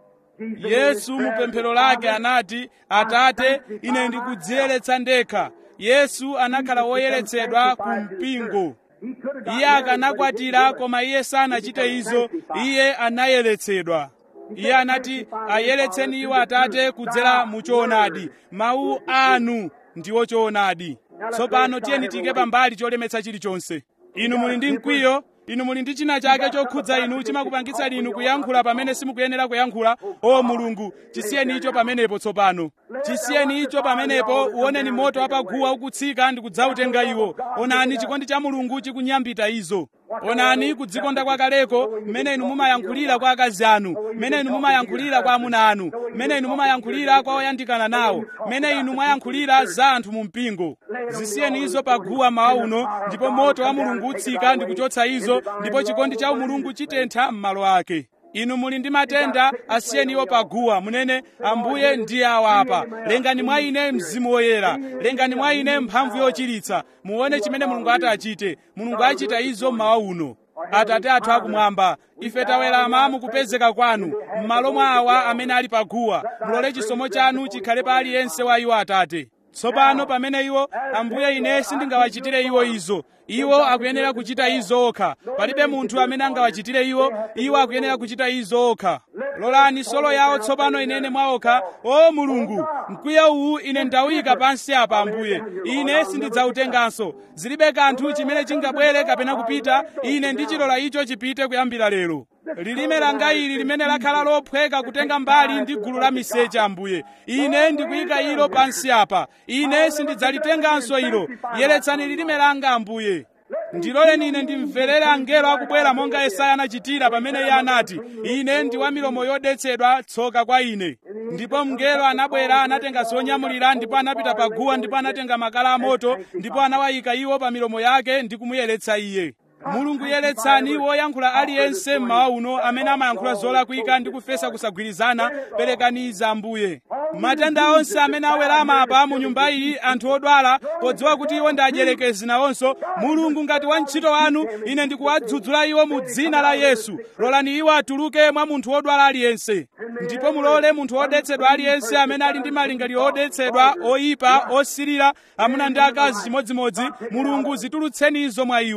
yesu mu pemphero lake anati atate ine ndikudziyeretsa ndekha yesu anakhala woyeretsedwa ku mpingo
He could have
iye akanakwatira koma iye sanachite izo iye anayeretsedwa iye anati ayeretseni iwo atate kudzera mu choonadi mawu anu ndiwo choonadi tsopano tiyeni tiyike pambali cholemetsa chilichonse inu muli ndi mkwiyo inu muli ndi china chake chokhudza inu chimakupangitsani inu kuyankhula pamene simukuyenera kuyankhula o mulungu chisiyeni icho pamenepo tsopano chisiyeni icho pamenepo uoneni moto wapaguwa ukutsika ndi kudzautenga iwo onani chikondi cha mulungu chikunyambita izo onani kudzikonda kwakaleko mmene inu mumayankhulira kwa akazi anu mmene inu mumayankhulira kwa amuna anu mmene inu mumayankhulira kwa oyandikana nawo mmene inu mwayankhulira za anthu mu mpingo zisiyeni izo paguwa mawa uno ndipo moto wa mulungu utsika ndi kuchotsa izo ndipo chikondi cha mulungu chitentha m'malo ake inu muli ndi matenda asiyeni iwo paguwa munene ambuye ndiye awa apa lengani mwa ine mzimu woyera lengani mwa ine mphamvu yochiritsa muone chimene mulungu ati achite mulungu achita izo mmawa uno atate athu akumwamba ife tawerama mukupezeka kwanu m'malo mwa awa amene ali paguwa mulole chisomo chanu chikhale pa aliyense wa iwo atate tsopano pamene iwo ambuye ine sindingawachitire iwo izo iwo akuyenera kuchita izo okha palibe munthu amene angawachitire iwo iwo akuyenera kuchita izo okha lolani solo yawo tsopano inene mwaokha o mulungu mkwiyo uwu ine ndawuyika pansi apa ambuye ine sindidzautenganso zilibe kanthu chimene chingabwere kapena kupita ine ndichilola icho chipite kuyambira lero lilime langa ili limene lakhala lophweka kutenga mbali ndi gulu la miseche ambuye ine ndikuyika ilo pansi apa ine sindidzalitenganso ilo yeretsani lilime langa ambuye ndiloleni ine ndimverere angelo akubwera monga yesaya anachitira pamene iye anati ine ndi wa milomo yodetsedwa tsoka kwa ine ndipo mngelo anabwera anatenga zonyamulira ndipo anapita paguwa ndipo anatenga makala amoto ndipo anawayika iwo pa milomo yake ndi kumuyeretsa iye mulungu yeretsani woyankhula aliyense mmawa uno amene amayankhula zolakwika ndi kufesa kusagwirizana perekani izi ambuye matenda onse amene awerama apa mu nyumba iyi anthu odwala podziwa kuti iwo ndi adyelekezi nawonso mulungu ngati wa ntchito wanu ine ndikuwadzudzula iwo mu dzina la yesu lolani iwo atuluke mwa munthu wodwala aliyense ndipo mulole munthu wodetsedwa aliyense amene ali ndi malingaliro odetsedwa oyipa osirira amuna ndi akazi chimodzimodzi mulungu zitulutseni izo mwa iwo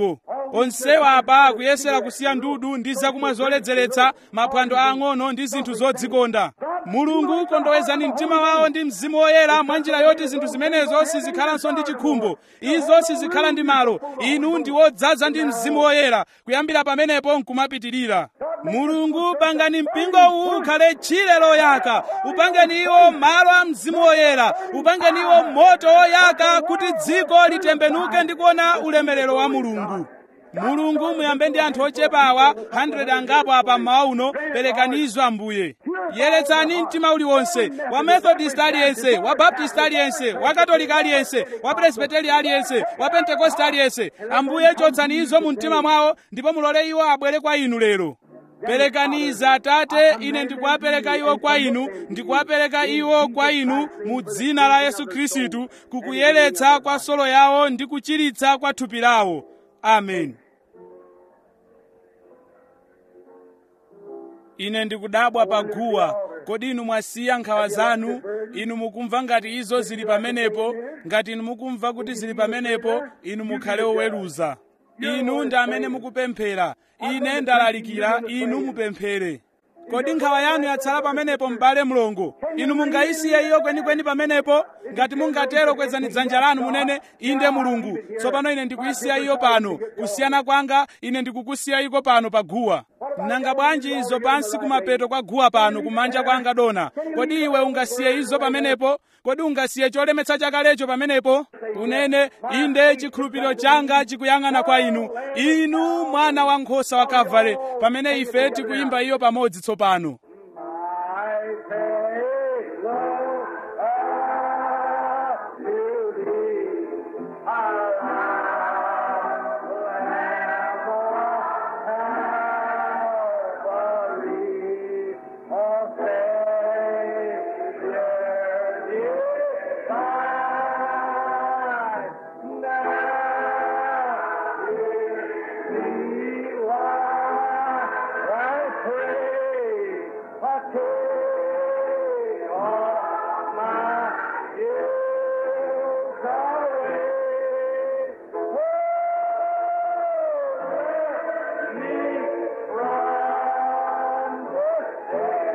onsewa apa akuyesera kusiya ndudu ndi zakumwa zoledzeretsa maphwando ang'ono ndi zinthu zodzikonda mulungu kondowezani mtima wawo ndi mzimu woyera mwa njira yoti zinthu zimenezo sizikhalanso ndi chikhumbo izo sizikhala ndi malo inu ndi wodzaza ndi mzimu woyera kuyambira pamenepo nkumapitirira mulungu pangani mpingo uwu ukhale tchire loyaka upangeni iwo malo a mzimu woyera upangeni iwo moto woyaka kuti dziko litembenuke ndi kuona ulemerero wa mulungu mulungu muyambe ndi anthu ochepawa 100 angapo apa mmawa uno perekanizo ambuye yeretsani mtima uliwonse wa methodist aliyense wa baptist aliyense wa katolika aliyense wa presbiteri aliyense wa pentekoste aliyense ambuye chotsani izo mu mtima mwawo ndipo mulole iwo abwere kwa inu lero perekaniza atate ine ndikuwapereka iwo kwa inu ndikuwapereka iwo kwa inu mu dzina la yesu khristu kukuyeretsa kwa solo yawo ndi kuchiritsa kwa thupi lawo amen ine ndikudabwa paguwa kodi inu mwasiya nkhawa zanu inu mukumva ngati izo zili pamenepo ngati inu mukumva kuti zili pamenepo inu mukhale oweruza inu ndi amene mukupemphera ine ndalalikira inu mupemphere kodi nkhawa yanu yatsala pamenepo m'bale mlongo inu mungayisiye iyo kwenikweni pamenepo ngati mungatero kwezani dzanja lanu munene inde mulungu tsopano ine ndikuyisiya iyo pano kusiyana kwanga ine ndikukusiya iko pano pa guwa nanga bwanji izo pansi kumapeto kwa guwa pano kumanja kwanga dona kodi iwe ungasiye izo pamenepo kodi ungasiye cholemetsa chakalecho pamenepo unene inde chikhulupiriro changa chikuyang'ana kwa inu inu mwana wankhosa wa kavale pamene ife tikuyimba iyo pamodzi tsopano
My payload up to thee, Calvary, O Savior divine. Now hear me while I pray. I take all my ills away. Oh, let me from this day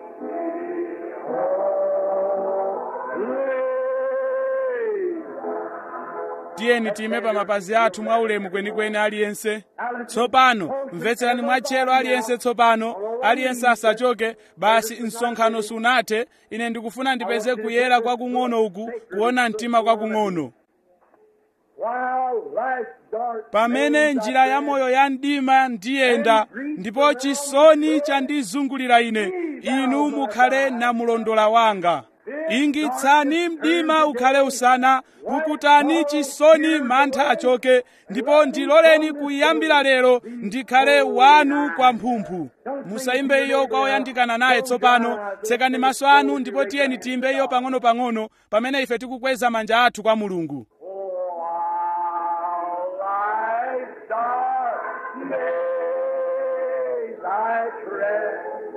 holy.
tiyeni tiyime pa mapazi athu mwaulemu kwenikweni aliyense tsopano mvetserani mwatchero aliyense tsopano aliyense asachoke basi msonkhano sunathe ine ndikufuna ndipeze kuyera kwakung'ono uku kuona mtima kwakung'ono
While life's dark
pamene
days
njira ya moyo ya mdima ndiyenda ndipo chisoni chandizungulira ine inu mukhale namulondola wanga ingitsani mdima ukhale usana pukutani chisoni mantha achoke ndipo ndiloleni kuyambira lero ndikhale wanu kwamphuphu musayimbe iyo kwa oyandikana naye tsopano tsekani maso anu ndipo tiyeni tiyimbe iyo pang'ono-pang'ono pamene ife tikukweza manja athu kwa mulungu
While life's dark days I tread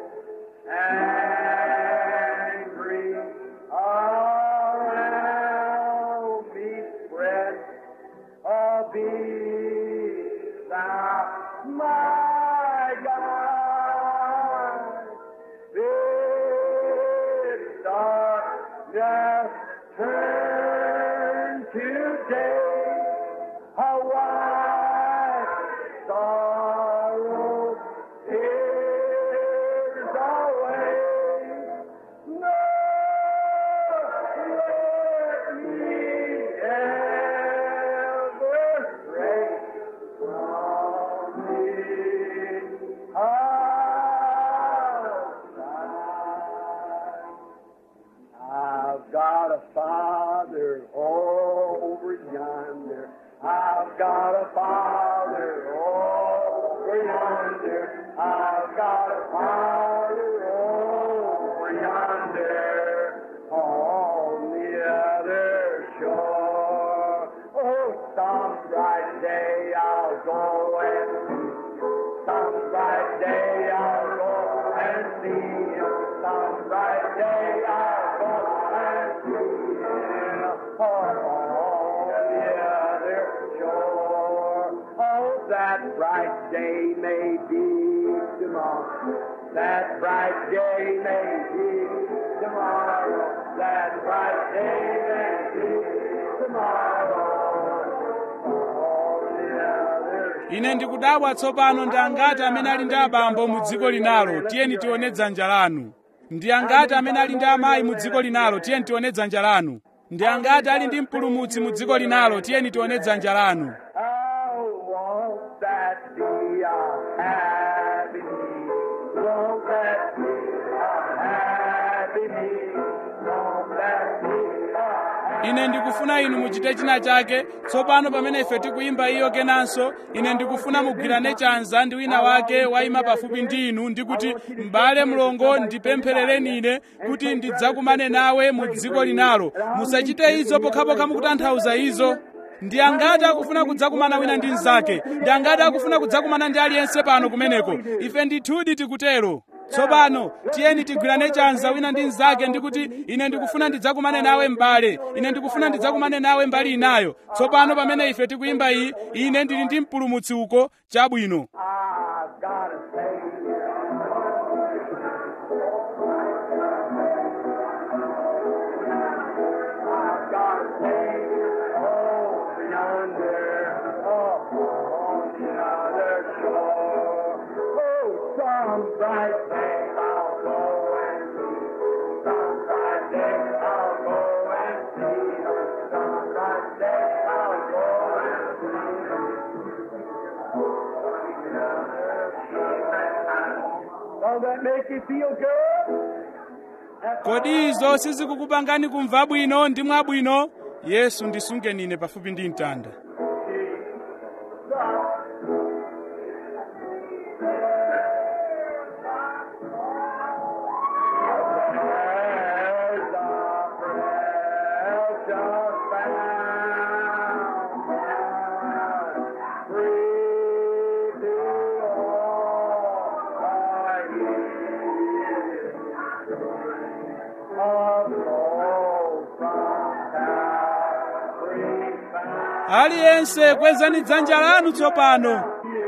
and grief around me spread, oh, be thou my God. Bid darkness turn to day, a white sorrow tears away. No, let me ever stray from thee outside. I've got a father over yonder. I've got a father over yonder. I've got a father over yonder on the other shore. Oh, some bright day I'll go and see. Some bright day I'll go and see him. Some bright day I'll go and see him. Oh, day may be tomorrow. That bright day may be tomorrow. That bright day may be tomorrow. All the others
ine ndikudabwa tsopano ndi angati amene ali ndi abambo mu dziko linalo tiyeni tione dzanja lanu ndi angati amene ali ndi amayi mu dziko linalo tiyeni tione dzanja lanu ndi angati ali ndi mpulumutsi mu dziko linalo tiyeni tione dzanja lanu
Oh, won't that be a happy me? Won't that be a happy me? Won't that be a happy
ine ndikufuna inu muchite china chake tsopano pamene ife tikuyimba iyo kenanso ine ndikufuna mugwirane chanza ndi wina wake wayima pafupi ndi inu ndikuti m'bale mlongo ndipempherereni ine kuti ndidzakumane nawe mu dziko linalo musachite izo pokhapokha mukutanthauza izo ndi angati akufuna kudzakumana wina ndi mnzake ndi angati akufuna kudzakumana ndi aliyense pano kumeneko ife ndithudi tikutero tsopano tiyeni tigwirane chanza wina ndi mnzake ndikuti ine ndikufuna ndidzakumane nawe m'bale ine ndikufuna ndidzakumane nawe mbali inayo tsopano pamene ife tikuyimba iyi ine ndili ndi mpulumutsi uko chabwino
I've got a Savior. I've got a Savior over yonder, up on the other shore. Oh, some bright day I'll go and see. Some bright day I'll go and see. Some bright day I'll go and see. Does that make you feel good? That's
kodi izo sizikukupangani kumva bwino ndi mwabwino yesu ndisungeni ine pafupi ndi mtanda
There's a precious fountain, free to all are ye. Of gold from Calvary found.
aliyense kwezani dzanja lanu tsopano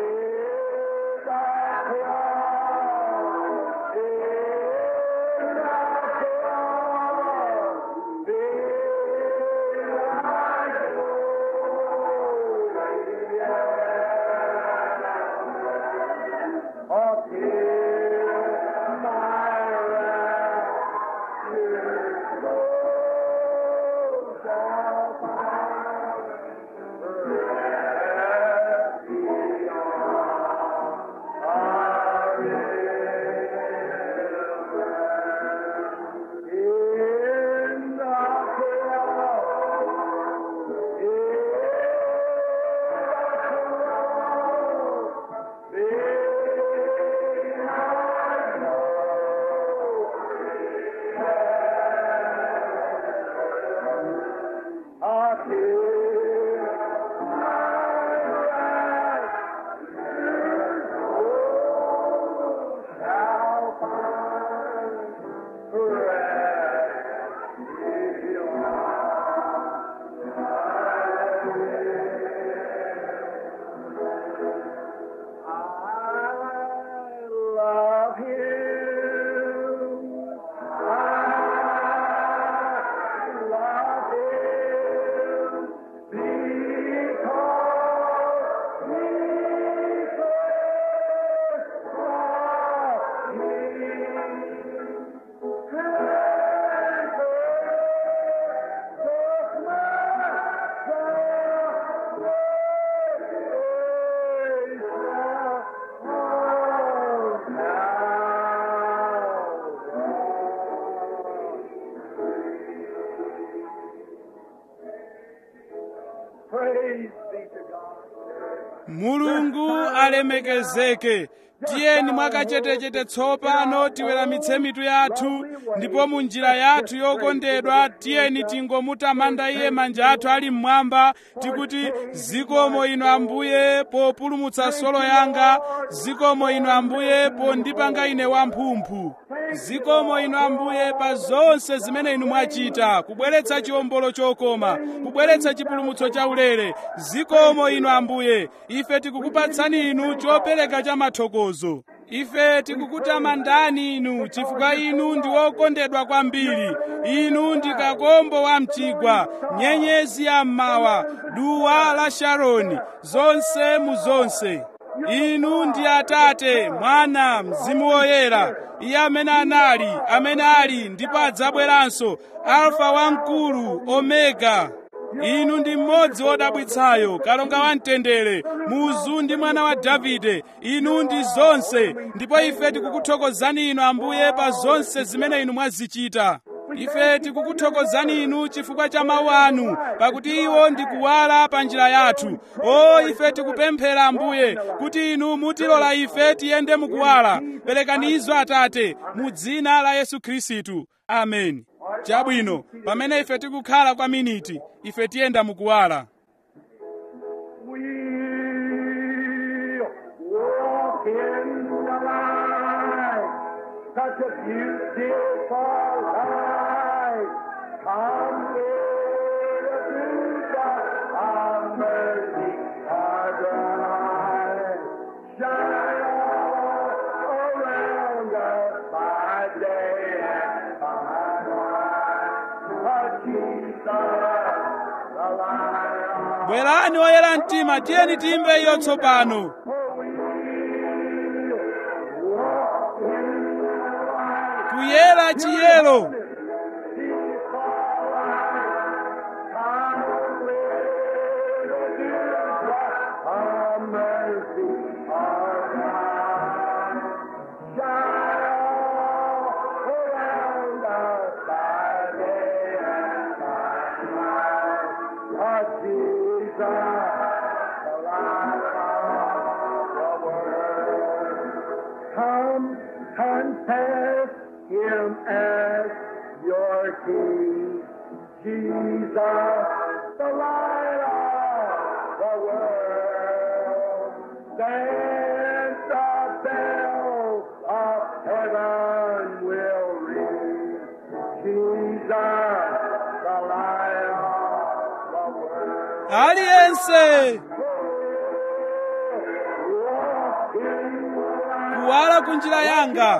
I love him. I love him because he first loved me. And purchased my Praise be to God.
mulungu alemekezeke tiyeni mwakachetechete tsopano tiweramitse mitu yathu ndipo mu njira yathu yokondedwa tiyeni tingomutamanda iye manja athu ali mmwamba tikuti zikomo inu ambuye populumutsa solo yanga zikomo inu ambuye pondipanga ine wamphumphu zikomo inu ambuye pa zonse zimene inu mwachita kubweretsa chiwombolo chokoma kubweretsa chipulumutso chaulere zikomo inu ambuye ife tikukupatsani inu chopereka cha mathokozo ife tikukutamandani inu chifukwa inu ndi wokondedwa kwambiri inu ndi kakombo wa mchigwa nyenyezi ya mmawa duwa la sharoni zonse mu zonse inu ndi atate mwana mzimu woyera iye amene anali amene ali ndipo adzabweranso alfa wamkulu omega inu ndi mmodzi wodabwitsayo kalonga wamtendere muzu ndi mwana wa davide inu ndi zonse ndipo ife tikukuthokozani inu ambuye pa zonse zimene inu mwazichita ife tikukuthokozani inu chifukwa cha mawu anu pakuti iwo ndi kuwala pa njira yathu o ife tikupemphera ambuye kuti inu mutilola ife tiyende mukuwala perekani izo atate mu dzina la yesu khristu ameni chabwino pamene ife tikukhala kwa miniti ife tiyenda mukuwala
We'll walk in the light, such a beautiful light. Come with the fruit of mercy, our bride. Shine all around us by day and by night. But Jesus, the light of
bwerani oyera mtima tiyeni timve iyo tsopano kuyera chiyero
Come confess him as your king. Jesus, the light of the world. Then the bells of heaven will ring. Jesus, the light of the world.
aliyense
Walk in the light.
kuwala ku njira yanga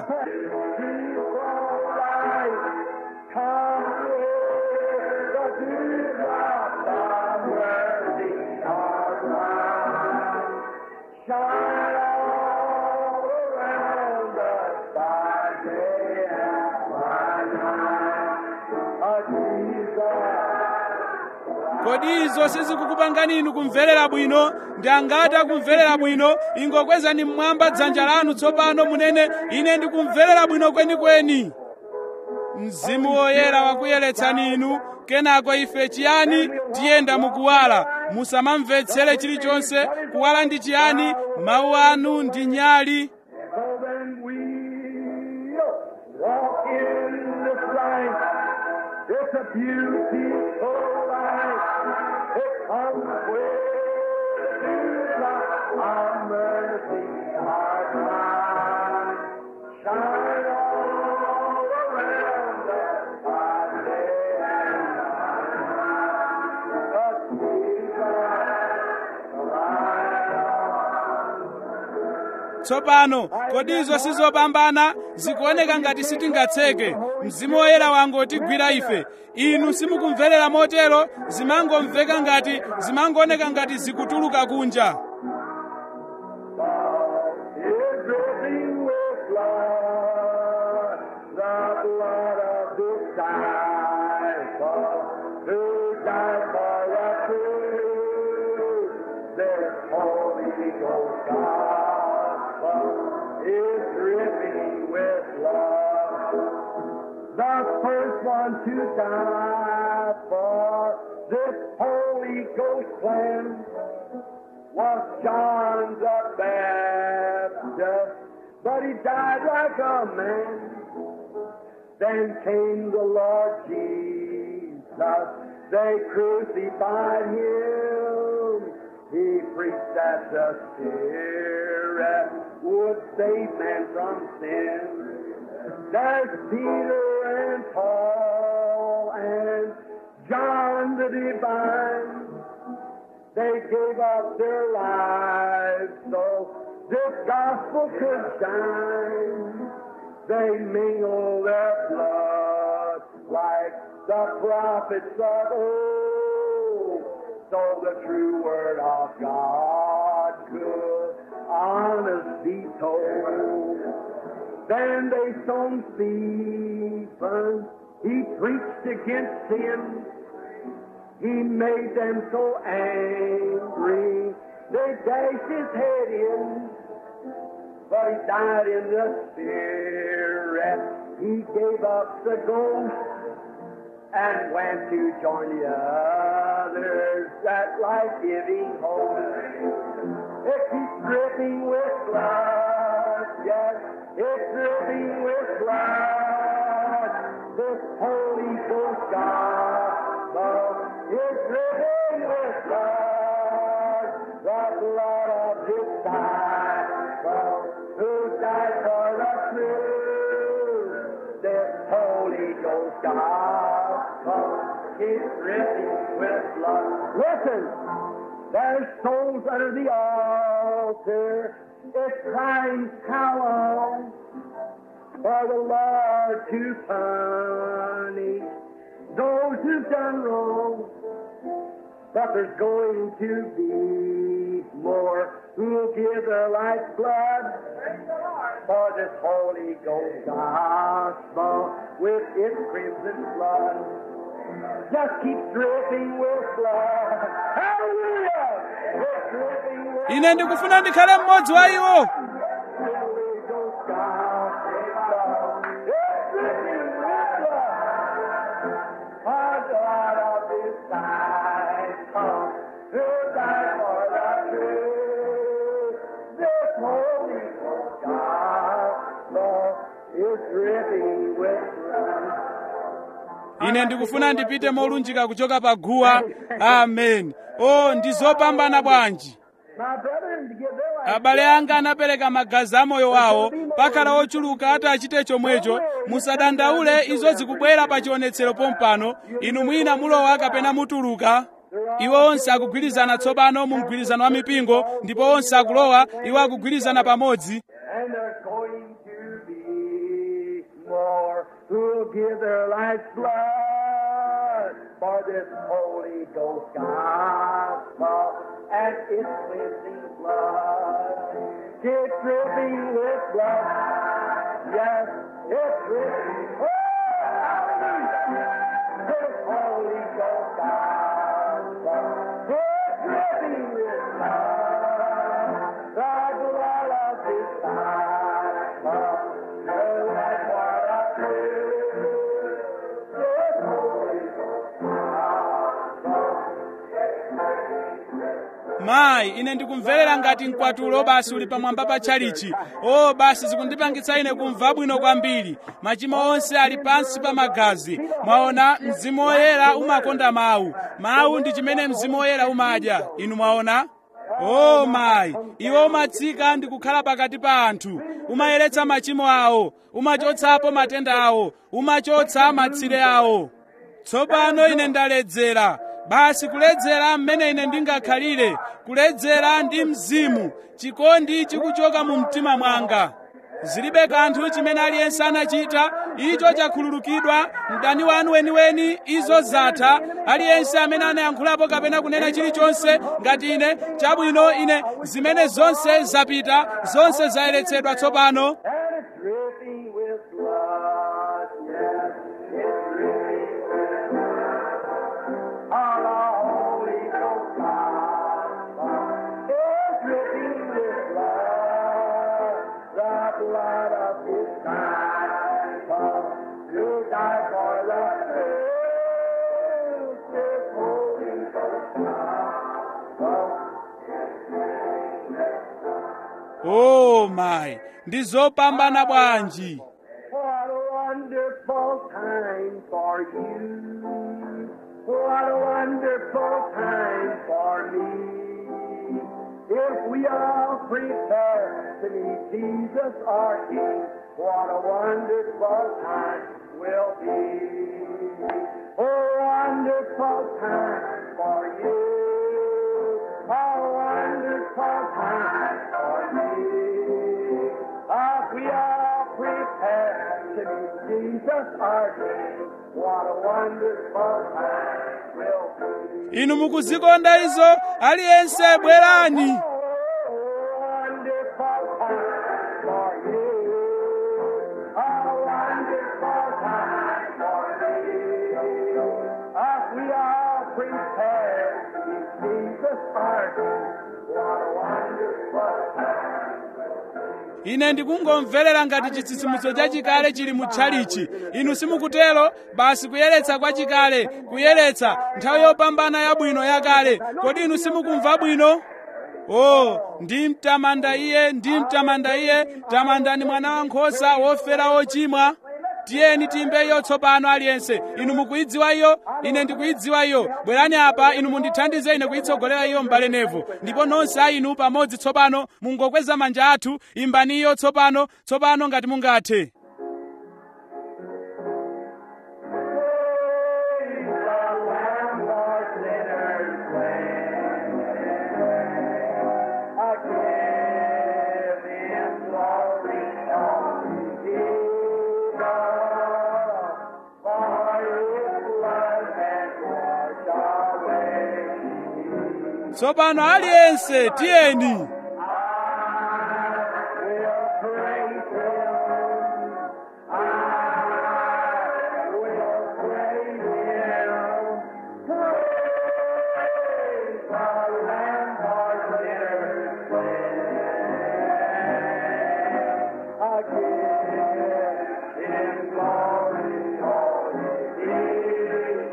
kodi izo sizikukupangani inu kumverera bwino ndi angati akumverera bwino ingokwezani mmwamba dzanja lanu tsopano munene ine ndikumverera bwino kwenikweni mzimu woyera wakuyeretsani inu kenako ife chiyani tiyenda mukuwala musamamvetsere chilichonse kuwala ndi chiyani mawu anu ndi nyali
So then we'll walk in this light. It's a beautiful light. It comes with the our mercy, our God. Shine all around us by day and night. But Jesus, the light of
tsopano kodi izo sizopambana zikuoneka ngati sitingatseke mzimu woyera wangotigwira ife inu simukumverera motero zimangomveka ngati zimangooneka ngati zikutuluka kunja
is dripping with blood, the blood of disciple who died for us too. This Holy Ghost gospel is dripping with blood. The first one to die for this Holy Ghost plan was John the Baptist. but he died like a man. Then came the Lord Jesus. They crucified him. He preached that the Spirit would save man from sin. There's Peter and Paul and John the Divine. They gave up their lives so this gospel could shine. They mingle their blood like the prophets of old, so the true word of God could honest be told. Then they stoned Stephen. He preached against sin. He made them so angry. They dashed his head in but he died in the spirit. He gave up the ghost and went to join the others that life-giving host. It keeps dripping with blood, yes, it's dripping with blood. This Holy Ghost gospel is dripping with blood, the blood of His disciple who died for the truth. This Holy Ghost gospel is dripping with blood. Listen, there's souls under the altar. It's crying, how long for the Lord to punish those who've done wrong? But there's going to be more who'll give their life's blood for this Holy Ghost gospel with its crimson blood. Just keep dripping with blood. Hallelujah! It's dripping with
ine ndikufuna ndikhale mmodzi wa iwo
Holy Ghost gospel. It's dripping with blood. Our God of disciple who died for the truth. This Holy Ghost gospel is dripping with blood.
ine ndikufuna ndipite molunjika kuchoka pa guwa amen o ndi zopambana bwanji
My brethren, to give their life.
abale anga anapereka magazi a moyo wawo pakhala ochuluka ati achite chomwecho musadandaule izo zikubwera pa chionetsero pompano inu mwina mulowa kapena mutuluka iwo onse akugwirizana tsopano mu mgwirizano wa mipingo ndipo onse akulowa iwo akugwirizana pamodzi
And there's going to be more who'll give their life's blood for this Holy Ghost gospel and its cleansing blood. It's dripping with blood. Yes, it's dripping. Oh, hallelujah. This Holy Ghost gospel. It's dripping with blood. The blood of His disciple. The life for the truth. This Holy Ghost gospel.
mayi ine ndikumverera ngati mkwatulo basi uli pamwamba pa tchalichi o basi zikundipangitsa ine kumva bwino kwambiri machimo onse ali pansi pa magazi mwaona mzimu woyera umakonda mawu mawu ndi chimene mzimu woyera umadya inu mwaona o mayi iwo umatsika ndi kukhala pakati pa anthu umayeretsa machimo awo umachotsapo matenda awo umachotsa matsire awo tsopano ine ndaledzera basi kuledzera mmene ine ndingakhalire kuledzera ndi mzimu chikondi chikuchoka mu mtima mwanga zilibe kanthu chimene aliyense anachita icho chakhululukidwa mdani wanu weniweni izo zatha aliyense amene anayankhulapo kapena kunena chilichonse ngati ine chabwino ine zimene zonse zapita zonse zayeretsedwa tsopano
And it's dripping with blood. Yes, it's dripping with blood. On the Holy Ghost gospel. It's dripping with blood. The blood of His disciple who died for the truth. This Holy Ghost gospel.
o mayi ndi zopambana bwanji
What a wonderful time for you. What a wonderful time for me. If we all prepare to meet Jesus our King, what a wonderful time will be. A wonderful time for you. A wonderful time for me. If we all prepare to meet Jesus our King, what a wonderful time will be.
inu mukuzikonda izo aliyense bwerani
Oh, wonderful time for you. A wonderful time for me. If we all prepare to meet Jesus our King, what a wonderful time.
ine ndikungomverera ngati chitsitsimutso chachikale chili mu tchalichi inu simukutero basi kuyeretsa kwa chikale kuyeretsa nthawi yopambana yabwino yakale kodi inu simukumva bwino o ndi mtamanda iye ndi mtamanda iye tamandani mwana wankhosa wofera wochimwa tiyeni tiyimbe iyo tsopano aliyense inu mukuyidziwa iyo ine ndikuyidziwa iyo bwerani apa inu mundithandize ine kuyitsogolera iyo m'bale nevo ndipo nonse a inu pamodzi tsopano mungokweza manja athu imbani iyo tsopano tsopano ngati mungathe
Praise the Lamb for sinners slain. I give Him glory, only Jesus, for His blood has washed away.
tsopano aliyense tiyeni
will praise Him. I will praise Him. Praise the Lamb for sinners slain. I give Him glory, holy Jesus,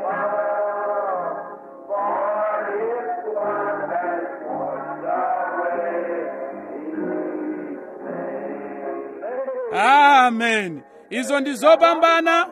for His blood has washed away.
amen izo ndi zopambana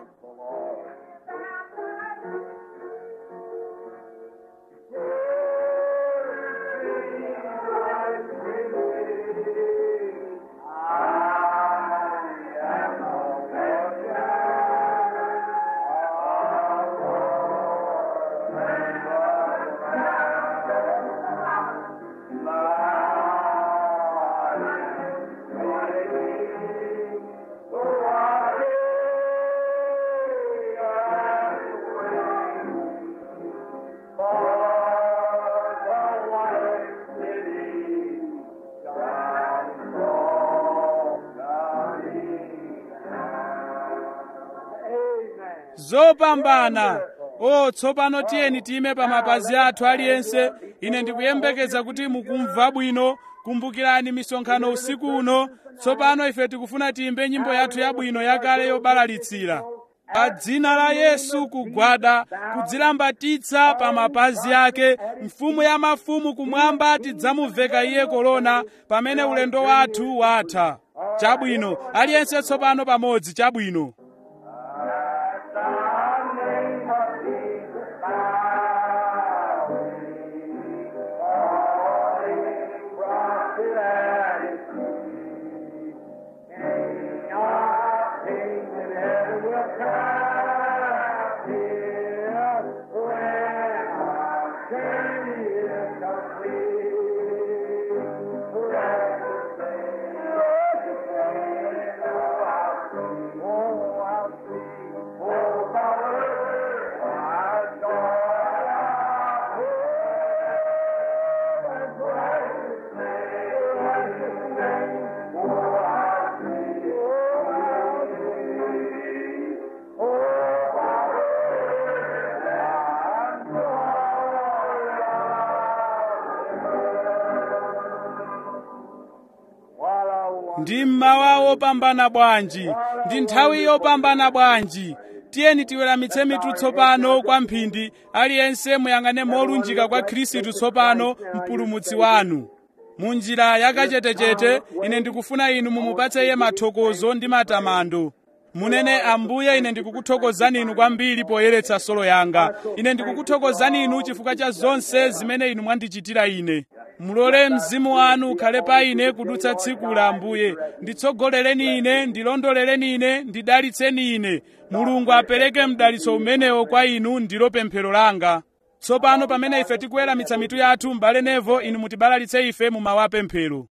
zopambana o tsopano tiyeni tiyime pa mapazi athu aliyense ine ndikuyembekeza kuti mukumva bwino kumbukirani misonkhano usiku uno tsopano ife tikufuna tiyimbe nyimbo yathu yabwino yakale yobalalitsira pa dzina la yesu kugwada kudzilambatitsa pa mapazi ake mfumu ya mafumu kumwamba tidzamuveka iye korona pamene ulendo wathu watha chabwino aliyense tsopano pamodzi chabwino ndi mmawa wopambana bwanji ndi nthawi yopambana bwanji tiyeni tiweramitse mitu tsopano kwa mphindi aliyense muyang'ane molunjika kwa khristu tsopano mpulumutsi wanu mu njira yakachetechete ine ndikufuna inu mumupatse iye mathokozo ndi matamando munene ambuye ine ndikukuthokozani inu kwambiri poyeretsa solo yanga ine ndikukuthokozani inu chifukwa cha zonse zimene inu mwandichitira ine mulole mzimu wanu ukhale pa ine kudutsa tsiku la ambuye nditsogolereni ine ndilondoleleni ine ndidalitseni ine mulungu apereke mdalitso umenewo kwa inu ndilo pemphero langa tsopano pamene ife tikuweramitsa mitu yathu m'bale nevo inu mutibalalitse ife mu mawu apemphero